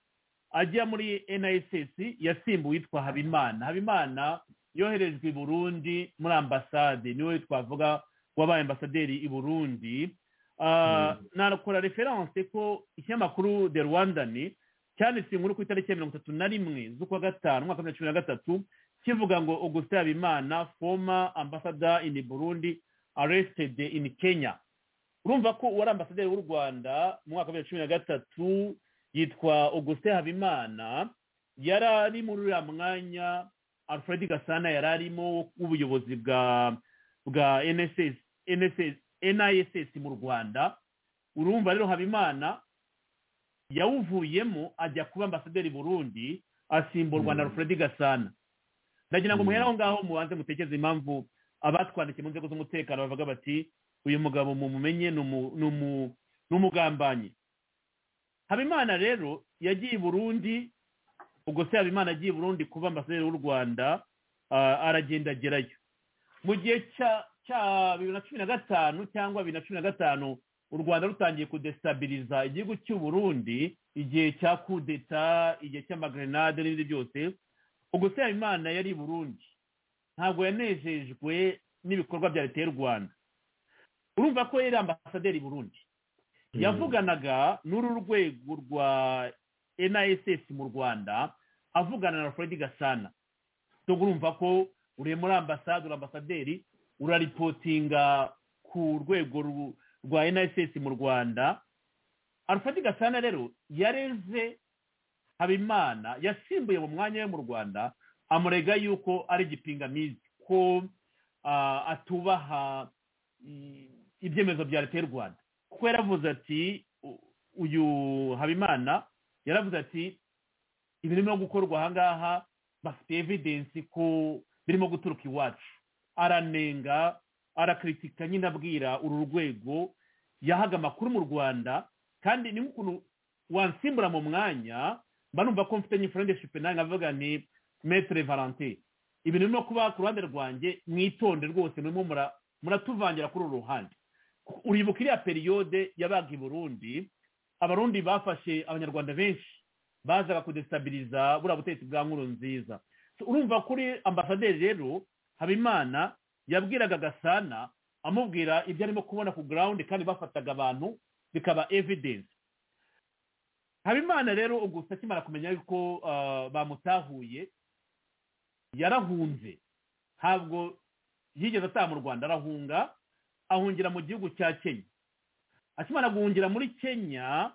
ajya muri NIS yasimbuwe yitwa habimana habimana yoherejwe i burundi muri ambasade niwe twavuga wabaye ambasaderi i burundi Ah, nakora referanse ko ikinyamakuru the rwandan cyanditse inkuru ku itariki ya mirongo itatu na rimwe z'ukwa gatanu umwaka wa bibiri na cumi na gatatu kivuga ngo augustin habimana former ambassador in burundi arrested in kenya urumva ko uwari ambasaderi w'u rwanda mu mwaka wa bibiri na cumi na gatatu yitwa augustin habimana yari ari muri uriya mwanya alfred gasana yari arimo w'ubuyobozi bwa bwa nss NSS niss mu rwanda urumva rero habimana yawuvuyemo ajya kuba ambasaderi i burundi asimburwa na Mm. alfred gasana ndagira ngo Mm. muhere aho ngaho mubanze mutekereze impamvu abatwandikiye mu nzego z'umutekano bavuga bati uyu mugabo mumumenye ni umu- ni umu- ni umugambanyi habimana rero yagiye i burundi ubwo se habimana agiye i burundi kuba ambasaderi w'u rwanda ah, aragenda agerayo mu gihe cya cya bibiri na cumi na gatanu cyangwa bibiri na cumi na gatanu u rwanda rutangiye kudestabiliza igihugu cy'u burundi igihe cya kudeta igihe cy'amagrenade n'ibindi byose ubwo se habimana yari i burundi ntabwo yanejejwe n'ibikorwa bya leta y'u rwanda urumva ko yari ambasaderi i burundi yavuganaga n'uru rwego rwa NISS mu rwanda avugana na Fred Gasana cyo urumva ko uri muri ambasade uri ambasaderi uraripotinga ku rwego ru- rwa NISS mu rwanda alufati gasana rero yareze habimana yasimbuye mu mwanya we mu rwanda amurega yuko ari igipingamizi ko ah, atubaha i- ibyemezo bya leta y'u rwanda kuko yaravuze ati u- uyu habimana yaravuze ati ibirimo gukorwa aha ngaha bafite evidensi ko birimo guturuka iwacu aranenga arakritika nyine abwira uru rwego yahaga amakuru mu rwanda kandi ni nk'ukuntu wansimbura mu mwanya mba numva ko mfite nyifurendeshipe nange nkavuga nti metere valante ibintu birimo kuba ku ruhande rwanjye mwitonde rwose murimo mura- muratuvangira kuri uru ruhande uribuka iriya periyode yabaga i burundi abarundi bafashe abanyarwanda benshi bazaga kudesitabiliza buriya butegetsi bwa nkuru nziza So, urumva kuri ambasaderi rero habimana yabwiraga gasana amubwira ibyo arimo kubona ku ground kandi bafataga abantu bikaba evidence habimana rero ubwo akimara kumenya yuko ah, bamutahuye yarahunze ntabwo yigeze ataha mu rwanda arahunga ahungira mu gihugu cya kenya akimara guhungira muri kenya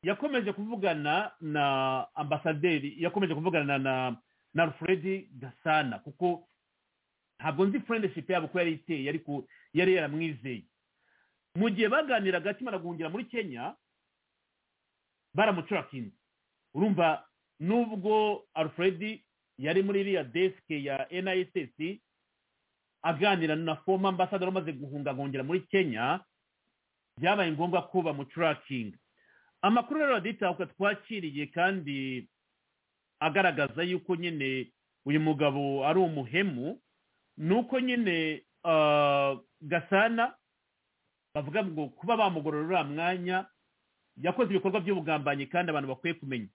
yakomeje kuvugana na ambasaderi yakomeje kuvugana na na alfred gasana kuko ntabwo nzi friendship yabo ko yari iteye ariko yari yaramwizeye mu gihe baganiraga akimara guhungira muri kenya baramucurakinze urumva nubwo alfred yari muri iriya desk ya niss aganira na former ambassador umaze guhunga guhungira muri kenya byabaye ngombwa ko bamucurakinga amakuru rero raditahuka twakiriye kandi agaragaza yuko nyine uyu mugabo ari umuhemu ni uko nyine ah, gasana bavuga ngo kuba bamugorora uriya mwanya yakoze ibikorwa by'ubugambanyi kandi abantu bakwiye kumenya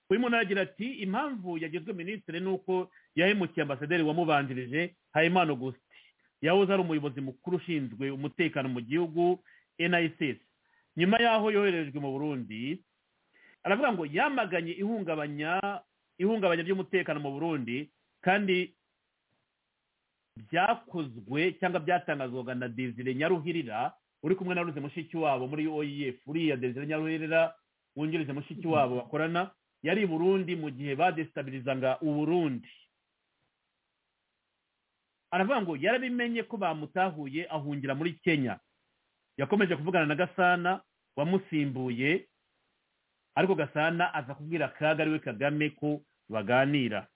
uyu muntu aragira ati impamvu yagizwe minisitiri ni uko yahemukiye ambasaderi wamubanjirije habimana augustin yahoze ari umuyobozi mukuru ushinzwe umutekano mu gihugu niss nyuma y'aho yoherejwe mu burundi aravuga ngo yamaganye ihungabanya ihungabanya ry'umutekano mu burundi kandi byakozwe cyangwa byatangazwaga na desire nyaruhirira uri kumwe na ruze mushiki wabo muri oef uriya desire nyaruhirira wungirije mushiki wabo bakorana yari i burundi mu gihe badesitabilizaga uburundi aravuga ngo yarabimenye ko bamutahuye ahungira muri kenya yakomeje kuvugana na gasana wamusimbuye ariko gasana aza kubwira kaga ariwe kagame ko baganira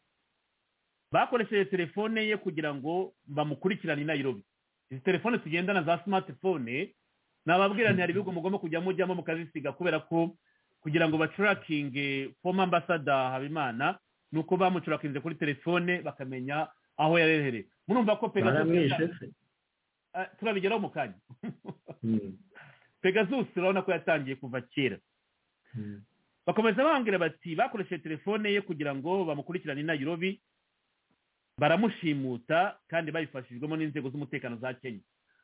bakoresheje telefone ye kugira ngo bamukurikirane i nayirobi izi telefone tugendana za smartphone nababwira ntihari ibihugu mugomba kujya mujyamo mukazisiga kubera ko kugira ngo bacurakinge former ambasada habimana ni uko bamucurakinze kuri telefone bakamenya aho yarehereye murumva ko baramwishe pegasus se Ah, turabigeraho mu kanya Mm, pegasus urabona ko yatangiye kuva kera mm. bakomeza bambwira bati bakoresheje telefone ye kugira ngo bamukurikirane i nayirobi baramushimuta kandi babifashijwemo n'inzego z'umutekano za kenya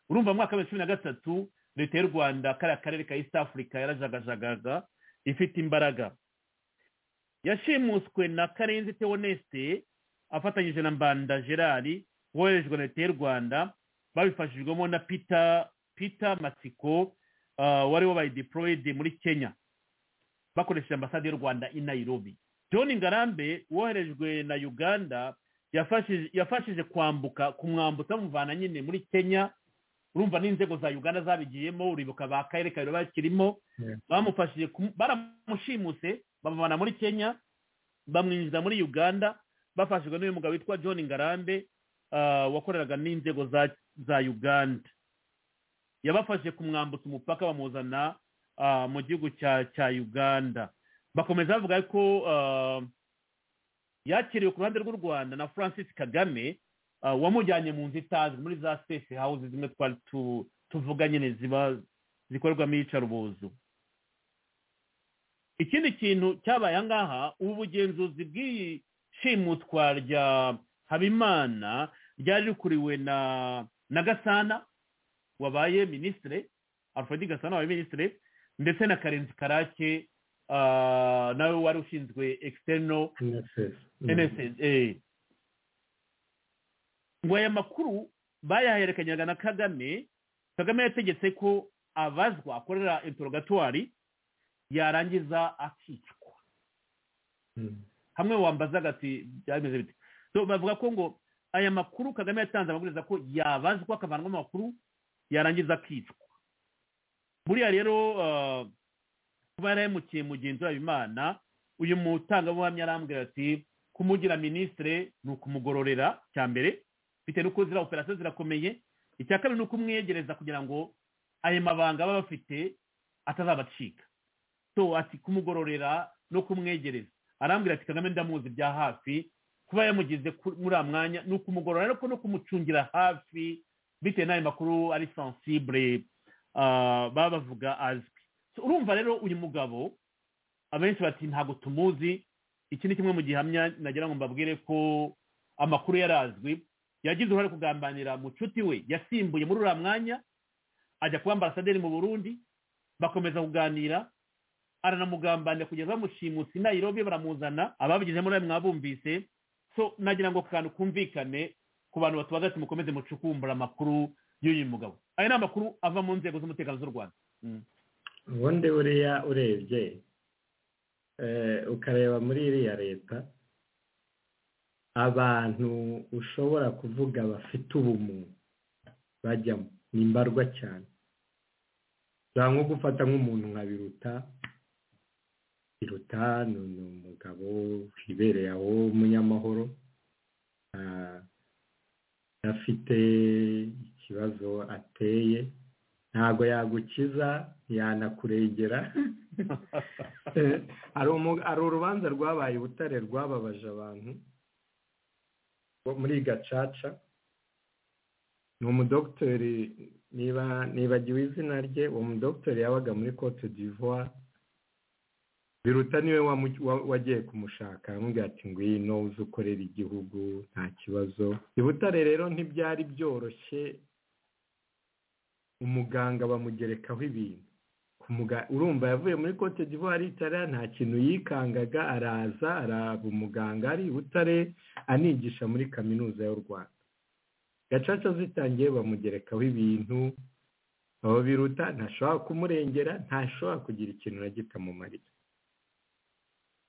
urumva mu mwaka wa bibiri na cumi na gatatu leta y'u rwanda kariya karere ka east africa yarajagajagaga ifite imbaraga yashimuswe na karenzi teoneste afatanyije na mbanda gerard woherejwe na leta y'u rwanda babifashijwemo na peter peter matsiko ah, wari wabaye deployed muri kenya bakoresheje ambasade y'u rwanda i nairobi john ngarambe woherejwe na uganda yafashije yafashije kwambuka kumwambutsa bamuvana nyine muri kenya urumva n'inzego za uganda zabigiyemo uribuka ba karere kabiri bakirimo Yeah. bamufashije kumu- baramushimuse bamuvana muri kenya bamwinjiza muri uganda bafashijwe n'uyu mugabo witwa john ngarambe ah, wakoreraga n'inzego za za uganda yabafashije kumwambutsa umupaka bamuzana ah, mu gihugu cya cya uganda bakomeza bavuga ko ah, yakiriwe ku ruhande rw'u rwanda na francis kagame ah, wamujyanye mu nzu itazwi muri za safe house zimwe twari tu- tuvuga nyine ziba zikorerwamo iyicarubozo ikindi kintu cyabaye aha ngaha ubu bugenzuzi bw'iyi shimutwa rya habimana ryari rikuriwe na na gasana wabaye minisitire alfred gasana wabaye minisitire ndetse na karenzi karake ah, nawe wari ushinzwe external NSS. Mm. nssa ngo aya makuru bayaherekanyaga na kagame kagame yategetse ko abazwa akorera intorogatwari yarangiza akicwa hamwe wambazaga ati byameze bite So, bavuga ko ngo aya makuru kagame yatanze ababwiriza ko yabazwa akavanwamo amakuru yarangiza akicwa buriya rero ah, kuba yarahemukiye mugenzi wabo imana uyu mutangabuhamya arambwira ati kumugira minisitire ni ukumugororera cya mbere bitewe n'uko ziriya operasiyo zirakomeye icya kabiri ni ukumwegereza kugira ngo ayo mabanga aba bafite atazabacika so ati kumugororera no kumwegereza arambwira ati kagame ndamuzi bya hafi kuba yamugize ku- muri uriya mwanya ni ukumugorora ariko no kumucungira hafi bitewe n'ayo makuru ari sensibure ah, baba bavuga azwi So, urumva rero uyu mugabo abenshi bati ntabwo tumuzi iki ni kimwe mu gihamya nagira ngo mbabwire ko amakuru yari azwi yagize uruhare kugambanira mucuti we yasimbuye muri uriya mwanya ajya kuba ambasaderi mu burundi bakomeza kuganira aranamugambanira kugeza bamushimutse i Nairobi baramuzana ababigizemo nawe mwabumvise so nagira ngo ako kantu kumvikane ku bantu batubaza ati mukomeze mucukumbura amakuru y'uyu mugabo aya ni amakuru ava mu nzego z'umutekano z'u rwanda ubundi buriya urebye eh, ukareba muri iriya leta abantu ushobora kuvuga bafite ubumuntu bajyamo ni mbarwa cyane nta nko gufata nk'umuntu nka biruta biruta ni ni umugabo wibereye aho w'umunyamahoro ah, afite ikibazo ateye ntabwo yagukiza yanakuregera Eh, hari umu- hari urubanza rwabaye i butare rwababaje abantu bo muri gacaca ni umudogiteri niba nibagiwe izina rye uwo mudogiteri yabaga muri cote d'ivoire biruta niwe wamu- wa- wagiye kumushaka aramubwira ati ngwino uze ukorera igihugu nta kibazo i butare rero ntibyari byoroshye umuganga bamugerekaho ibintu Ku muga- urumva yavuye muri cote d'ivoire itara nta kintu yikangaga araza araba umuganga ari i butare anigisha muri kaminuza y'u rwanda gacaca zitangiye bamugerekaho ibintu aho biruta ntashobora kumurengera ntashobora kugira ikintu na gito amumariye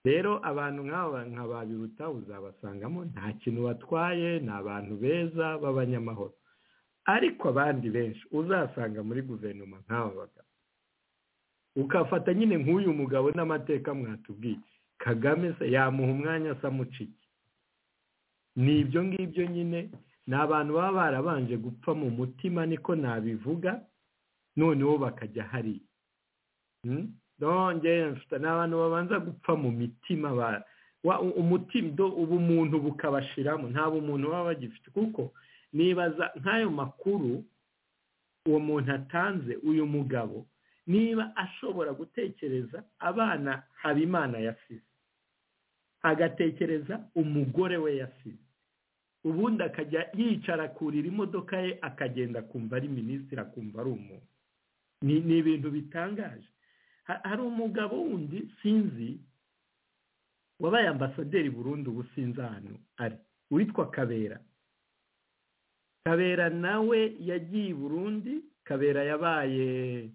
rero abantu nk'aba nka ba biruta uzabasangamo nta kintu batwaye ni abantu beza b'abanyamahoro ariko abandi benshi uzasanga muri guverinoma nk'aba bagabo ukafata nyine nk'uyu mugabo n'amateka mwatubwiye kagame se yamuha umwanya asa mucike ni ibyo ngibyo nyine ni abantu baba barabanje gupfa mu mutima niko nabivuga noneho bakajya hariya Mm? nongeye mfite ni abantu babanza gupfa mu mitima ba- wa- u- umutima do ubumuntu bukabashiramo nta bumuntu baba bagifite kuko nibaza nk'ayo makuru uwo muntu atanze uyu mugabo niba ashobora gutekereza abana habimana yasize agatekereza umugore we yasize ubundi akajya yicara akurira imodoka ye akagenda akumva ari minisitiri akumva ari umuntu ni ni ibintu bitangaje Ha- hari umugabo wundi sinzi wabaye ambasaderi burundu ubu sinzi ahantu ari witwa kabera kabera nawe yagiye i burundi kabera yabaye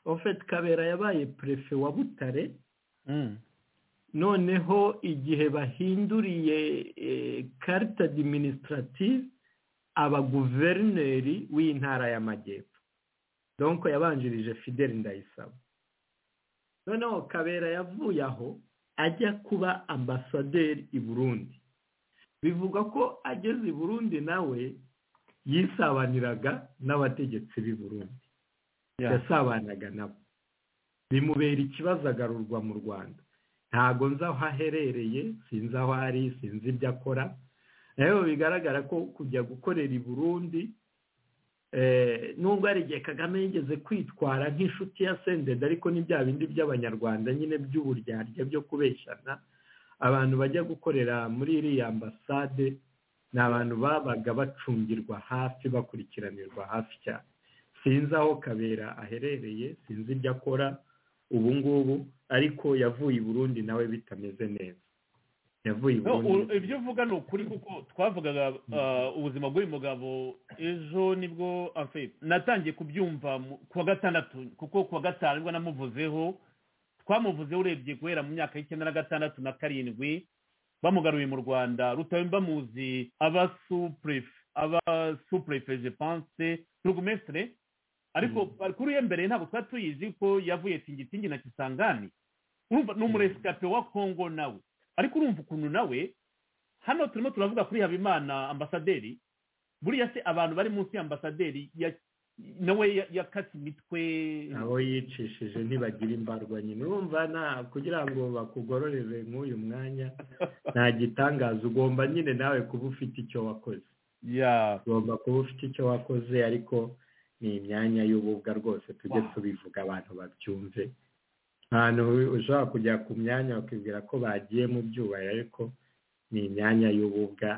ofeti kabera yabaye perefe wa butare noneho igihe bahinduriye eh, karita administrative aba guverineri w'intara y'amajyepfo donko yabanjirije fideli ndayisaba noneho kabera yavuye aho ajya kuba ambasaderi i burundi bivugwa ko ageze i burundi nawe yisabaniraga n'abategetsi b'i burundi yasabanaga nabo bimubera ikibazo agarurwa mu rwanda ntago nzi aho aherereye sinzi aho ari sinzi ibyo akora rero bigaragara ko kujya gukorera i burundi eh, nubwo hari igihe kagame yigeze kwitwara nk'inshuti ya sendede ariko ni bya bindi by'abanyarwanda nyine by'uburyarya byo kubeshyana abantu bajya gukorera muri iriya ambasade ni abantu babaga bacungirwa hafi bakurikiranirwa hafi cyane sinzi aho kabera aherereye sinzi ibyo akora ubu ngubu ariko yavuye i burundi nawe bitameze neza yavuye No, u- ubundi ibyo uvuga ni ukuri kuko twavugaga ah, ubuzima bw'uyu mugabo ejo nibwo enfin, natangiye kubyumva mu- ku wa gatandatu kuko ku wa gatanu nibwo namuvuzeho twamuvuzeho urebye guhera mu myaka y'icyenda na gatandatu na karindwi bamugaruye mu rwanda rutawe bamuzi aba supurefe aba supurefe je pense turugumesitire ariko kuri iyo mbere ntabwo twari tuyizi ko yavuye tingitingi na kisangani urumva ni umuresikape wa kongo nawe ariko urumva ukuntu nawe hano turimo turavuga kuri habimana ambasaderi buriya se abantu bari munsi ya ambasaderi ya- nawe ya- yakase imitwe abo yicishije ntibagira imbarwa nyine urumva nta kugira ngo bakugororere nk'uyu mwanya nta gitangaza ugomba nyine nawe kuba ufite icyo wakoze ya ugomba kuba ufite icyo wakoze ariko ni imyanya y'ububwa rwose tujye tubivuga abantu babyumve ahantu ushobora kujya ku myanya bakibwira ko bagiye mu byubahiro ariko ni imyanya y'ububwa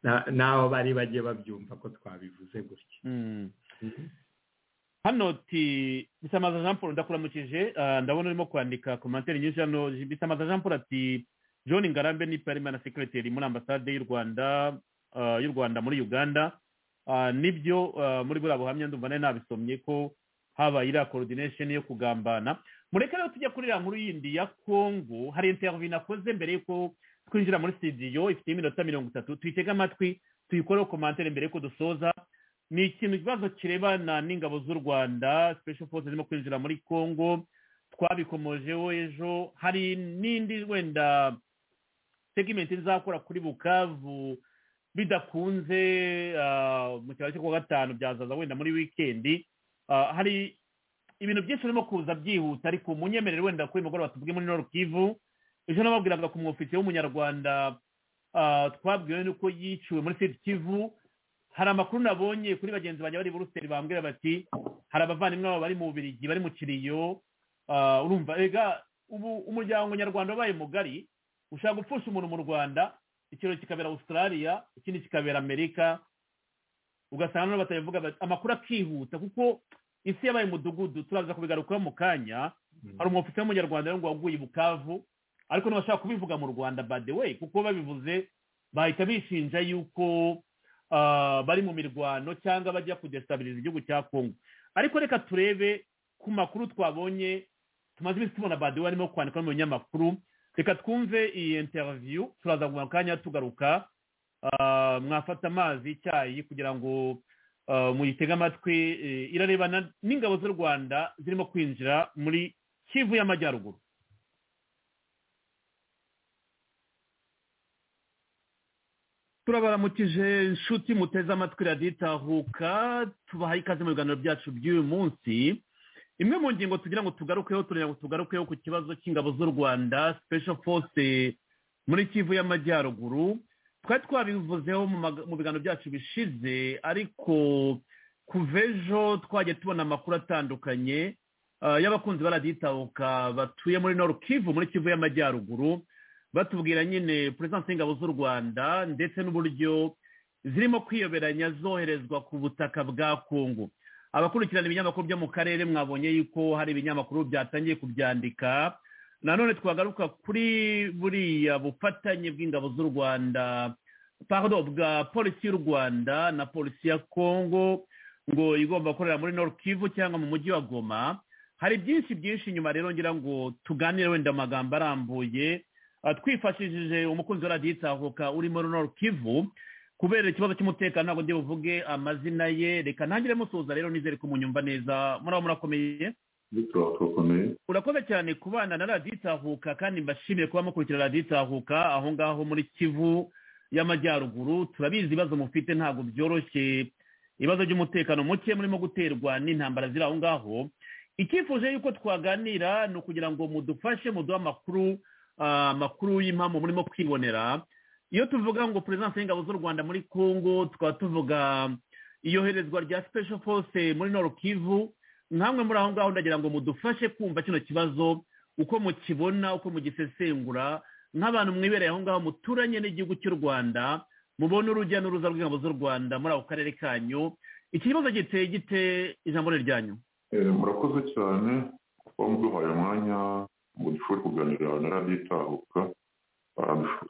na- n'aho bari bajye babyumva ko twabivuze gutya Mm. hano ti bisamaza jean paul ndakuramukije ah, ndabona urimo kwandika komantere nyinshi hano bisamaza jean paul ati john ngarambe ni parimana sekireteri muri ambasade y'u rwanda ah, y'u rwanda muri uganda Ah, nibyo ah, muri buriya buhamya ndumva nari nabisomye ko habaye iriya coordination yo kugambana mureke rero tujya kuri iriya nkuru yindi ya kongo hari interview nakoze mbere y'uko twinjira muri studio ifite iminota mirongo itatu tuyitege amatwi tuyikoreho komantere mbere y'uko dusoza ni ikintu ikibazo kirebana n'ingabo z'u rwanda special force zirimo kwinjira muri congo twabikomojeho ejo hari n'indi wenda segimenti izakora kuri bukavu bidakunze ah, mu cyaro cyo kuwa gatanu byazaza wenda muri wikendi Ah, hari ibintu byinshi birimo kuza byihuta ariko munyemerere wenda kuri mugoroba tubwe muri nord kivu ejo nababwiraga ku mwofisiye w'umunyarwanda ah, twabwiwe n'uko yiciwe muri sud kivu hari amakuru nabonye kuri bagenzi banjye bari i buruseli bambwira bati hari abavandimwe babo bari mu bubirigi bari mu kiriyo Ah, urumva rega ubu umuryango nyarwanda wabaye mugari ushaka gupfusha umuntu mu rwanda ikirori kikabera australia ikindi kikabera amerika ugasanga noneho batabivuga bati- amakuru akihuta kuko isi yabaye umudugudu turaza kubigarukaho mu kanya hari umufite w'umunyarwanda rero ngo waguye i bukavu ariko ntibashaka kubivuga mu rwanda by the way kuko babivuze bahita bishinja yuko ah, bari mu mirwano cyangwa bajya kudestabiriza igihugu cya kongo ariko reka turebe ku makuru twabonye tumaze iminsi tubona badiwe arimo kwandika mu binyamakuru reka twumve iyi interview turaza mu kanya tugaruka Ah, mwafata amazi icyayi kugira ngo ah, muyitege amatwi eh, irarebana n'ingabo z'u rwanda zirimo kwinjira muri kivu y'amajyaruguru turabaramukije inshuti muteze amatwi raditahuka tubahaye ikaze mu biganiro byacu by'uyu munsi imwe mu ngingo tugira ngo tugarukeho tureba ngo tugarukeho ku kibazo cy'ingabo z'u rwanda special force muri kivu y'amajyaruguru twari twabivuzeho mu mag- mu biganiro byacu bishize ariko kuva ejo twagiye tubona amakuru atandukanye ah, y'abakunzi ba raditahuka batuye muri nord kivu muri kivu y'amajyaruguru batubwira nyine perezidansi y'ingabo z'u rwanda ndetse n'uburyo zirimo kwiyoberanya zoherezwa ku butaka bwa kongo abakurikirana ibinyamakuru byo mu karere mwabonye yuko hari ibinyamakuru byatangiye kubyandika nanone twagaruka kuri buriya bufatanye bw'ingabo z'u rwanda pardon bwa polisi y'u rwanda na polisi ya kongo ngo igomba gukorera muri nord kivu cyangwa mu mujyi wa goma hari byinshi byinshi inyuma rero ngira ngo tuganire wenda amagambo arambuye Uh, twifashishije umukunzi wa radiyo itahuka uri muri nord kivu kubera ikibazo cy'umutekano ntabwo ndi buvuge amazina ye reka ntangire musuhuza rero nizere ko munyumva neza muraba murakomeye urakoze cyane kubana na radiyo itahuka kandi mbashimiye kuba mukurikira radiyo itahuka aho ngaho muri kivu y'amajyaruguru turabizi ibibazo mufite ntabwo byoroshye ibibazo by'umutekano muke murimo guterwa n'intambara ziri aho ngaho icyifuje yuko twaganira ni ukugira ngo mudufashe muduhe amakuru ah, amakuru y'impamvu murimo kwibonera iyo tuvuga ngo perezidansi y'ingabo z'u rwanda muri congo tukaba tuvuga iyoherezwa rya special force muri nord kivu nkamwe muri aho ngaho ndagira ngo mudufashe kumva kino kibazo uko mukibona uko mugisesengura nk'abantu mwibereye aho ngaho muturanye n'igihugu cy'u rwanda mubone urujya n'uruza rw'ingabo z'u rwanda muri ako karere kanyu iki kibazo giteye gite ijambo ni ryanyu Eh, murakoze cyane kuba muduhaye umwanya ngo dushobore kuganira na radiyo itahuka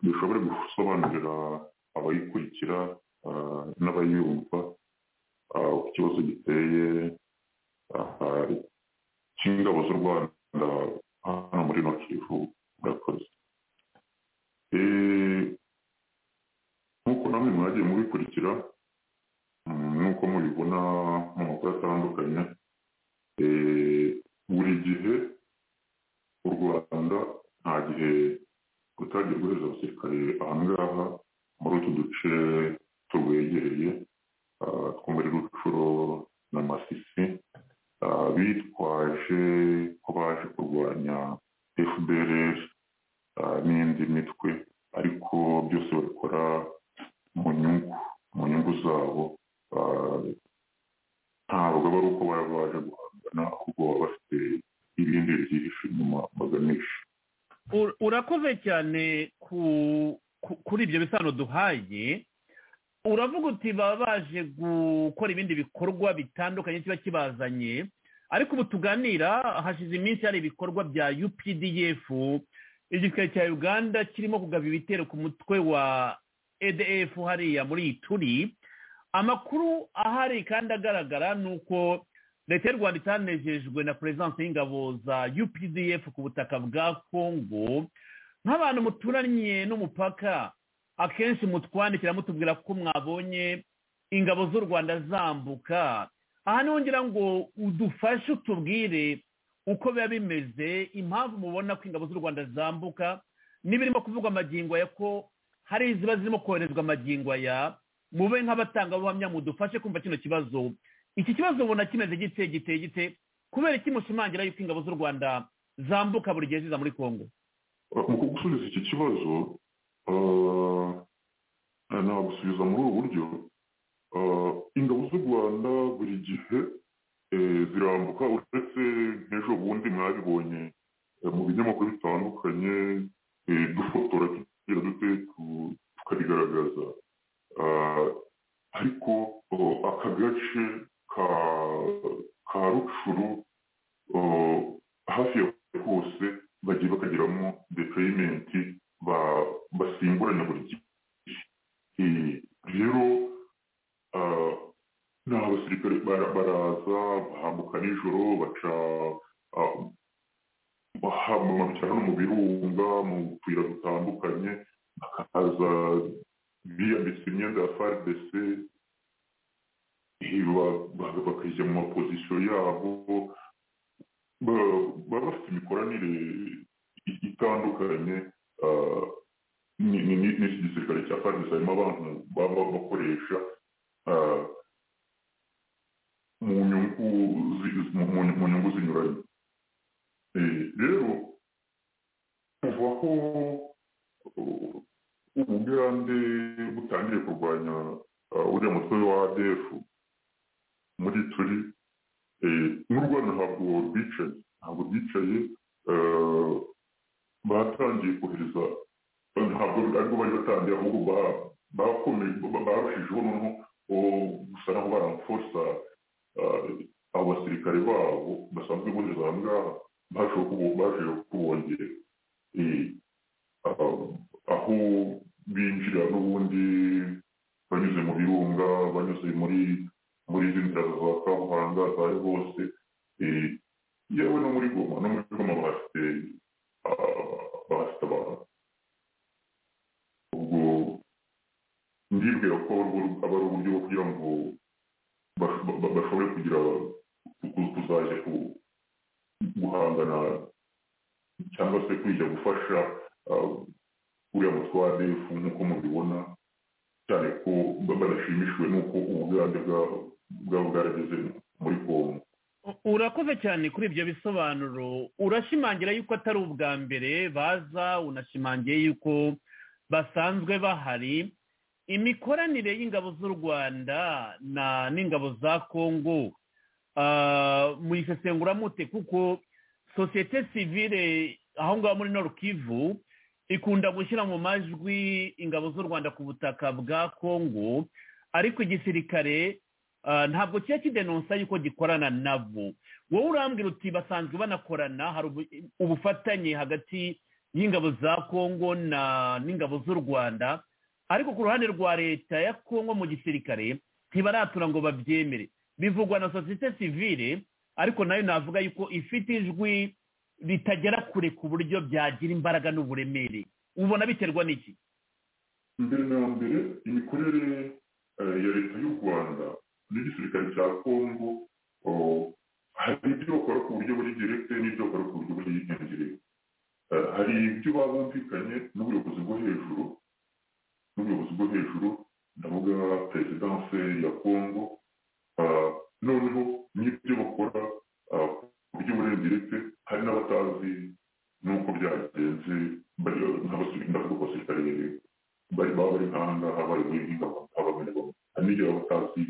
dushobore gusobanurira abayikurikira ah, n'abayumva ah, uko ikibazo giteye ah, cy'ingabo z'u rwanda hano muri no kivu murakoze Eh, nk'uko namwe mwagiye mubikurikira mm, n'uko mubibona mu makuru atandukanye eh, buri gihe u rwanda nta gihe gutangira guheza abasirikare aha ngaha muri utu duce turwegereye ah, two muri rucuro na masisi ah, bitwaje ko baje kurwanya fpr ah, n'indi mitwe ariko byose babikora mu nyungu mu nyungu zabo ah, ntabwo aba ari uko baba baje guhangana ahubwo baba bafite ibindi byihishe inyuma baganisha Ur- urakoze cyane ku ku- kuri ibyo bisano duhaye uravuga uti baba baje gukora ibindi bikorwa bitandukanye kiba kibazanye ariko ubu tuganira hashize iminsi hari ibikorwa bya updf igisirikare cya uganda kirimo kugaba ibitero ku mutwe wa edf hariya muri ituri amakuru ahari kandi agaragara ni uko leta y'u rwanda itanejejwe na perezidansi y'ingabo za updf ku butaka bwa kongo nk'abantu muturanye n'umupaka akenshi mutwandikira mutubwira ko mwabonye ingabo z'u rwanda zambuka aha niho ngira ngo udufashe utubwire uko biba bimeze impamvu mubona ko ingabo z'u rwanda zambuka n'ibirimo kuvugwa amagingo ya ko hari iziba zirimo koherezwa amagingo aya mube nk'abatangabuhamya mudufashe kumva kino kibazo iki kibazo ubona kimeze gite giteye gite kubera iki mushimangira yuko ingabo z'u rwanda zambuka buri gihe ziza muri kongo mu kugusubiza iki kibazo ah, nagusubiza muri ubu buryo Ah, ingabo z'u rwanda buri gihe eh, zirambuka uretse nk'ejo bundi mwabibonye eh, mu binyamakuru bitandukanye eh, dufotora tugira dute tu- tukabigaragaza Ah, ariko oh, aka gace ka ka rucuru oh, hafi ya hose bagiye bakagiramo depayimenti ba- basimburanya buri gihe Eh, rero ah, ni abasirikare bara- baraza bahambuka nijoro baca ah, bahama- baca no mu birunga mu tuyira dutandukanye bakaza biyambitse imyenda ya fardc eh, ba- ba- bakajya mu mapozisiyo yabo ba- baba bafite imikoranire i- itandukanye ah, ni- ni- ni- n'iki gisirikare cya fardc harimo abantu baba bakoresha ah, mu nyungu zi- mu- mu- mu nyungu zinyuranye Eh, rero kuva aho uh, ubugande butangiye kurwanya uh, uriya mutwe wa adf muri turi eh, n'u rwanda ntabwo rwicaye ntabwo rwicaye eh, batangiye kohereza ntabwo aribwo bari batangiye ahubwo ba- bakomeje ba- barushijeho noneho oh, gusa naho baramforsa abo basirikare babo basanzwe bohereza aha ngaha baje kubo- baje kubongera Eh, ah, aho binjira n'ubundi banyuze mu birunga banyuze muri muri izi nzira za kabuhanga zari hose Eh, yewe no muri goma no muri goma bahafite ah, bahafite abantu ubwo ndibwira ko ari ubur- aba ari uburyo bwo kugira ngo bas- ba- ba- bashobore kugira ku- kuzajya ku- guhangana cyangwa se kujya gufasha ah, uriya mutwe wa ADF nk'uko mubibona cyane ko ba- badashimishijwe n'uko ubugande bwa- bwaba bwarageze muri kongo U- urakoze cyane kuri ibyo bisobanuro urashimangira yuko atari ubwa mbere baza unashimangiye yuko basanzwe bahari imikoranire y'ingabo z'u rwanda na n'ingabo za kongo ah, muyisesengura mute kuko sosiyete sivile aho ngaho muri norukivu ikunda gushyira mu majwi ingabo z'u rwanda ku butaka bwa kongo ariko igisirikare ah, ntabwo kiba kidenonsa yuko gikorana nabo wowe urambwira uti basanzwe banakorana hari ubu- ubufatanye hagati y'ingabo za kongo na n'ingabo z'u rwanda ariko ku ruhande rwa leta ya kongo mu gisirikare ntibaratura ngo babyemere bivugwa na sosiyete sivire ariko nayo navuga yuko ifite ijwi bitagera kure ku buryo byagira imbaraga n'uburemere ubona biterwa n'iki mbere na mbere imikorere eh, ya leta y'u rwanda n'igisirikare cya kongo oh, hari ibyo bakora ku buryo buri direkite n'ibyo bakora ku buryo buri indirect Eh, hari ibyo baba bumvikanye n'ubuyobozi bwo hejuru n'ubuyobozi bwo hejuru ndavuga perezidanse ya kongo Ah, noneho n'ibyo bakora ah, ku buryo buri indirect hari n'abatazi n'uko byagenze bari- nk'abasirikare ndavuga ku basirikare bari baba bari nk'ahanga habaye muri nk'ingabo abamenegamo hari n'igihe baba batazi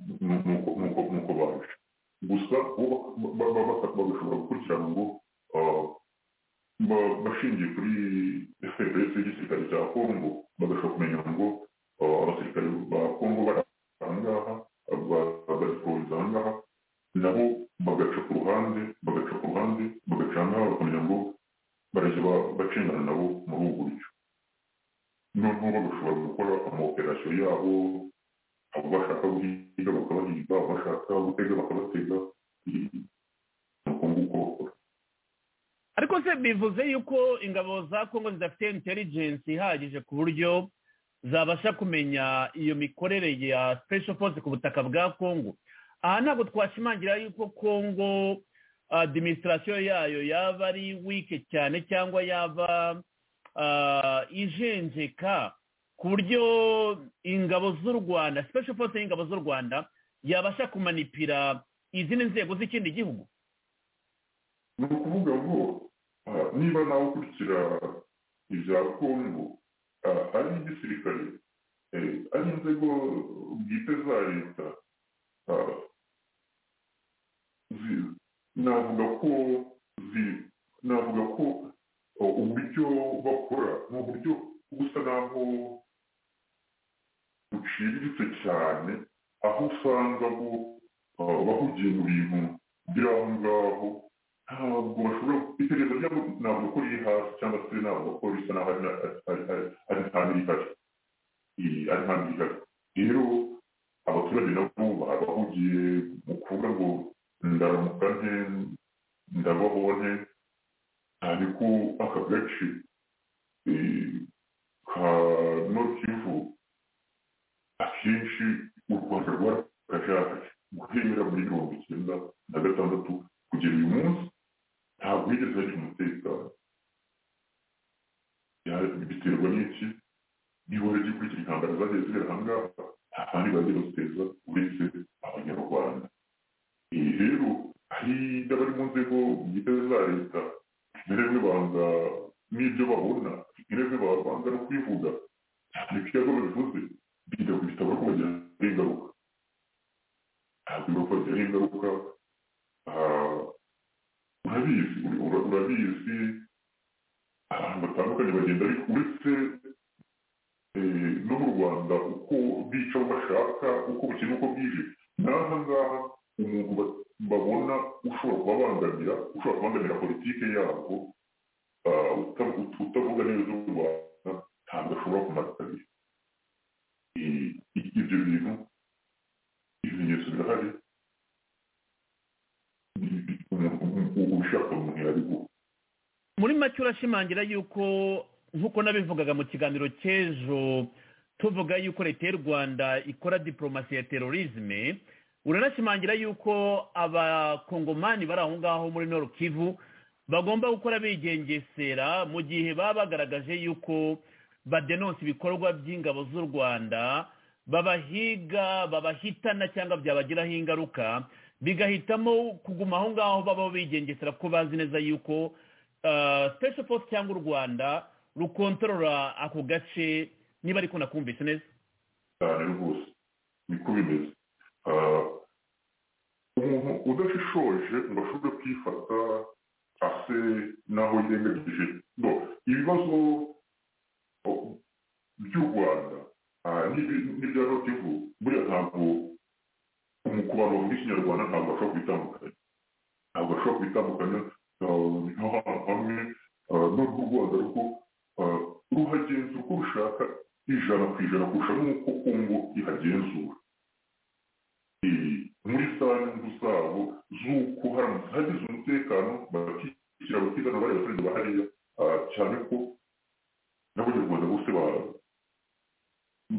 nuko baje gusa bo bak- ba- ba- ba- bagashobora gukurikirana ngo ah, ba- bashingiye kuri fprs y'igisirikare cya kongo bagashobora kumenya ngo ah, abasirikare ba kongo bari ahangaha ba- badiporoza ahangaha nabo bagaca ku ruhande bagaca ku ruhande bagaca ahangaha bakamenya ngo barajya ba- bacengana nabo muri ubu buryo noneho bagashobora gukora amaoperasiyo yabo abo bashaka guhiga bakabahiga abo bashaka gutega bakabatega i- uko nguko bakora ariko se bivuze yuko ingabo za kongo zidafite intelligence ihagije ku buryo zabasha kumenya iyo mikorere ya special force ku butaka bwa kongo aha ntabwo twashimangira yuko kongo administration yayo yaba ari wike cyane cyangwa yaba ah, ijenjeka ku buryo ingabo z'u rwanda special force y'ingabo z'u rwanda yabasha kumanipira izindi nzego z'ikindi gihugu ni ukuvuga ngo ah, niba nawe ukurikira ibya kongo ah, ari igisirikare eh, ari inzego bwite za leta ah, zi- navuga ko zi- navuga ko oh, uburyo bakora ni uburyo busa naho buciriritse cyane aho usanga bo ah, bahugiye mu bintu biri aho ngaho ntabwo bashobora itegereza ryabo ntabwo ko riri hasi cyangwa se ntabwo ko risa naho ari ari- ari- ari nta n'irihari Eh, ari nta n'irihari rero abaturage nabo bahugiye mu kuvuga ngo ndaramuka nte ndabaho nte ariko aka gace eh, ka nokivu akenshi u rwanda rwarakajagaje guhera muri mirongo icyenda na gatandatu kugera uyu munsi ntabwo yigeze hari umutekano Ya- biterwa n'iki niba uragikurikira intambara zagiye zibera ahangaha nta kandi bagiye baziteza uretse abanyarwanda ibi rero hari n'abari mu nzego bwite za leta rimwe banga n'ibyo babona rimwe banga no kwivuga cyane ko iyo babivuze birinda kubitaba ko bagira ingaruka ntabwo bibaho bagira ingaruka Ah, urabizi ura- urabizi abantu batandukanye bagenda ariko uretse eh, no mu rwanda uko bica abo bashaka uko bukeye uko bwije n'aha ngaha umuntu ba- babona ushobora kubabangamira ushobora kubangamira politike yabo ah, uta- ut- utavuga neza u rwanda ntabwo ashobora kumara kabiri Eh, i- ibyo bintu ibimenyetso birahari umuntu umuntu ubishaka umuntu yabigura muri make urashimangira yuko nk'uko nabivugaga mu kiganiro cy'ejo tuvuga yuko leta y'u rwanda ikora diporomasi ya terorizme uranashimangira yuko abakongomani bari aho ngaho muri nord kivu bagomba gukora bigengesera mu gihe baba bagaragaje yuko badenonsa ibikorwa by'ingabo z'u rwanda babahiga babahitana cyangwa byabagiraho ingaruka bigahitamo kuguma aho ngaho babaho bigengesera kuko bazi neza yuko Uh, special force cyangwa u rwanda rukontorora ako gace niba ariko nakumvise neza cyane rwose niko bimeze Ah, umuntu udashishoje ngo ashobore kwifata ase n'aho yirengagije no ibibazo oh, by'u rwanda ah, n'ibi- n'ibya notivu buriya ntabwo umu- ku bantu bavuga ikinyarwanda ntabwo bashobora kubitandukanya ntabwo bashobora kubitandukanya ah, nk'ahantu hamwe ishaka ijana ku ijana kurusha n'uko kongo ihagenzura Eh, muri za nyungu zabo z'uko haramutse hagize umutekano bakishyira abatigana bari abaturage ba hariya ah, cyane ko n'abanyarwanda bose ba-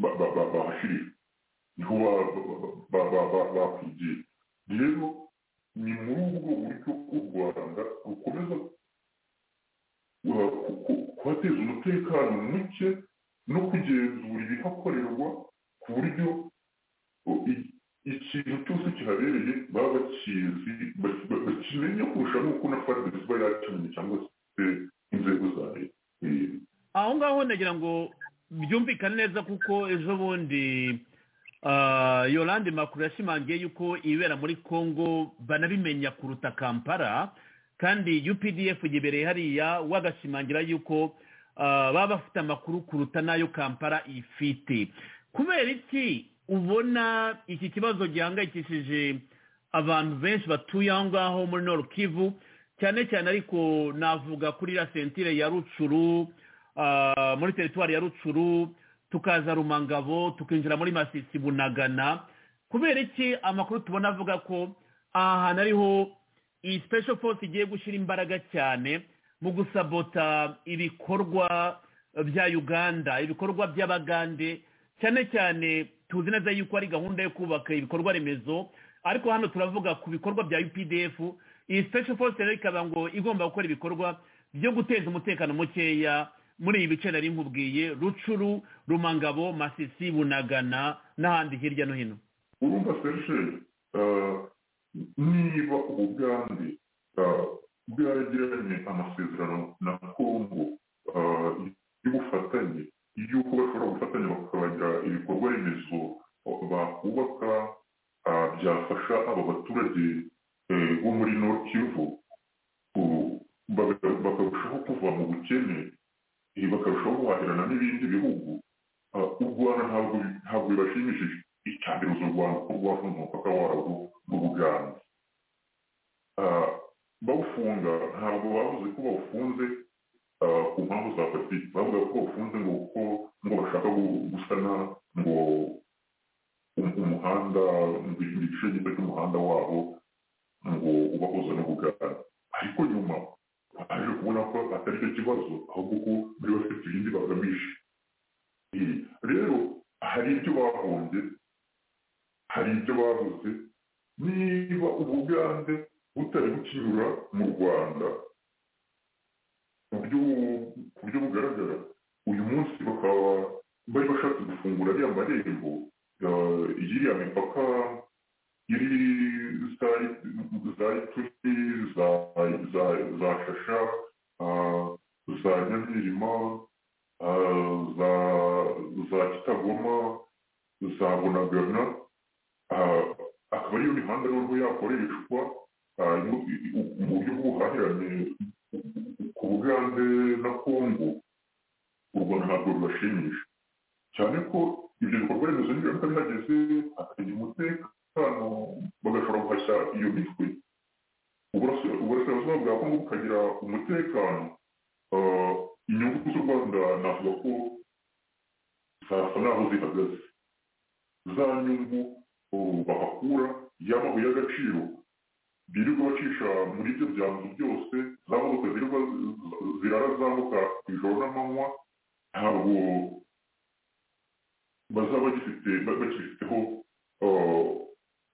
ba- ba- ba- bahashirira niho ba- ba- ba- ba- bakwigira rero ni muri ubwo buryo u rwanda rukomeza uh, ku- ku- kuhateza umutekano muke no kugenzura ibihakorerwa ku buryo uh, i- ikintu cyose kihabereye baba bakizi ba- ba- bakimenya kurusha n'uko na fadesi iba yakimenye cyangwa se inzego za leta Eh, aho ngaho nagira ngo byumvikane neza kuko ejo bundi ah, yolande makuru yashimangiye yuko ibibera muri congo banabimenya kuruta kampala kandi updf yibereye hariya wagashimangira yuko ah, baba bafite amakuru kuruta n'ayo kampala ifite kubera iki ubona iki kibazo gihangayikishije abantu benshi batuye aho ngaho muri Nord Kivu cyane cyane ariko navuga kuri la sentire ya rucuru ah, muri teritwari ya rucuru tukaza rumangabo tukinjira muri masisi bunagana kubera iki amakuru tubona avuga ko aha hantu ariho iyi special force igiye gushyira imbaraga cyane mu gusabota ibikorwa bya uganda ibikorwa by'abagande cyane cyane tuzi neza yuko ari gahunda yo kubaka ibikorwa remezo ariko hano turavuga ku bikorwa bya updf iyi special force rero ikaba ngo igomba gukora ibikorwa byo guteza umutekano mukeya muri ibi bice nari nkubwiye rucuru rumangabo masisi bunagana n'ahandi hirya no hino urumva serge eh, niba ubugande eh, bwaragiranye amasezerano na kongo eh, y'ubufatanye y'uko bashobora gufatanya bakagira ibikorwa remezo bakubaka eh, byafasha abo baturage eh, bo muri nord kivu ku- baka- bakarushaho kuva mu bukene eh, bakarushaho guhahirana n'ibindi bihugu eh, u rwanda ntabwo ntabwo bibashimishije icambere uzo rwanda ko rwafunze umupaka warwo mu buganda Ah, bawufunga ntabwo bavuze ko bawufunze ah, ku mpamvu za politiki bavuga ko bawufunze ngo kuko ngo bashaka gu- gusana ngo um- umuhanda ngo igice gito cy'umuhanda wabo ngo ubahuza n'ubuganda ariko nyuma baje kubona ko atari cyo kibazo ahubwo ko bari bafite ibindi bagamije Eh, rero hari ibyo bahombye hari ibyo babuze niba ubugande butari bukinyura mu rwanda ku buryo ku buryo bugaragara uyu munsi bakaba bari bashatse gufungura ariya marembo eh, y'iriya mipaka iri za za ituri za za za shasha ah, za nyamirima ah, za za kitagoma za bunagana ah, akaba ariyo mihanda noneho yakoreshwa ah, mu mu buryo bw'ubuhahirane ku bugande na kongo u rwanda ntabwo rubashimisha cyane ko ibyo bikorwa remezo niba bihageze hakagira umutekano bagashobora guhashya iyo mitwe Uburasira- uburasirazuba bwa kongo bukagira umutekano Ah, inyungu z'u rwanda navuga ko zasa naho zihagaze za nyungu ubu bahakura y'amabuye y'agaciro birirwa bacisha muri ibyo byanzu byose za modoka zirirwa zirara zambuka ijoro n'amanywa ntabwo bazaba bagifite ba- bakifiteho eh,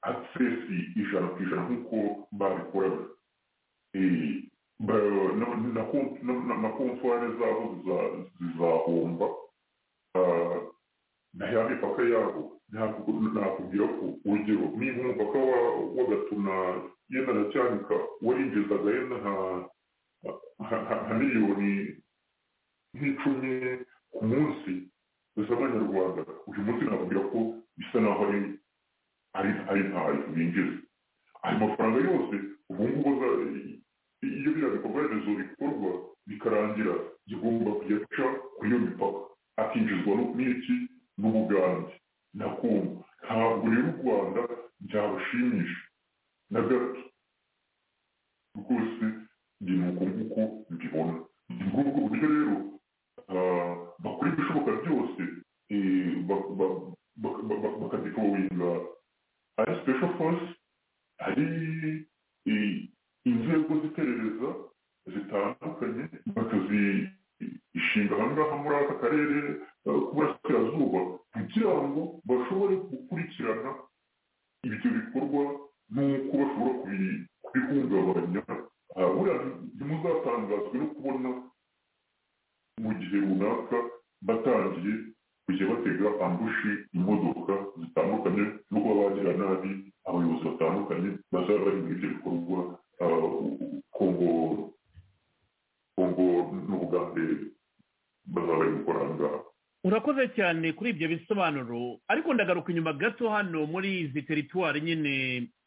agisesi ijana ku ijana nk'uko babikoraga Eh, ba- na- na komp- na- na- na komfwari zabo ziza- zizahomba Ah, na ya mipaka yabo ntabwo- nakubwira ko urugero niba umupaka wa- w'agatuna yenda na cyanika warinjizaga yenda nka nka- nka- nka miliyoni nk'icumi ku munsi z'abanyarwanda uyu munsi nakubwira ko bisa naho ari ari ari ntayo binjiza ayo mafaranga yose ubu ngubu aza- iyo biriya bikorwa remezo bikorwa bikarangira zigomba kujya aca kuri iyo mipaka akinjizwa no- n'iki n'ubugande na kongo ntabwo rero u rwanda byabashimisha na gato rwose ni uko nguko mbibona ni muri ubwo buryo rero ah, bakora ibishoboka byose gushinga ahangaha muri aka karere k'uburasirazuba kugira ngo bashobore gukurikirana ibyo bikorwa n'uko bashobora kubi- kubihungabanya aha buriya ntimuzatangazwe no kubona mu gihe runaka batangiye kujya batega ambushi imodoka zitandukanye no kuba bagira nabi abayobozi batandukanye bazaba bari muri ibyo bikorwa ah, kongo kongo n'ubugande bazaba bari gukora aha ngaha urakoze cyane kuri ibyo bisobanuro ariko ndagaruka inyuma gato hano muri izi teritwari nyine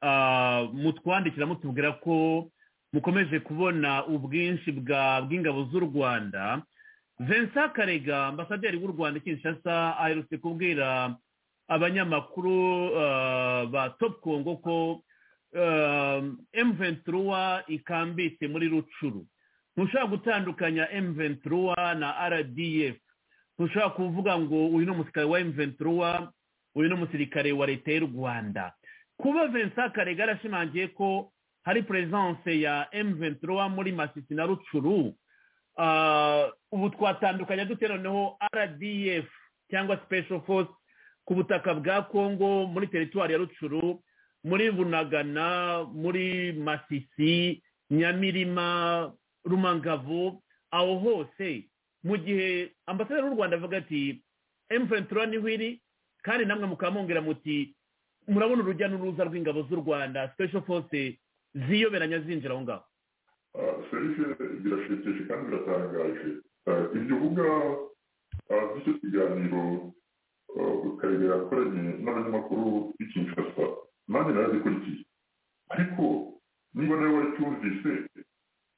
ah, mutwandikira mutubwira ko mukomeje kubona ubwinshi bwa- bw'ingabo z'u rwanda vincent karega ambasaderi w'u rwanda i kinshasa aherutse kubwira abanyamakuru ah, ba top congo ko emventuruwa ikambitse muri rucuru ntushobora gutandukanya emventuruwa na rdf ntushobora kuvuga ngo uyu ni umusirikare wa emventuruwa uyu ni umusirikare wa leta y'u rwanda kuba vincent karega yarashimangiye ko hari peresanse ya emventuruwa muri masisi na rucuru Ah, ubu twatandukanya dute noneho rdf cyangwa special force ku butaka bwa congo muri teritwari ya rucuru muri bunagana muri masisi nyamirima rumangavo aho hose mu gihe ambasaderi w'u rwanda avuga ati emventura niho iri kandi namwe mukaba mwongera muti murabona urujya n'uruza rw'ingabo z'u rwanda special force ziyoberanya zinjira aho ngaho serivisi birashekeje kandi biratangaje Ah, ibyo uvuga ah, by'icyo kiganiro ukarega yakoranye n'abanyamakuru b'i kinshasa nanjye narazikurikiye ariko niba nawe waracyumvise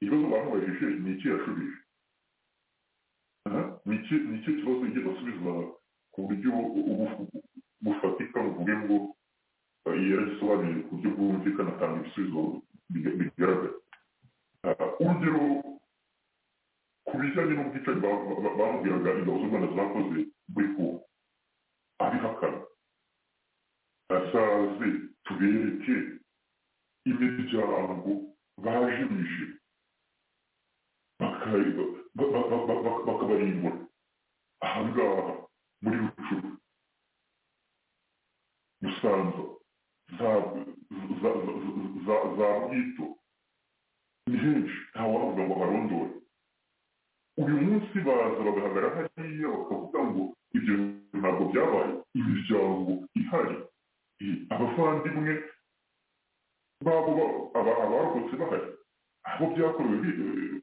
ikibazo bamubajije ni iki yashubije Aha, ni iki ni iki kibazo yigeze asubiza ku buryo ubu- bufatika buvuge ngo ah, yaragisobanuye ku buryo bwumvikana atanga ibisubizo biga- bigaragara Ah, urugero ku bijyanye n'ubwicanyi ba- ba- ba- bamubwiraga ingabo z'u rwanda zakoze muri kongo abihakana asaze tubereke imiryango bajimije baka- ba- ba- ba- ba- ba- bakabarimbura ahangaha muri rucuru musanza za za- za- za- za bwito ni henshi ntawavuga ngo barondore uyu munsi baza bagahagarara hariya bakavuga ngo ibyo ntabwo byabaye imiryango ihari i- abavandimwe babo ba- aba- abarokotse bahari abo byakorewe bi-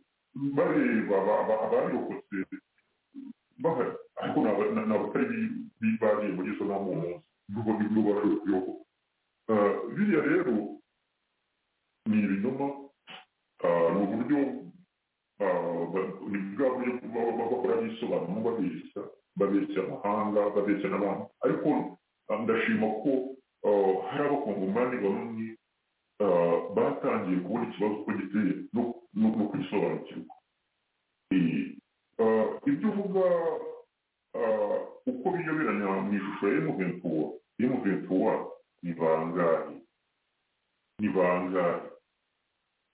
bareba aba- aba- abarokotse bahari ariko ni aba- ni abatari bi- bibariye muri izo nama uwo munsi n'ubwo nibwo bashoboye kuyobo biriya rero ni ibinyoma Ah, ni uburyo ah, ba- ni bwa buryo baba bakora bisobanuro babeshya babeshya amahanga babeshya n'abantu ariko ah, ndashima ko ah, hari abakongomani bamwe ah, batangiye kubona ikibazo uko giteye no- no no kugisobanukirwa Eh, ah, ibyo uvuga ah, uko biyoberanya mu ishusho ya emuventuwa emuventuwa ni bangahe ni bangahe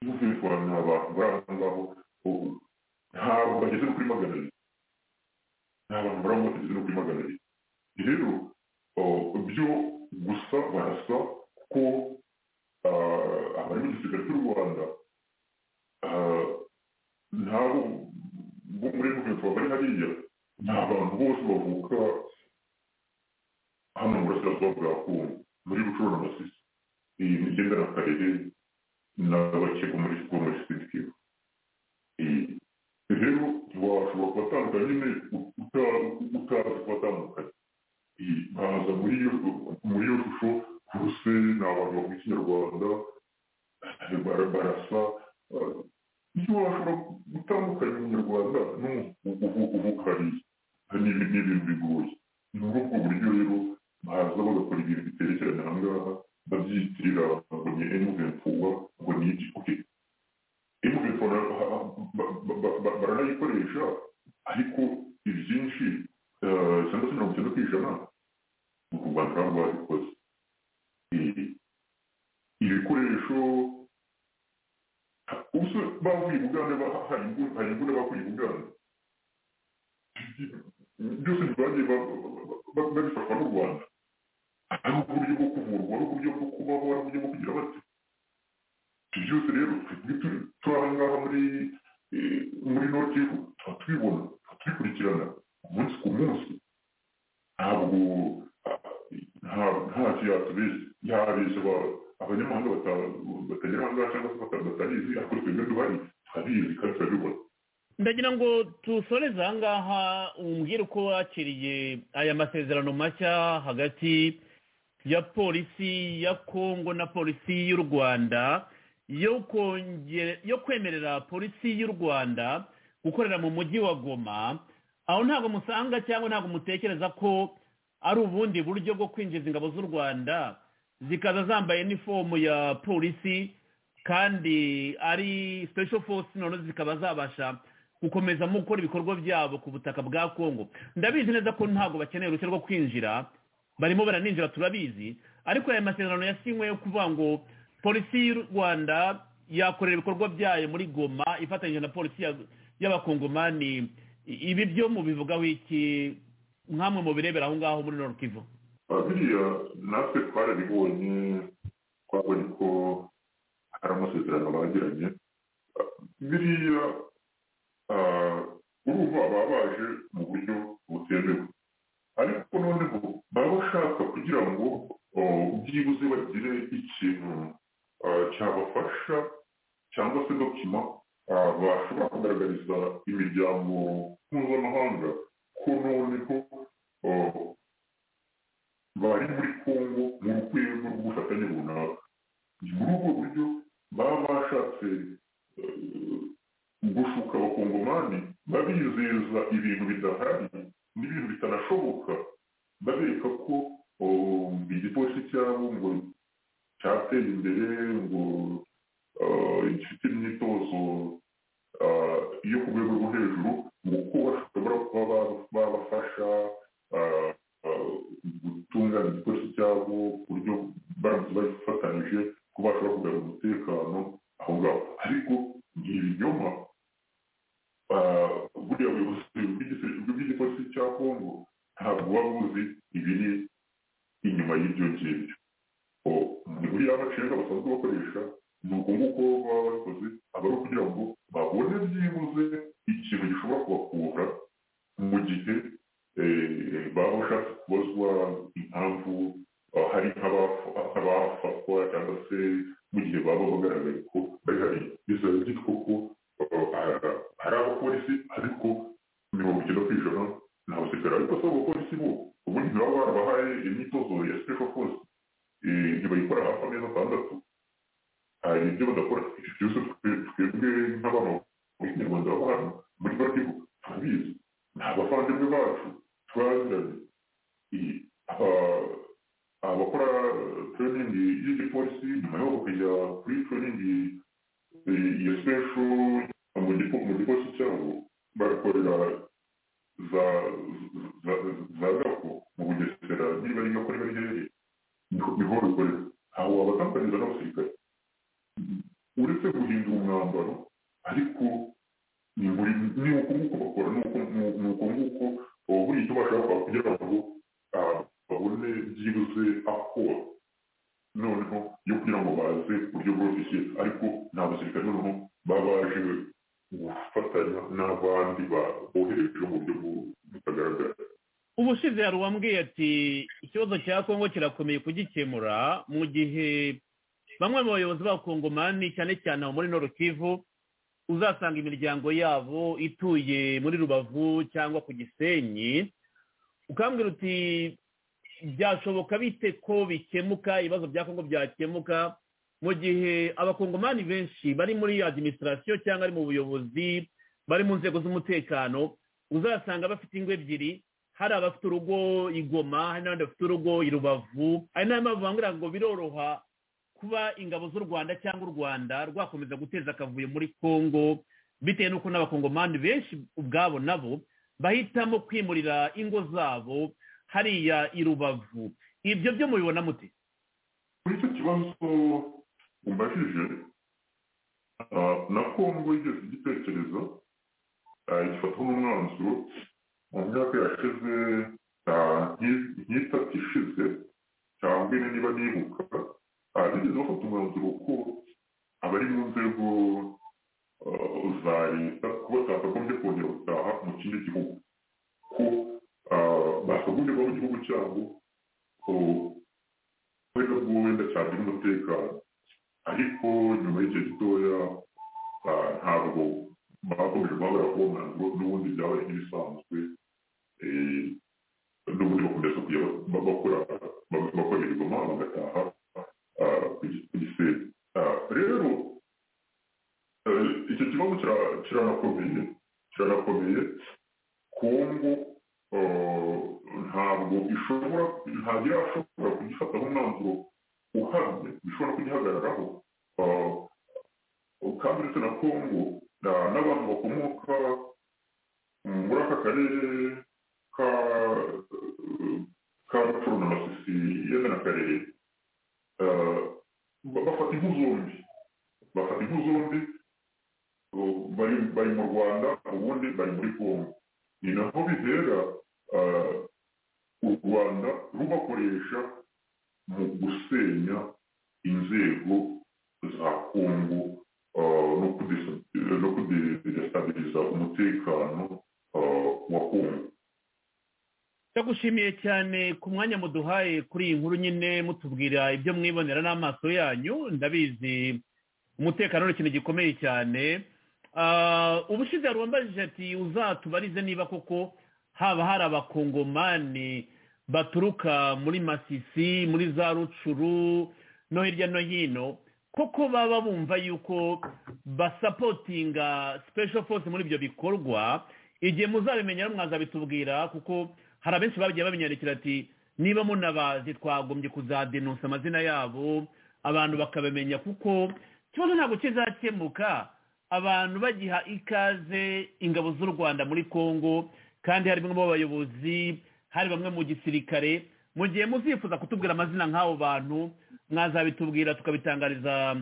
n'ubwikorane abantu bari aho ngaho ubu ntabwo bageze no kuri magana abiri nta bantu bari aho bageze no kuri magana abiri rero oh, byo gusa barasa ko ah, abari mu gisirikare cy'u rwanda ah, nabo bo muri guverinoma bari hariya ni abantu bose bavuka hano mu burasirazuba bwa kongo muri bucuru na masisi iyi migenda na karere n'abakiga muri siporo muri siporo rero washobora kubatandukanya nyine utazi kubatandukanya Eh, baza muri iyo muri iyo shusho kuruse ni abantu bavuga ikinyarwanda eh, bara- barasa eh, iyo washobora gutandukanya umunyarwanda n'uvuka hariya ni ibi- ni ibintu bigoye ni muri ubwo buryo rero baza bagakora ibintu biterekeranye aha ngaha babyitirira ngo ni emuventuwa ngo ni iki oke emuventuwa baranayikoresha ariko ibyinshi eh, cyangwa se mirongo icyenda ku ijana ni u rwanda ntabwo babikoze Eh, ibikoresho ubuse bavuye i bugande ba- hari imbunda bakuye i bugande byose ntibagiye babifatwa n'u rwanda ari uburyo bwo kuvurwa ari uburyo bwo kubaho ari uburyo bwo kugira bate ibyo byose rero turi aha ngaha muri muri notifu tuba tubibona tuba tubikurikirana umunsi ku munsi ntabwo nta kiyatubeshya yabeshya abanyamahanga batagira ahangaha cyangwa se batabizi ariko twebwe duhari turabizi kandi turabibona ndagira ngo dusoreze aha ngaha umbwire uko wakiriye aya masezerano mashya hagati ya polisi ya kongo na polisi y'u rwanda yo kwemerera polisi y'u rwanda gukorera mu mujyi wa goma aho ntabwo musanga cyangwa ntabwo mutekereza ko ari ubundi buryo bwo kwinjiza ingabo z'u rwanda zikaza zambaye nifomu ya polisi kandi ari special force noneho zikaba zabasha gukomeza mu gukora ibikorwa byabo ku butaka bwa kongo ndabizi neza ko ntabwo bakeneye uruhushya rwo kwinjira barimo baraninjira turabizi ariko aya masezerano yasinywe yo kuvuga ngo polisi y'u rwanda yakorera ibikorwa byayo muri goma ifatanyije na polisi y'abakongomani ibi byo mubivugaho iki nk'amwe mu birebera aho ngaho muri norukivu biriya natwe twarabibonye twabonye ko hari amasezerano bagiranye biriya urumva baba baje mu buryo butemewe ariko noneho baba bashaka kugira ngo byibuze bagire ikintu cyabafasha cyangwa se dokima bashobora kugaragariza imiryango mpuzamahanga ko noneho bari muri kongo mu rwego rw'ubufatanye runaka ni muri ubwo buryo baba bashatse gushuka abakongomani babizeza ibintu bidahari n'ibintu bitanashoboka babereka ko igipolisi cyabo ngo cyateye imbere ngo gifite imyitozo yo ku rwego rwo hejuru ngo ko bashobora kuba babafasha gutunganya igipolisi cyabo ku buryo baramutse bafatanyije ko bashobora kugarura umutekano aho ngaho ariko ni ibinyoma buriya buyobozi bw'igipolisi cya kongo ntabwo buba buzi ibiri inyuma y'ibyo ngibyo ni buriya macenga basanzwe bakoresha ni uko nguko baba babikoze aba ari ukugira ngo babone byibuze ikintu gishobora kubakura mu gihe baba bashatse kubazwa impamvu hari nk'abafatwa cyangwa se mu gihe baba bagaragaye ko bari hari bizaba byitwa ko hari abapolisi ariko mirongo icyenda ku ijana ni abasirikare ariko si abapolisi bo ubundi ntibaba barabahaye imyitozo ya special force ntibayikora hafi amezi atandatu hari ibyo badakora ibyo byose twebwe nk'abantu b'ikinyarwanda baba hano muri batibu turabizi ni abavandimwe bacu turaziranye abakora tureyiningi y'igipolisi nyuma yaho bakajya kuri tureyiningi ya sipesho mu gipolisi cyabo barakorera za gako mu bugesera niba ari gako niba ari hehe niho bikorera aho wabatandukanyiriza n'abasirikare uretse guhindura umwambaro ariko ni uko nguko bakora ni uko nguko buri icyo bashaka kugira ngo babone byibuze aho noneho yo kugira ngo baze uburyo bworoshye ariko ni abasirikare noneho baba baje gufatanya n'abandi bohereje mu buryo butagaragara ubushize yari uwambwiye ati ikibazo cya kongo kirakomeye kugikemura mu gihe bamwe mu bayobozi b'abakongomani cyane cyane aho muri norukivu uzasanga imiryango yabo ituye muri rubavu cyangwa ku gisenyi ukambwira uti byashoboka bite ko bikemuka ibibazo bya kongo byakemuka mu gihe abakongomani benshi bari muri adiminisitirasiyo cyangwa ari mu buyobozi bari mu nzego z'umutekano uzasanga bafite ingo ebyiri hari abafite urugo igoma hari n'abandi bafite urugo i rubavu hari n'abandi bavuga ngo biroroha kuba ingabo z'u rwanda cyangwa u rwanda rwakomeza guteza akavuyo muri congo bitewe n'uko n'abakongomani benshi ubwabo nabo bahitamo kwimurira ingo zabo hariya i rubavu ibyo byo mubibona mute kuri icyo kibazo umbajije na congo yigeze igitekerezo gifatwa n'umwanzuro mu myaka yashize nk'itatu ishize cyangwa ine niba nibuka bigeze bafata umwanzuro ko abari mu nzego za leta ko batakagombye kongera gutaha mu kindi gihugu ko bakagombye kuba mu gihugu cyabo wenda bwo wenda cyagira umutekano ariko nyuma y'igihe gitoya ntabwo bakomeje guhagarara kuwo mwanzuro n'ubundi byabaye nk'ibisanzwe n'ubundi bakomeza kujya bakora bakora imirimo bagataha ku gisenge rero icyo kibazo kiranakomeye kiranakomeye kongo ntabwo ishobora ntabwo irashobora kugifataho umwanzuro uhamye ishobora kugihagararaho kandi uretse na kongo n'abantu bakomoka muri aka karere ka rupfuro na masisi yenda na karere bafata impu zombi bafata impu zombi bari mu rwanda ubundi bari muri kongo ni naho bihera u rwanda rubakoresha mu gusenya inzego za kongo no kudesitabiliza umutekano wa kongo ndagushimiye cyane ku mwanya muduhaye kuri iyi nkuru nyine mutubwira ibyo mwibonera n'amaso yanyu ndabizi umutekano ni ikintu gikomeye cyane ubushize hari uwambajije ati uzatubarize niba koko haba hari abakongomani baturuka muri masisi muri za rucuru no hirya no hino koko baba bumva yuko basapotinga special force muri ibyo bikorwa igihe muzabimenya mwazabitubwira kuko hari abenshi bagiye babinyandikira ati niba munabazi twagombye kuzadenusa amazina yabo abantu bakabimenya kuko ikibazo ntabwo kizakemuka abantu bagiha ikaze ingabo z'u rwanda muri congo kandi harimo abayobozi hari bamwe mu gisirikare mu gihe muzifuza kutubwira amazina nk'abo bantu mwazabitubwira tukabitangariza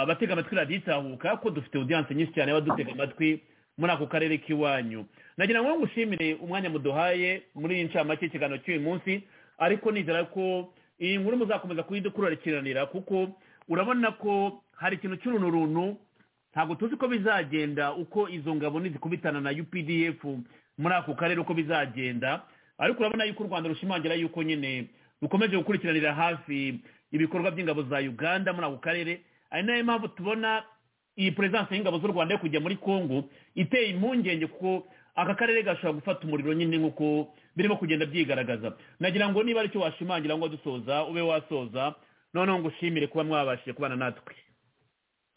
abatega amatwi raditahuka ko dufite audience nyinshi cyane y'abadutega amatwi muri ako karere k'iwanyu nagira ngo ngushimire umwanya muduhaye muri iyi ncamake y'ikiganiro cy'uyu munsi ariko nizera ko iyi nkuru muzakomeza kuyidukurikiranira kuko urabona ko hari ikintu cy'urunturuntu ntabwo tuzi ko bizagenda uko izo ngabo nizikubitana na updf muri ako karere uko bizagenda ariko urabona yuko u rwanda rushimangira yuko nyine rukomeje gukurikiranira hafi ibikorwa by'ingabo za uganda muri ako karere ari nayo mpamvu tubona iyi perezidansi y'ingabo z'u rwanda yo kujya muri congo iteye impungenge kuko aka karere gashobora gufata umuriro nyine nk'uko birimo kugenda byigaragaza nagira ngo niba aricyo washimangira ngo dusoza ube wasoza noneho ngo ushimire kuba mwabashije kubana natwe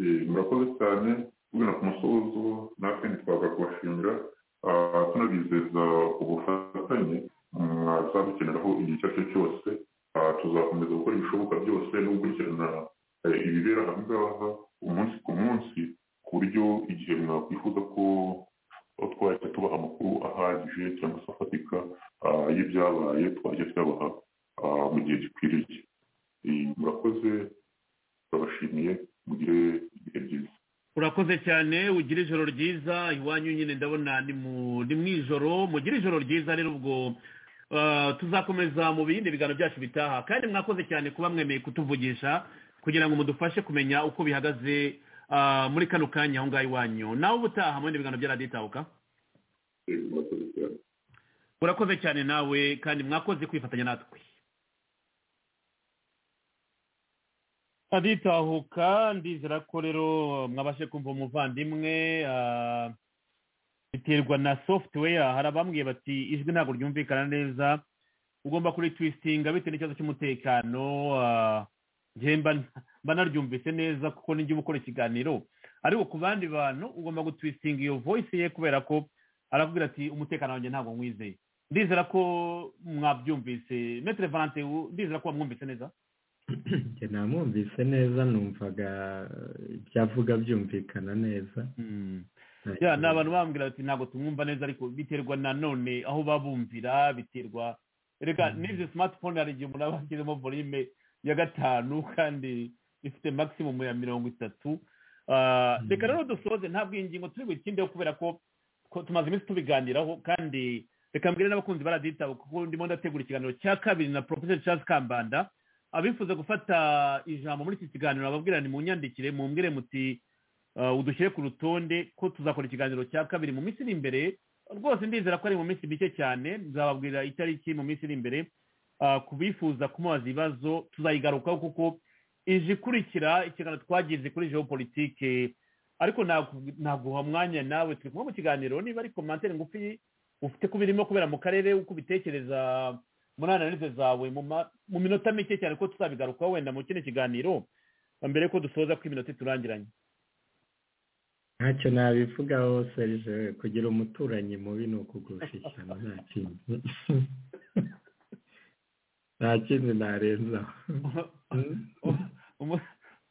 murakoze cyane tugana ku musozo natwe ntitwaza kubashimira tunabizeza ubufatanye mwazadukeneraho igihe icyo ari cyo cyose tuzakomeza gukora ibishoboka byose no gukurikirana ibibera aha ngaha umunsi ku munsi ku buryo igihe mwakwifuza ko twajya tubaha amakuru ahagije cyangwa se afatika y'ibyabaye twajya tuyabaha mu gihe gikwiriye murakoze turabashimiye mugire ibihe byiza urakoze cyane ugira ijoro ryiza iwanyu nyine ndabona ni mu ijoro mugire ijoro ryiza rero ubwo tuzakomeza mu bindi biganiro byacu bitaha kandi mwakoze cyane kuba mwemeye kutuvugisha kugira ngo mudufashe kumenya uko bihagaze muri kano kanya aho ngaho iwanyu nawe ubutaha mu bindi biganiro bya radiyo itahuka urakoze cyane nawe kandi mwakoze kwifatanya natwe radiyo itahuka ndizera ko rero mwabashe kumva umuvandimwe biterwa na software hari abambwiye bati ijwi ntabwo ryumvikana neza ugomba kuri twisitinga bitewe n'ikibazo cy'umutekano mba naryumvise neza kuko nijya uba ukora ikiganiro ariko ku bandi bantu ugomba gutwisitinga iyo voice ye kubera ko arakubwira ati umutekano wanjye ntabwo nkwizeye ndizera ko mwabyumvise metero valante ndizera ko wamwumvise neza namwumvise neza numvaga ibyo avuga byumvikana neza ni abantu bambwira bati ntabwo tumwumva neza ariko biterwa nanone aho babumvira biterwa reka n'izi smartphone hari igihe umuntu aba ashyizemo volume ya gatanu kandi ifite maximum ya mirongo itatu reka rero dusoze ntabwo iyi ngingo turi buyitindeho kubera ko tumaze iminsi tubiganiraho kandi reka mbwire n'abakunzi baraditaho kuko ndimo ndategura ikiganiro cya kabiri na porofeseri Charles kambanda abifuza gufata ijambo muri iki kiganiro ababwira ni mu nyandikire mumbwire muti uh, udushyire ku rutonde ko tuzakora ikiganiro cya kabiri mu minsi iri imbere rwose ndizera ko ari mu minsi mike cyane nzababwira itariki mu minsi iri imbere uh, ku bifuza kumubaza ibibazo tuzayigarukaho kuko ije ikurikira ikiganiro twagize kuri geopolitike ariko naguha mwanya nawe turi kumwe mu kiganiro niba ari komantere ngufi ufite kuba irimo kubera mu karere uko ubitekereza muri analize zawe mu minota mike cyane ko tuzabigarukaho wenda mu kino kiganiro mbere ko dusoza ko iminota iturangiranye ntacyo nabivugaho serije kugira umuturanyi mubi ni ukugurisha ishyano nta kindi nta kindi narenzaho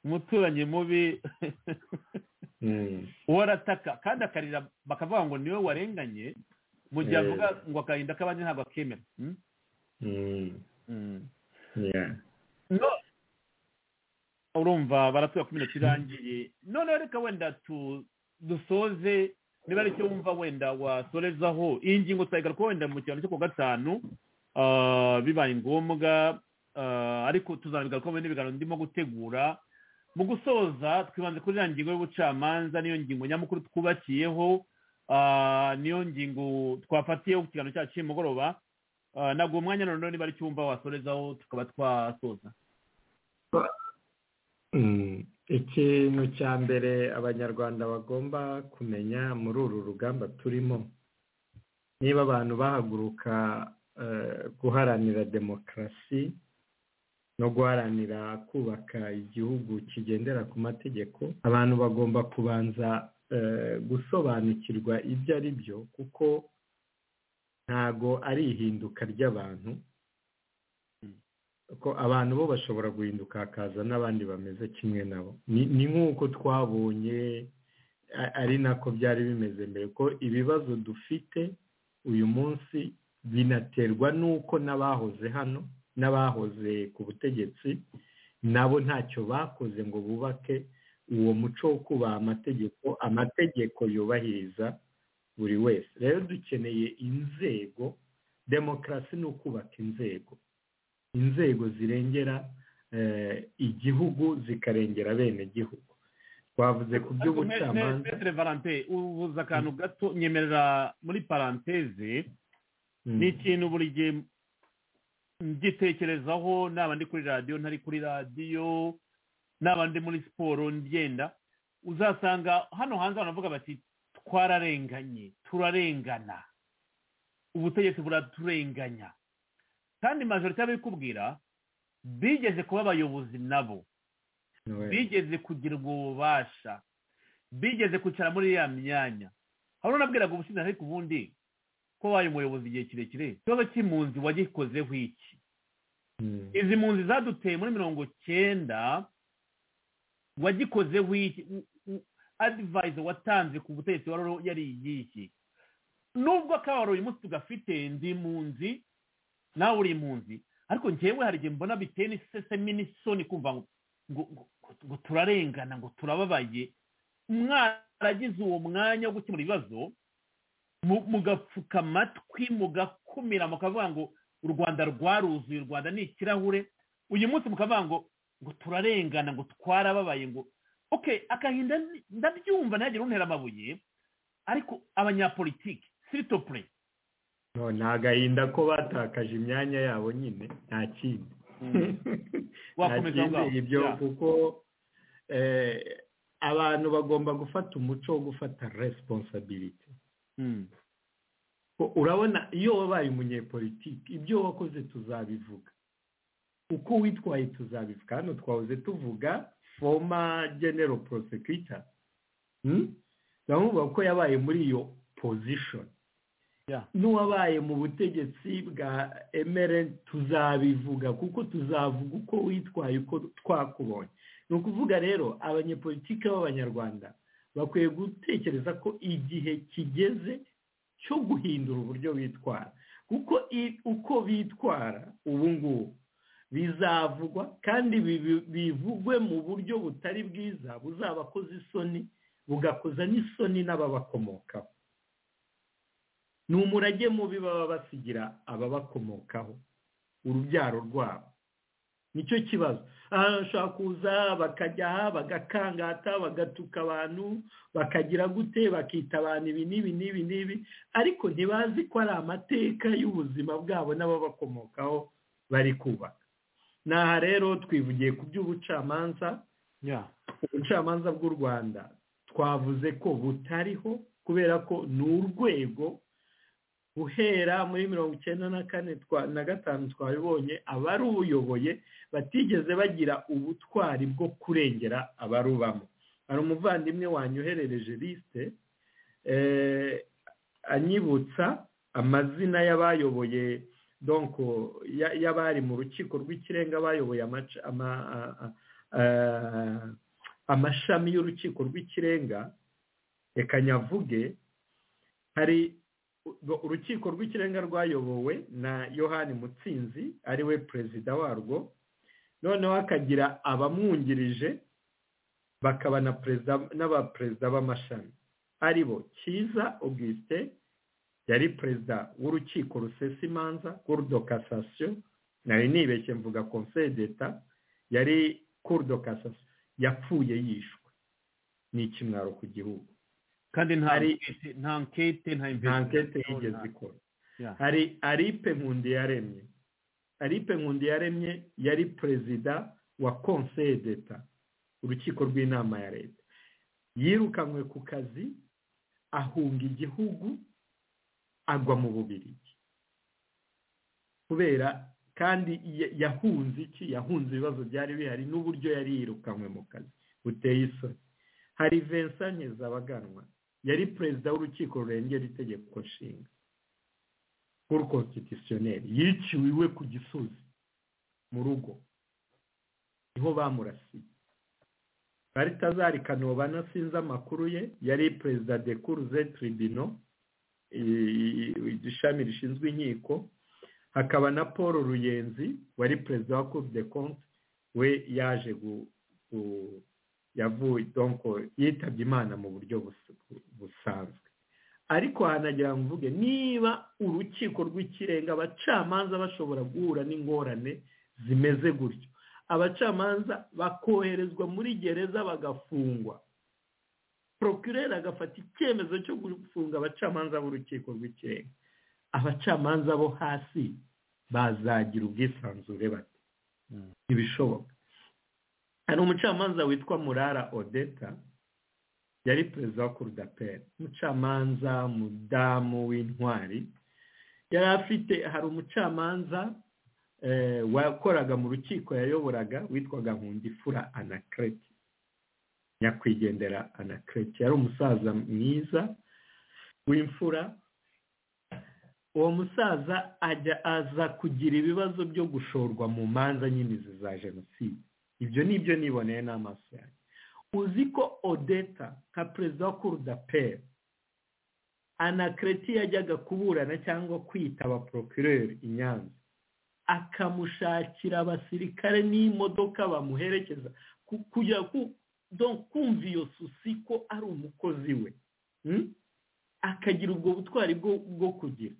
umuturanyi mubi uwo arataka kandi akarira bakavuga ngo niwe warenganye mu gihe avuga ngo akarinda k'abandi ntabwo akemera urumva baratuye ku minota irangiye noneho reka wenda dusoze niba ari cyo wumva wenda wasorezaho iyi ngingo twayigaruka wenda mu kiganiro cyo ku gatanu bibaye ngombwa ariko tuzanabigaruka mu n'ibiganiro ndimo gutegura mu gusoza twibanze kuri ya ngingo y'ubucamanza niyo ngingo nyamukuru twubakiyeho niyo ngingo twafatiyeho ku kiganiro cyacu cy'umugoroba ntabwo umwanya noneho niba ari cyumba wasorezaho tukaba twasoza ikintu cya mbere abanyarwanda bagomba kumenya muri uru rugamba turimo niba abantu bahaguruka guharanira demokarasi no guharanira kubaka igihugu kigendera ku mategeko abantu bagomba kubanza gusobanukirwa ibyo ari byo kuko ntago ari ihinduka ry'abantu ko abantu bo bashobora guhinduka hakaza n'abandi bameze kimwe nabo ni nk'uko twabonye ari nako byari bimeze mbere ko ibibazo dufite uyu munsi binaterwa n'uko n'abahoze hano n'abahoze ku butegetsi nabo ntacyo bakoze ngo bubake uwo muco wo kubaha amategeko amategeko yubahiriza buri wese rero dukeneye inzego demokarasi ni ukubaka inzego inzego zirengera igihugu zikarengera bene gihugu twavuze ku by'ubucamanza ubuze akantu gato nyemerera muri paranteze ni ikintu buri gihe ngitekerezaho naba ndi kuri radiyo ntari kuri radiyo naba ndi muri siporo ngenda uzasanga hano hanze baravuga bati twararenganye turarengana ubutegetsi buraturenganya kandi majorite y'abikubwira bigeze kuba abayobozi nabo bigeze kugira ububasha bigeze kwicara muri ya myanya hari unabwiraga ubushinja ariko ubundi ko wabaye umuyobozi igihe kirekire ikibazo cy'impunzi wagikozeho iki izi mpunzi zaduteye muri mirongo cyenda wagikozeho iki adivayiza watanze ku butegetsi wari yari iyihe nubwo akabaro uyu munsi tugafite ndi impunzi nawe uri impunzi ariko ngewe hari igihe mbona biteye n'isesemi n'isoni kumva ngo turarengana ngo turababaye mwaragize uwo mwanya wo gukemura ibibazo mugapfuka amatwi mugakumira mukavuga ngo u rwanda rwaruzuye u rwanda ni ikirahure uyu munsi mukavuga ngo ngo turarengana ngo twarababaye ngo ok agahinda ndabyumva ntihagire untera amabuye ariko abanyapolitiki sitopure ni agahinda ko batakaje imyanya yabo nyine nta kindi nta kindi ibyo kuko abantu bagomba gufata umuco wo gufata resiponsabiriti urabona iyo wabaye umunyepolitiki ibyo wakoze tuzabivuga uko witwaye tuzabivuga hano twahoze tuvuga foma genero porosekita turavuga ko yabaye muri iyo pozishoni n'uwabaye mu butegetsi bwa emere tuzabivuga kuko tuzavuga uko witwaye uko twakubonye ni ukuvuga rero abanyepolitike b'abanyarwanda bakwiye gutekereza ko igihe kigeze cyo guhindura uburyo bitwara kuko uko bitwara ubu ngubu bizavugwa kandi bivugwe mu buryo butari bwiza buzabakoza isoni bugakoza n'isoni n'ababakomokaho ni umurage mubi baba basigira ababakomokaho urubyaro rwabo nicyo kibazo aha bashobora kuza bakajya aha bagakangata bagatuka abantu bakagira gute bakita abantu ibi n'ibi n'ibi n'ibi ariko ntibazi ko ari amateka y'ubuzima bwabo n'ababakomokaho bari kubaka n'aha rero twivugiye ku by'ubucamanza ubucamanza bw'u rwanda twavuze ko butariho kubera ko ni urwego guhera muri mirongo icyenda na kane na gatanu twabibonye abarubuyoboye batigeze bagira ubutwari bwo kurengera abarubamo hari umuvandimwe wanyoherereje lisite anyibutsa amazina y'abayoboye donko y'abari mu rukiko rw'ikirenga bayoboye amashami y'urukiko rw'ikirenga reka nyavuge hari urukiko rw'ikirenga rwayobowe na yohani mutsinzi ari we perezida warwo noneho hakagira abamwungirije bakaba na perezida n'abaperezida b'amashami ari bo cyiza augustin yari perezida w'urukiko rusesa imanza kurdo kasasiyo nari nibeshye mvuga konseye d'eta yari kurdo kasasiyo yapfuye yishwe ni ikimwaro ku gihugu kandi nta nkete nta inkete yigeze ikora hari aripe nkundi yaremye aripe nkundi yaremye yari perezida wa konseye d'eta urukiko rw'inama ya leta yirukanywe ku kazi ahunga igihugu agwa mu bubirigi kubera kandi yahunze iki yahunze ibibazo byari bihari n'uburyo yari yirukanywe mu kazi buteye isoni hari vensaneza abaganwa yari perezida w'urukiko rurengera itegeko nshinga kuri konstitutioneri yiciwe iwe ku gisozi mu rugo niho bamurasiye baritazari kanobana sinzi amakuru ye yari perezida de kuruze tribino ishami rishinzwe inkiko hakaba na paul ruyenzi wari perezida wa cour de compte we yaje yavuye donko yitabye imana mu buryo busanzwe ariko hanagira ngo mvuge niba urukiko rw'ikirenga abacamanza bashobora guhura n'ingorane zimeze gutyo abacamanza bakoherezwa muri gereza bagafungwa procureur agafata icyemezo cyo gufunga abacamanza b'urukiko rw'ikirenga abacamanza bo hasi bazagira ubwisanzure bate ntibishoboka hari umucamanza witwa murara odeta yari perezida wa kurudaperi umucamanza mudamu w'intwari yari afite hari umucamanza wakoraga mu rukiko yayoboraga witwaga nkundifura anakereti nyakwigendera anakereti yari umusaza mwiza w'imfura uwo musaza ajya aza kugira ibibazo byo gushorwa mu manza nyine za jenoside ibyo ni ibyo niboneye n'amaso yanjye uzi ko odeta nka perezida wa kurudaperi anakereti yajyaga kuburana cyangwa kwitaba porokireri i nyanza akamushakira abasirikare n'imodoka bamuherekeza kujya kumva iyo susi ko ari umukozi we akagira ubwo butwari bwo kugira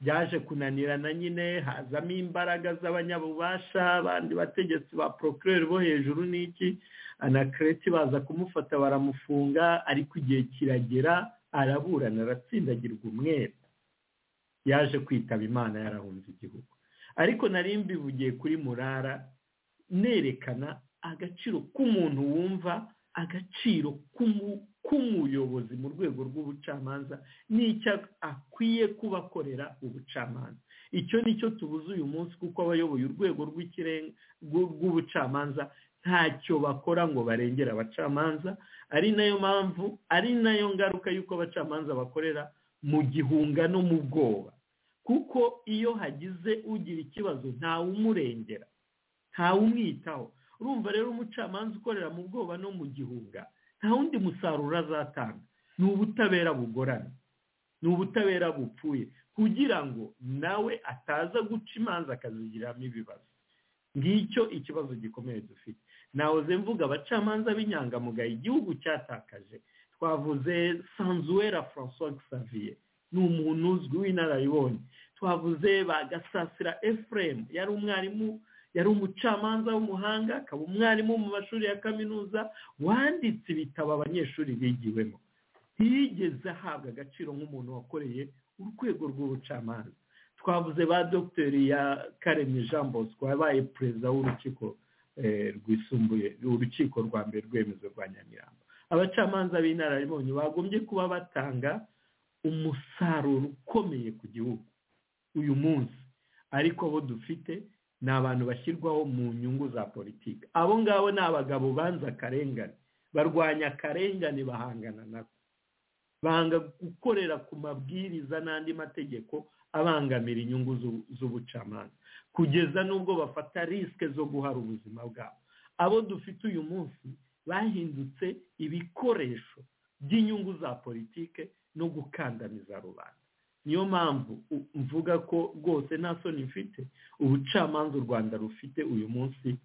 byaje kunanirana nyine hazamo imbaraga z'abanyabubasha abandi bategetsi ba porokireri bo hejuru n'iki anakereti baza kumufata baramufunga ariko igihe kiragera araburana aratsindagirwa umwere yaje kwitaba imana yarahunze igihugu ariko nari mbivugiye kuri murara nerekana agaciro k'umuntu wumva agaciro k'umuyobozi mu rwego rw'ubucamanza n'icyo akwiye kuba akorera ubucamanza icyo ni cyo tubuze uyu munsi kuko abayoboye urwego rw'ubucamanza ntacyo bakora ngo barengere abacamanza ari nayo mpamvu ari nayo ngaruka y'uko abacamanza bakorera mu gihunga no mu bwoba kuko iyo hagize ugira ikibazo ntawumurengera ntawumwitaho urumva rero umucamanza ukorera mu bwoba no mu gihunga nta wundi musaruro azatanga ni ubutabera bugorana ni ubutabera bupfuye kugira ngo nawe ataza guca imanza akazigiriramo ibibazo ngicyo ikibazo gikomeye dufite nahoze mvuga abacamanza b'inyangamugayo igihugu cyatakaje twavuze sanzuwera francois xavier ni umuntu uzwi w'inararibonye twavuze bagasasira efuremu yari umwarimu yari umucamanza w'umuhanga akaba umwarimu mu mashuri ya kaminuza wanditse ibitabo abanyeshuri bigiwemo ntiyigeze ahabwa agaciro nk'umuntu wakoreye urwego rw'ubucamanza twavuze ba dogiteri ya karemye jean bosco wabaye perezida w'urukiko rwisumbuye urukiko rwa mbere rwemezo rwa nyamirambo abacamanza b'inararibonye bagombye kuba batanga umusaruro ukomeye ku gihugu uyu munsi ariko abo dufite ni abantu bashyirwaho mu nyungu za politiki abo ngabo ni abagabo banze akarengane barwanya akarengane bahangana nako banga gukorera ku mabwiriza n'andi mategeko abangamira inyungu z'ubucamanza kugeza n'ubwo bafata risike zo guhara ubuzima bwabo abo dufite uyu munsi bahindutse ibikoresho by'inyungu za politike no gukandamiza rubanda niyo mpamvu mvuga ko rwose nta soni mfite ubucamanza u rwanda rufite uyu munsi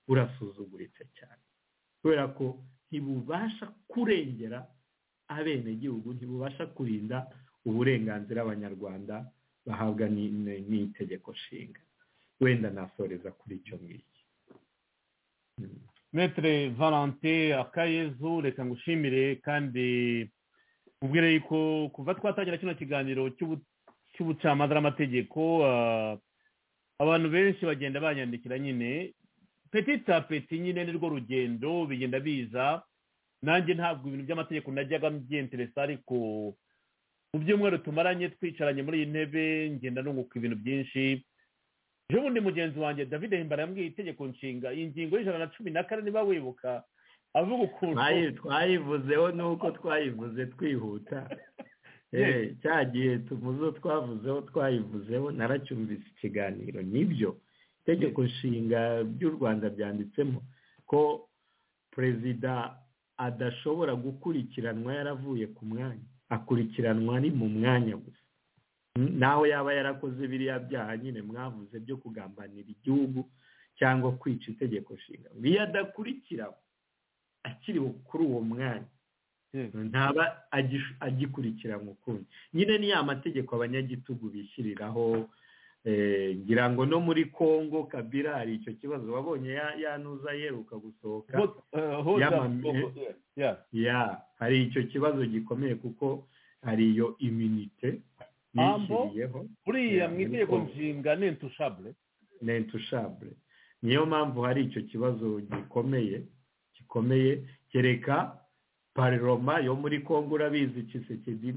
burasuzuguritse cyane kubera ko ntibubasha kurengera abenegihugu ntibubasha kurinda uburenganzira abanyarwanda bahabwa n'itegeko nshinga wenda nasoreza kuri icyo ngicyo metere valante akayezu reka ngushimire kandi ubwire yuko kuva twatangira kino kiganiro cy'ubucamanza n'amategeko abantu benshi bagenda banyandikira nyine petita peti nyine ni rwo rugendo bigenda biza nanjye ntabwo ibintu by'amategeko najyaga mbyenteresa ariko mu byumweru tumaranye twicaranye muri iyi ntebe ngenda nunguka ibintu byinshi ejo bundi mugenzi wanjye david himbara yambwiye itegeko nshinga iyi ngingo y'ijana na cumi na kane niba wibuka avuga ukuntu twayivuzeho nuko twayivuze twihuta cya gihe tumuzo twavuzeho twayivuzeho naracyumvise ikiganiro nibyo itegeko nshinga by'u rwanda byanditsemo ko perezida adashobora gukurikiranwa yaravuye ku mwanya akurikiranwa ari mu mwanya gusa naho yaba yarakoze biriya byaha nyine mwavuze byo kugambanira igihugu cyangwa kwica itegeko nshinga iyo adakurikiranywe akiri kuri uwo mwanya ntaba agikurikiranwa ukundi nyine ni ya mategeko abanyagitugu bishyiriraho ngira ngo no muri congo kabira hari icyo kibazo wabonye yanuza yeruka gusohoka ya hari icyo kibazo gikomeye kuko hari iyo iminite yishyiriyeho buriya mu itegeko nshinga ni intushabure ni intushabure niyo mpamvu hari icyo kibazo gikomeye gikomeye kereka pariroma yo muri congo urabizi kisekedi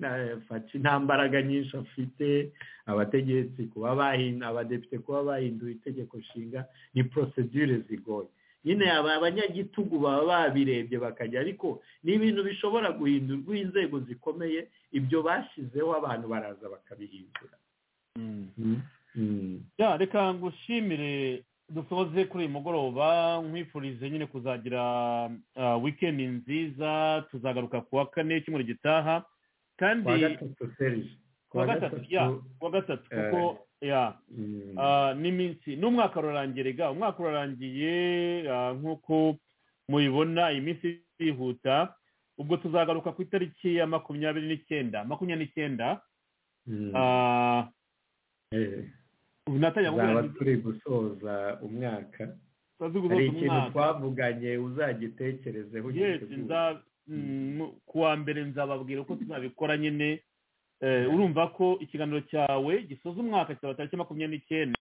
faci nta mbaraga nyinshi afite abategetsi kuba bahindura abadepite kuba bahindura itegeko nshinga ni porosedire zigoye nyine aba abanyagitugu baba babirebye bakajya ariko ni ibintu bishobora guhindurwa inzego zikomeye ibyo bashyizeho abantu baraza bakabihindura reka ngushimire dusoze kuri uyu mugoroba nkwifurize nyine kuzagira wikendi nziza tuzagaruka ku wa kane cyumweru gitaha kandi kuwa gatatu kuwa gatatu kuko n'iminsi n'umwaka rurangirega umwaka urarangiye nk'uko mubibona iyi minsi irihuta ubwo tuzagaruka ku itariki ya makumyabiri n'icyenda makumyabiri n'icyenda tuzaba turi gusoza umwaka hari ikintu twavuganye uzagitekerezeho ku wa mbere nzababwira uko tuzabikora nyine urumva ko ikiganiro cyawe gisoza umwaka kizaba tariki makumyabiri n'icyenda